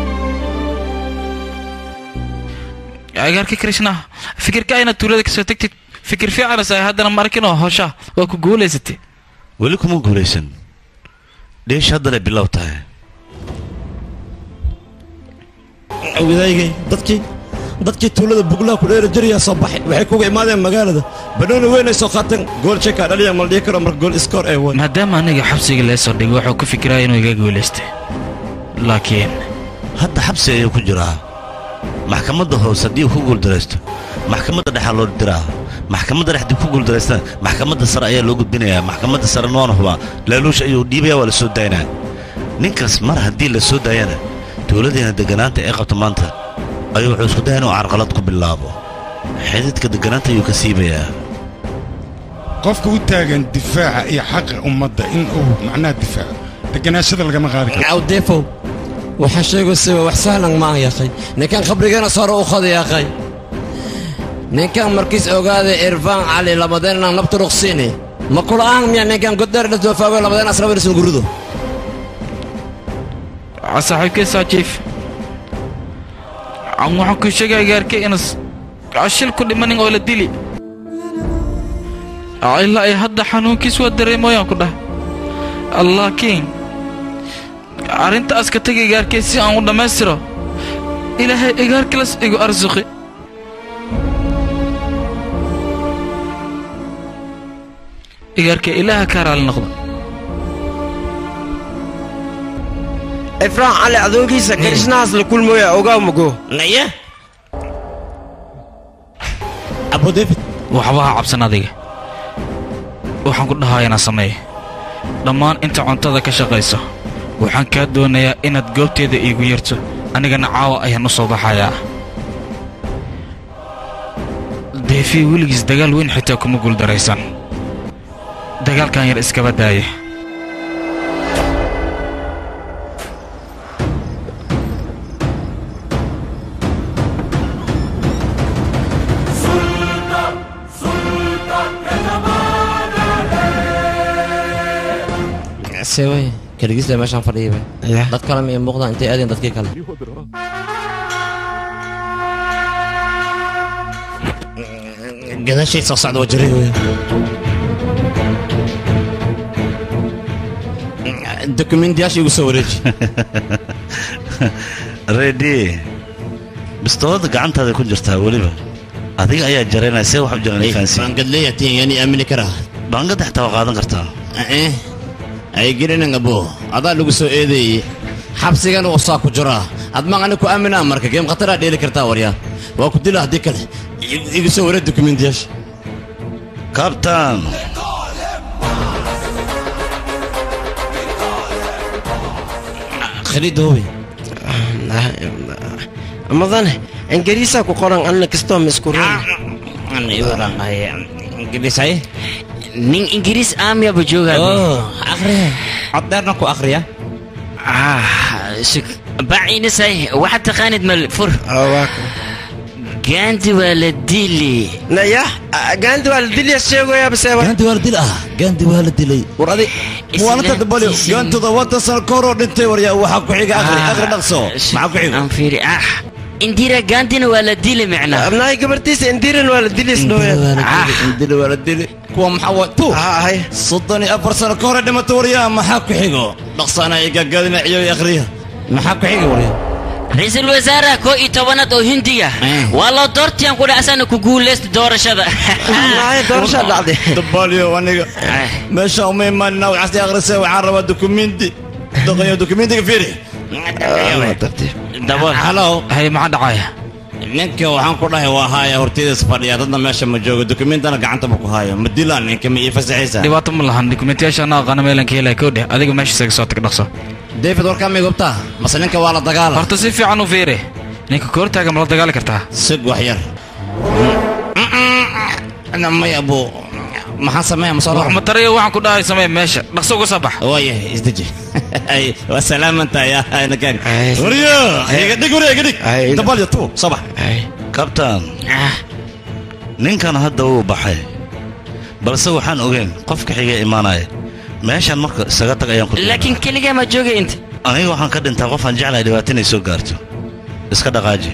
agaarka krishna fikirka ayna tuulada kasoo tegtid fikir fiicanas ay haddana markinoo hosha waa ku guulaysatay weli kuma guulaysan dheesh haddana bilow tahay wadaagay dadkii dadkii tuulada buglaha ku dheeri jirayaa soo baxay waxay kuga imaadeen magaalada banooni weyn ay soo qaateen gool jeka dhaliya ma la dhihi karo marka gool iskoor ee way maadaama aniga xabsiga lee soo dhigay wuxuu ku fikiraya inuu iga guulaystay laakiin hadda xabsi ayuu ku jiraa maxkamadda hoose haddii uu ku guuldaraysto maxkamadda dhexaa loo diraa maxkamadda dhex dib ku guuldaraystana maxkamadda sare ayaa loo gudbinayaa maxkamadda sare noona hubaa laaluush ayuu dhiibayaa waa la soo daynaa ninkaas mar haddii la soo daayana dowladdeena degganaanta ee qabta maanta ayuu wuxuu isku daya inuu carqalad ku bilaabo xididka degganaanta ayuu ka siibayaa qofka u taagan difaaca iyo xaqa ummadda in uu macnaha difaaco deganaashada lagama qaadi karo awdeefow waxaa sheegaysa wax sahlan ma aan yaqay ninkan khabrigeena sore u qada yaqay ninkan markiis ogaada irfaan cali lamadeenna nabta ruqsiini ma kula'aan miya ninkan goddheer dhasdoofaawey lamadeen asrabaynasan gurido saaxiibkay saajiif aan waxaan ku sheegaya gaarkay inas shil ku dhimanin oo la dili ilaa ay hadda xanuunkiis waa dareemoyaan ku dhah laakiin arrintaas ka tegay gaarkay si aan u dhammaystiro ilaahay igaarkilas igu arsuqi igaarkay ilaaha kaa raali noqda ifraan cali adoogiisa karishnahaas la kulmooya ogaa mugo naya abu david waxba ha cabsan adiga waxaan ku dhahaa inaan sameeyo dhammaan inta cuntada ka shaqayso waxaan kaa doonayaa inaad goobteeda iigu yarto anigana caawa ayaan u soo baxayaa deefi weligiis dagaal weyn xitaa kuma guuldaraysan dagaalkan yar iskaba daaya seway keligiisle meeshaan fadhiyaba dad kale ma ii muuqdaan intay aadeen dadkii kale gadaashay soo socda waa jiray wey dokumentiyaasha igu soo wareeji reedi bistoolada gacantaada ku jirtaa weliba adiga ayaa jaraynaya see wax u jiran fahansi baangadleeya tiin yani aamini karaa baangada xitaa waa qaadan kartaa eh ay gelinin abo adaa lagu soo eedeeyey xabsigana usaa ku jiraa admaan ani ku aaminaa marka geem khataraa dheeli kartaa waryaa waa ku dila haddii kale igu soo waree dokumentiyaasha kabtan khaliidoobi madane ingiriisaa ku qoran anna kastoo miskurin ingiriisay nin ingiriis aamiyaba joogaa akhriya coddeerna ku akhriya baciinisay waxaad taqaanid mal fur gaandi waa la dili naya gaandi waa la dilya sheegaya base gaandi waa la dil ah gaandi waa la dilay war adi muwaanata dabalyo gaantooda wanta sano ka horoo dhintay waryaa waxaa ku xiga akhri akhri dhaqso maxaa ku xiga aan fiiri ah indira gaandina waa la dili micnaa abnahay gabartiisa indiran waa la dili indira waa la dili kuwa maxaa wa tu soddon iyo afar sano ka hore dhimato waryaa maxaa ku xigo dhaqsaana ay gaagaadina ciyo akhriya maxaa ku xiga waryaa ra-iisul wasaaraha koo iyo tobanaad oo hindiga waa loo doortiyaan ku dhacsan ku guulaysta doorashada doorasha dhacday dabalyo aniga meesha uma imaanina waxaas akhrisay waxaan rabaa dokumenti doqoyo dokumentiga fiiri halo hay maxaa dhacaya ninka waxaan ku dhahay waa haaya hortaydas fadhiya dadna meesha ma joogo dokumentana gacantaba ku haayo ma dilaan ninka ma ii fasaxaysaa dhibaato ma lahan dokumentiyaasha anaa aqaana meelan ka helaya kowdhe adiga meesha isaga soo tag dhaqso david warkaa may gubtaa mase ninka waa la dagaala horta si fiican u fiiri ninka koortaaga ma la dagaali kartaa sig wax yar may abu maxaan sameeya ma soo wax matarayo waxaan ku dhahay samee meesha dhaqso uga soo bax waayahay isdeji waa salaamantahay nakaan waryo iga dhig waryo iga dhig dabalyo tu soo bax kabtan ninkan hadda wuu baxay balse waxaan ogeyn qofka xiga imaanaya meeshan marka isaga tag ayaan ku laakiin keligaa ma joogay inta aniga waxaan ka dhintaa qofaan jeclahay dhibaato inay soo gaarto iska dhaqaaji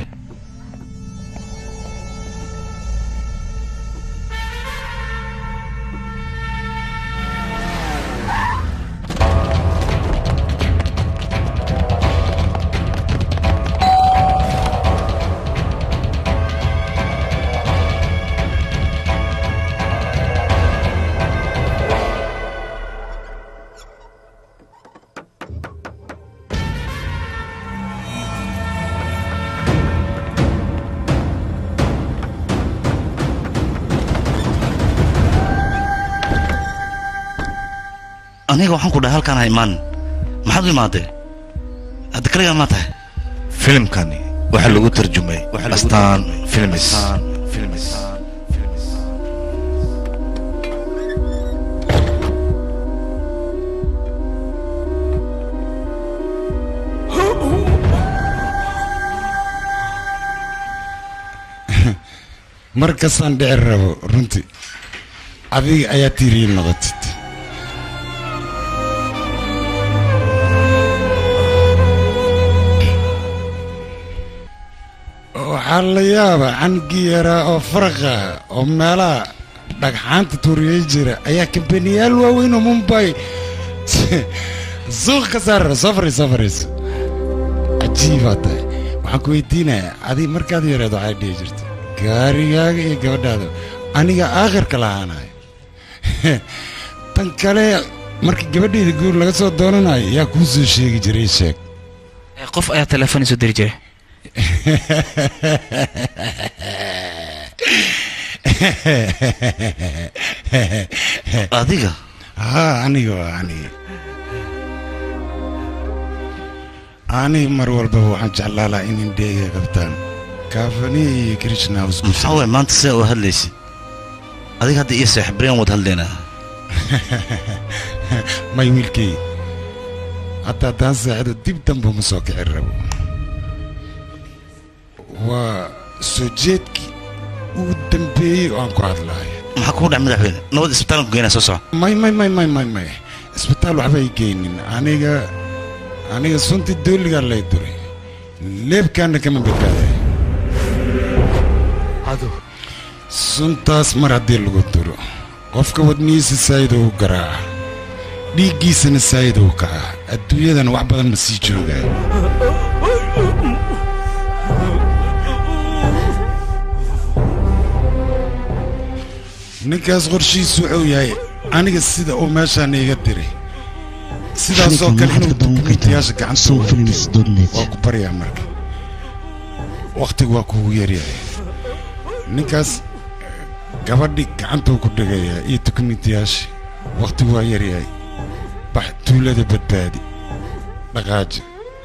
aniga waxaan ku dhahay halkaan ha imaanin maxaad u imaadee hadda kaligaa maa tahay filimkani waxaa lagu tarjumay astaan filmis mar kastaan dhici rabo runtii adiga ayaa tiiriyi noqotid waxaa la yaabaa cangii yaraa oo faraqa oo meelaha dhagxaanta tuuriyey jira ayaa kambaniyaal waaweyn oo mumbai suuq ka saarara soo fariis soo fariis cajiibaa tahay waxaan ku weydiinayaa adiga markaad yareed waxay dhihi jirta gaarigaaga iyo gabadhaada aniga aakhirka lahaanayo tan kale marka gabadhayda guur laga soo doonanayo yaa kuu soo sheegi jiray sheeg qof ayaa telefoon isu diri jiray adiga haa aniga waa aniga aniga mar walbaba waxaan jeclaa lahaa in indheega qabtaan kaafaniya iyo krishna maxaa waay maanta sidaa u hadlaysid adiga hadda iyo saaxiibreen wad hadlaynaa may wiilkay hadda haddaan saaxido dib dambe ma soo kici rabo waa soo jeedkii ugu dambeeyey oo aan ku hadlaayo maxaa kugu dhac madaxweyne nabad isbitaalan ku geynaa soo soco may may may may may may isbitaal waxba ay geynin aniga aniga suntii dooligaa lay duray leebkaana kama badbaaday suntaas mar haddii lagu duro qofka wadnihiisa saayida u garaaca dhiiggiisana saayida u kaca adduunyadana wax badan ma sii joogayo ninkaas qorshihiisu wuxuu yahay aniga sida uu meeshaan iiga diray sidaasoo kale inuu dukumentiyaasha gacanta u waa ku baryaa marka wakhtigu waa kuugu yaryahay ninkaas gabadhi gacantuu ku dhegayaa iyo dukumentiyaasha wakhtigu waa yaryahay bax tuulada badbaadi dhaqaaji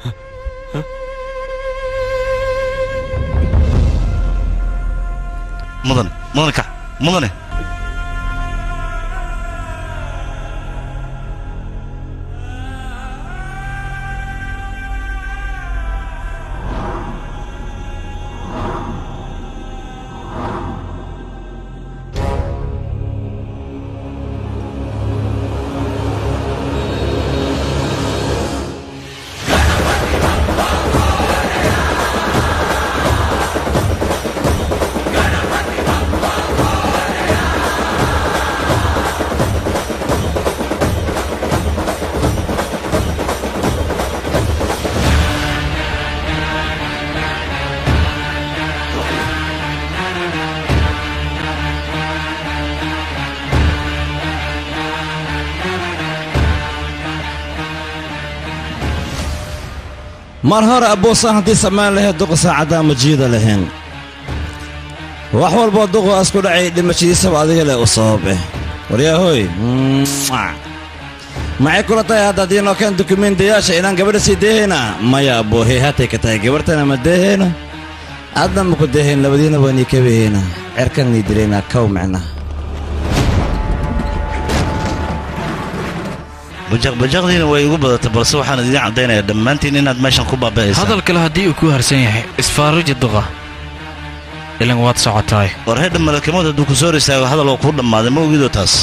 mudan mudane kac mudane mar hore abbuusaan haddii samayn lahayd duqa saacaddaa ma jiida lahayn wax walboo duqu asku dhacay dhimashadiisaba adiga leh u sababe waryaahoy maxay kula tahay hadda haddii noo keen dukumentiyaasha inaan gabadha sii deehayna maya abboohey hatay ka tahay gabarhtana ma deehayna adna maku deehayn labadiina waanii kabahayna cerkan nii dilaynaa kow micna bajaqbajaqdiina way igu badatay balse waxaan idiin caddaynayaa dhammaantiin inaad meeshan ku baaba'aysaa hadal kale haddii uu ku harsan yahay isfaaruji duqa ilan waad socotaay war hedha malakamood hadduu ku soo risaago hadal oo kuu dhammaaday ma ogidoo taas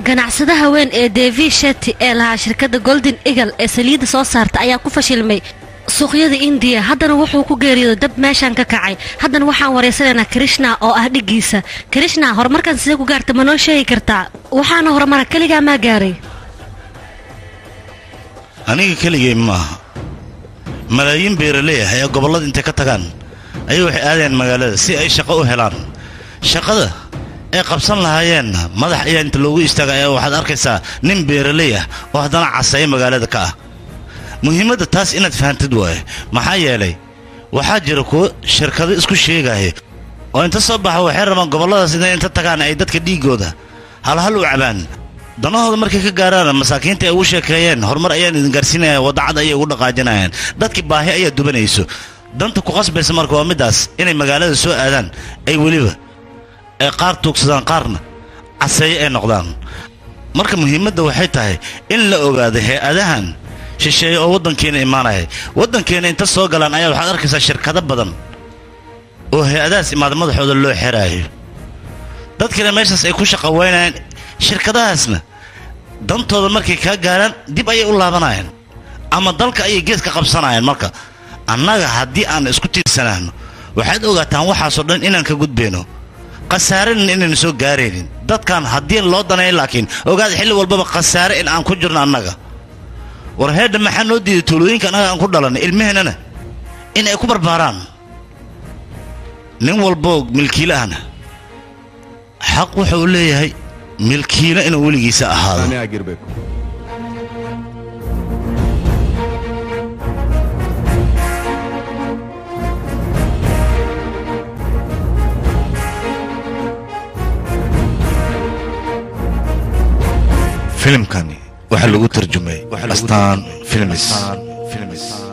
ganacsadaha weyn ee devi shetty ee lahaa shirkadda golden eagle ee saliidda soo saarta ayaa ku fashilmay suuqyada indiya haddana wuxuu ku geeriyooday dab meeshan ka kacay haddana waxaan wareysanaynaa krishna oo ah dhiggiisa krishna horumarkan sidee ku gaarta ma noo sheegi kartaa waxaana horumara keligaa maa gaaray aniga keligay maaha malaayiin beeraley ah ee gobollada intay ka tagaan ayay waxay aadayaan magaalada si ay shaqo u helaan shaqada ay qabsan lahaayeenna madax ayaa inta loogu istaaga ayaa waxaad arkaysaa nin beeraley ah oo haddana caseeya magaalada ka ah muhiimadda taas inaad fahantid waaye maxaa yeelay waxaa jira kuwo shirkado isku sheegaya oo inta soo baxa waxay rabaan gobolladaas inay inta tagaan ay dadka dhiiggooda halhal u cabaan danahooda markay ka gaaraan masaakiinta ay ugu sheekeeyeen horumar ayaan idin gaarsiinaya wadacad ayay ugu dhaqaajinayaan dadkii baahi ayaa dubanayso danta ku qasbaysa marka waa middaas inay magaalada soo aadaan ay weliba ay qaar tuugsadaan qaarna caseeye ay noqdaan marka muhiimadda waxay tahay in la ogaado hay-adahan shisheeye oo waddankeena imaanaya waddankeena inta soo galaan ayaa waxaad arkaysaa shirkado badan oo hay-adahaas imaada madaxooda loo xeraayo dadkina meeshaas ay ku shaqa weynayaan shirkadahaasna dantooda markay kaa gaaraan dib ayay u laabanayaan ama dalka ayay gees ka qabsanayaan marka annaga haddii aan isku tiirsanaano waxaad ogaataan waxaasoo dhan inaan ka gudbayno khasaarena inaynu soo gaaraynin dadkan haddii loo danay laakiin ogaada xilli walbaba khasaare in aan ku jirno annaga war heedha maxaa noo diiday tuulooyinka annaga aan ku dhalannay ilmaheennana in ay ku barbaaraan nin walboo milkiile ahna xaq wuxa uu leeyahay milkiile inuu weligiisa ahaado filimkani waxaa lagu tarjumay astaan films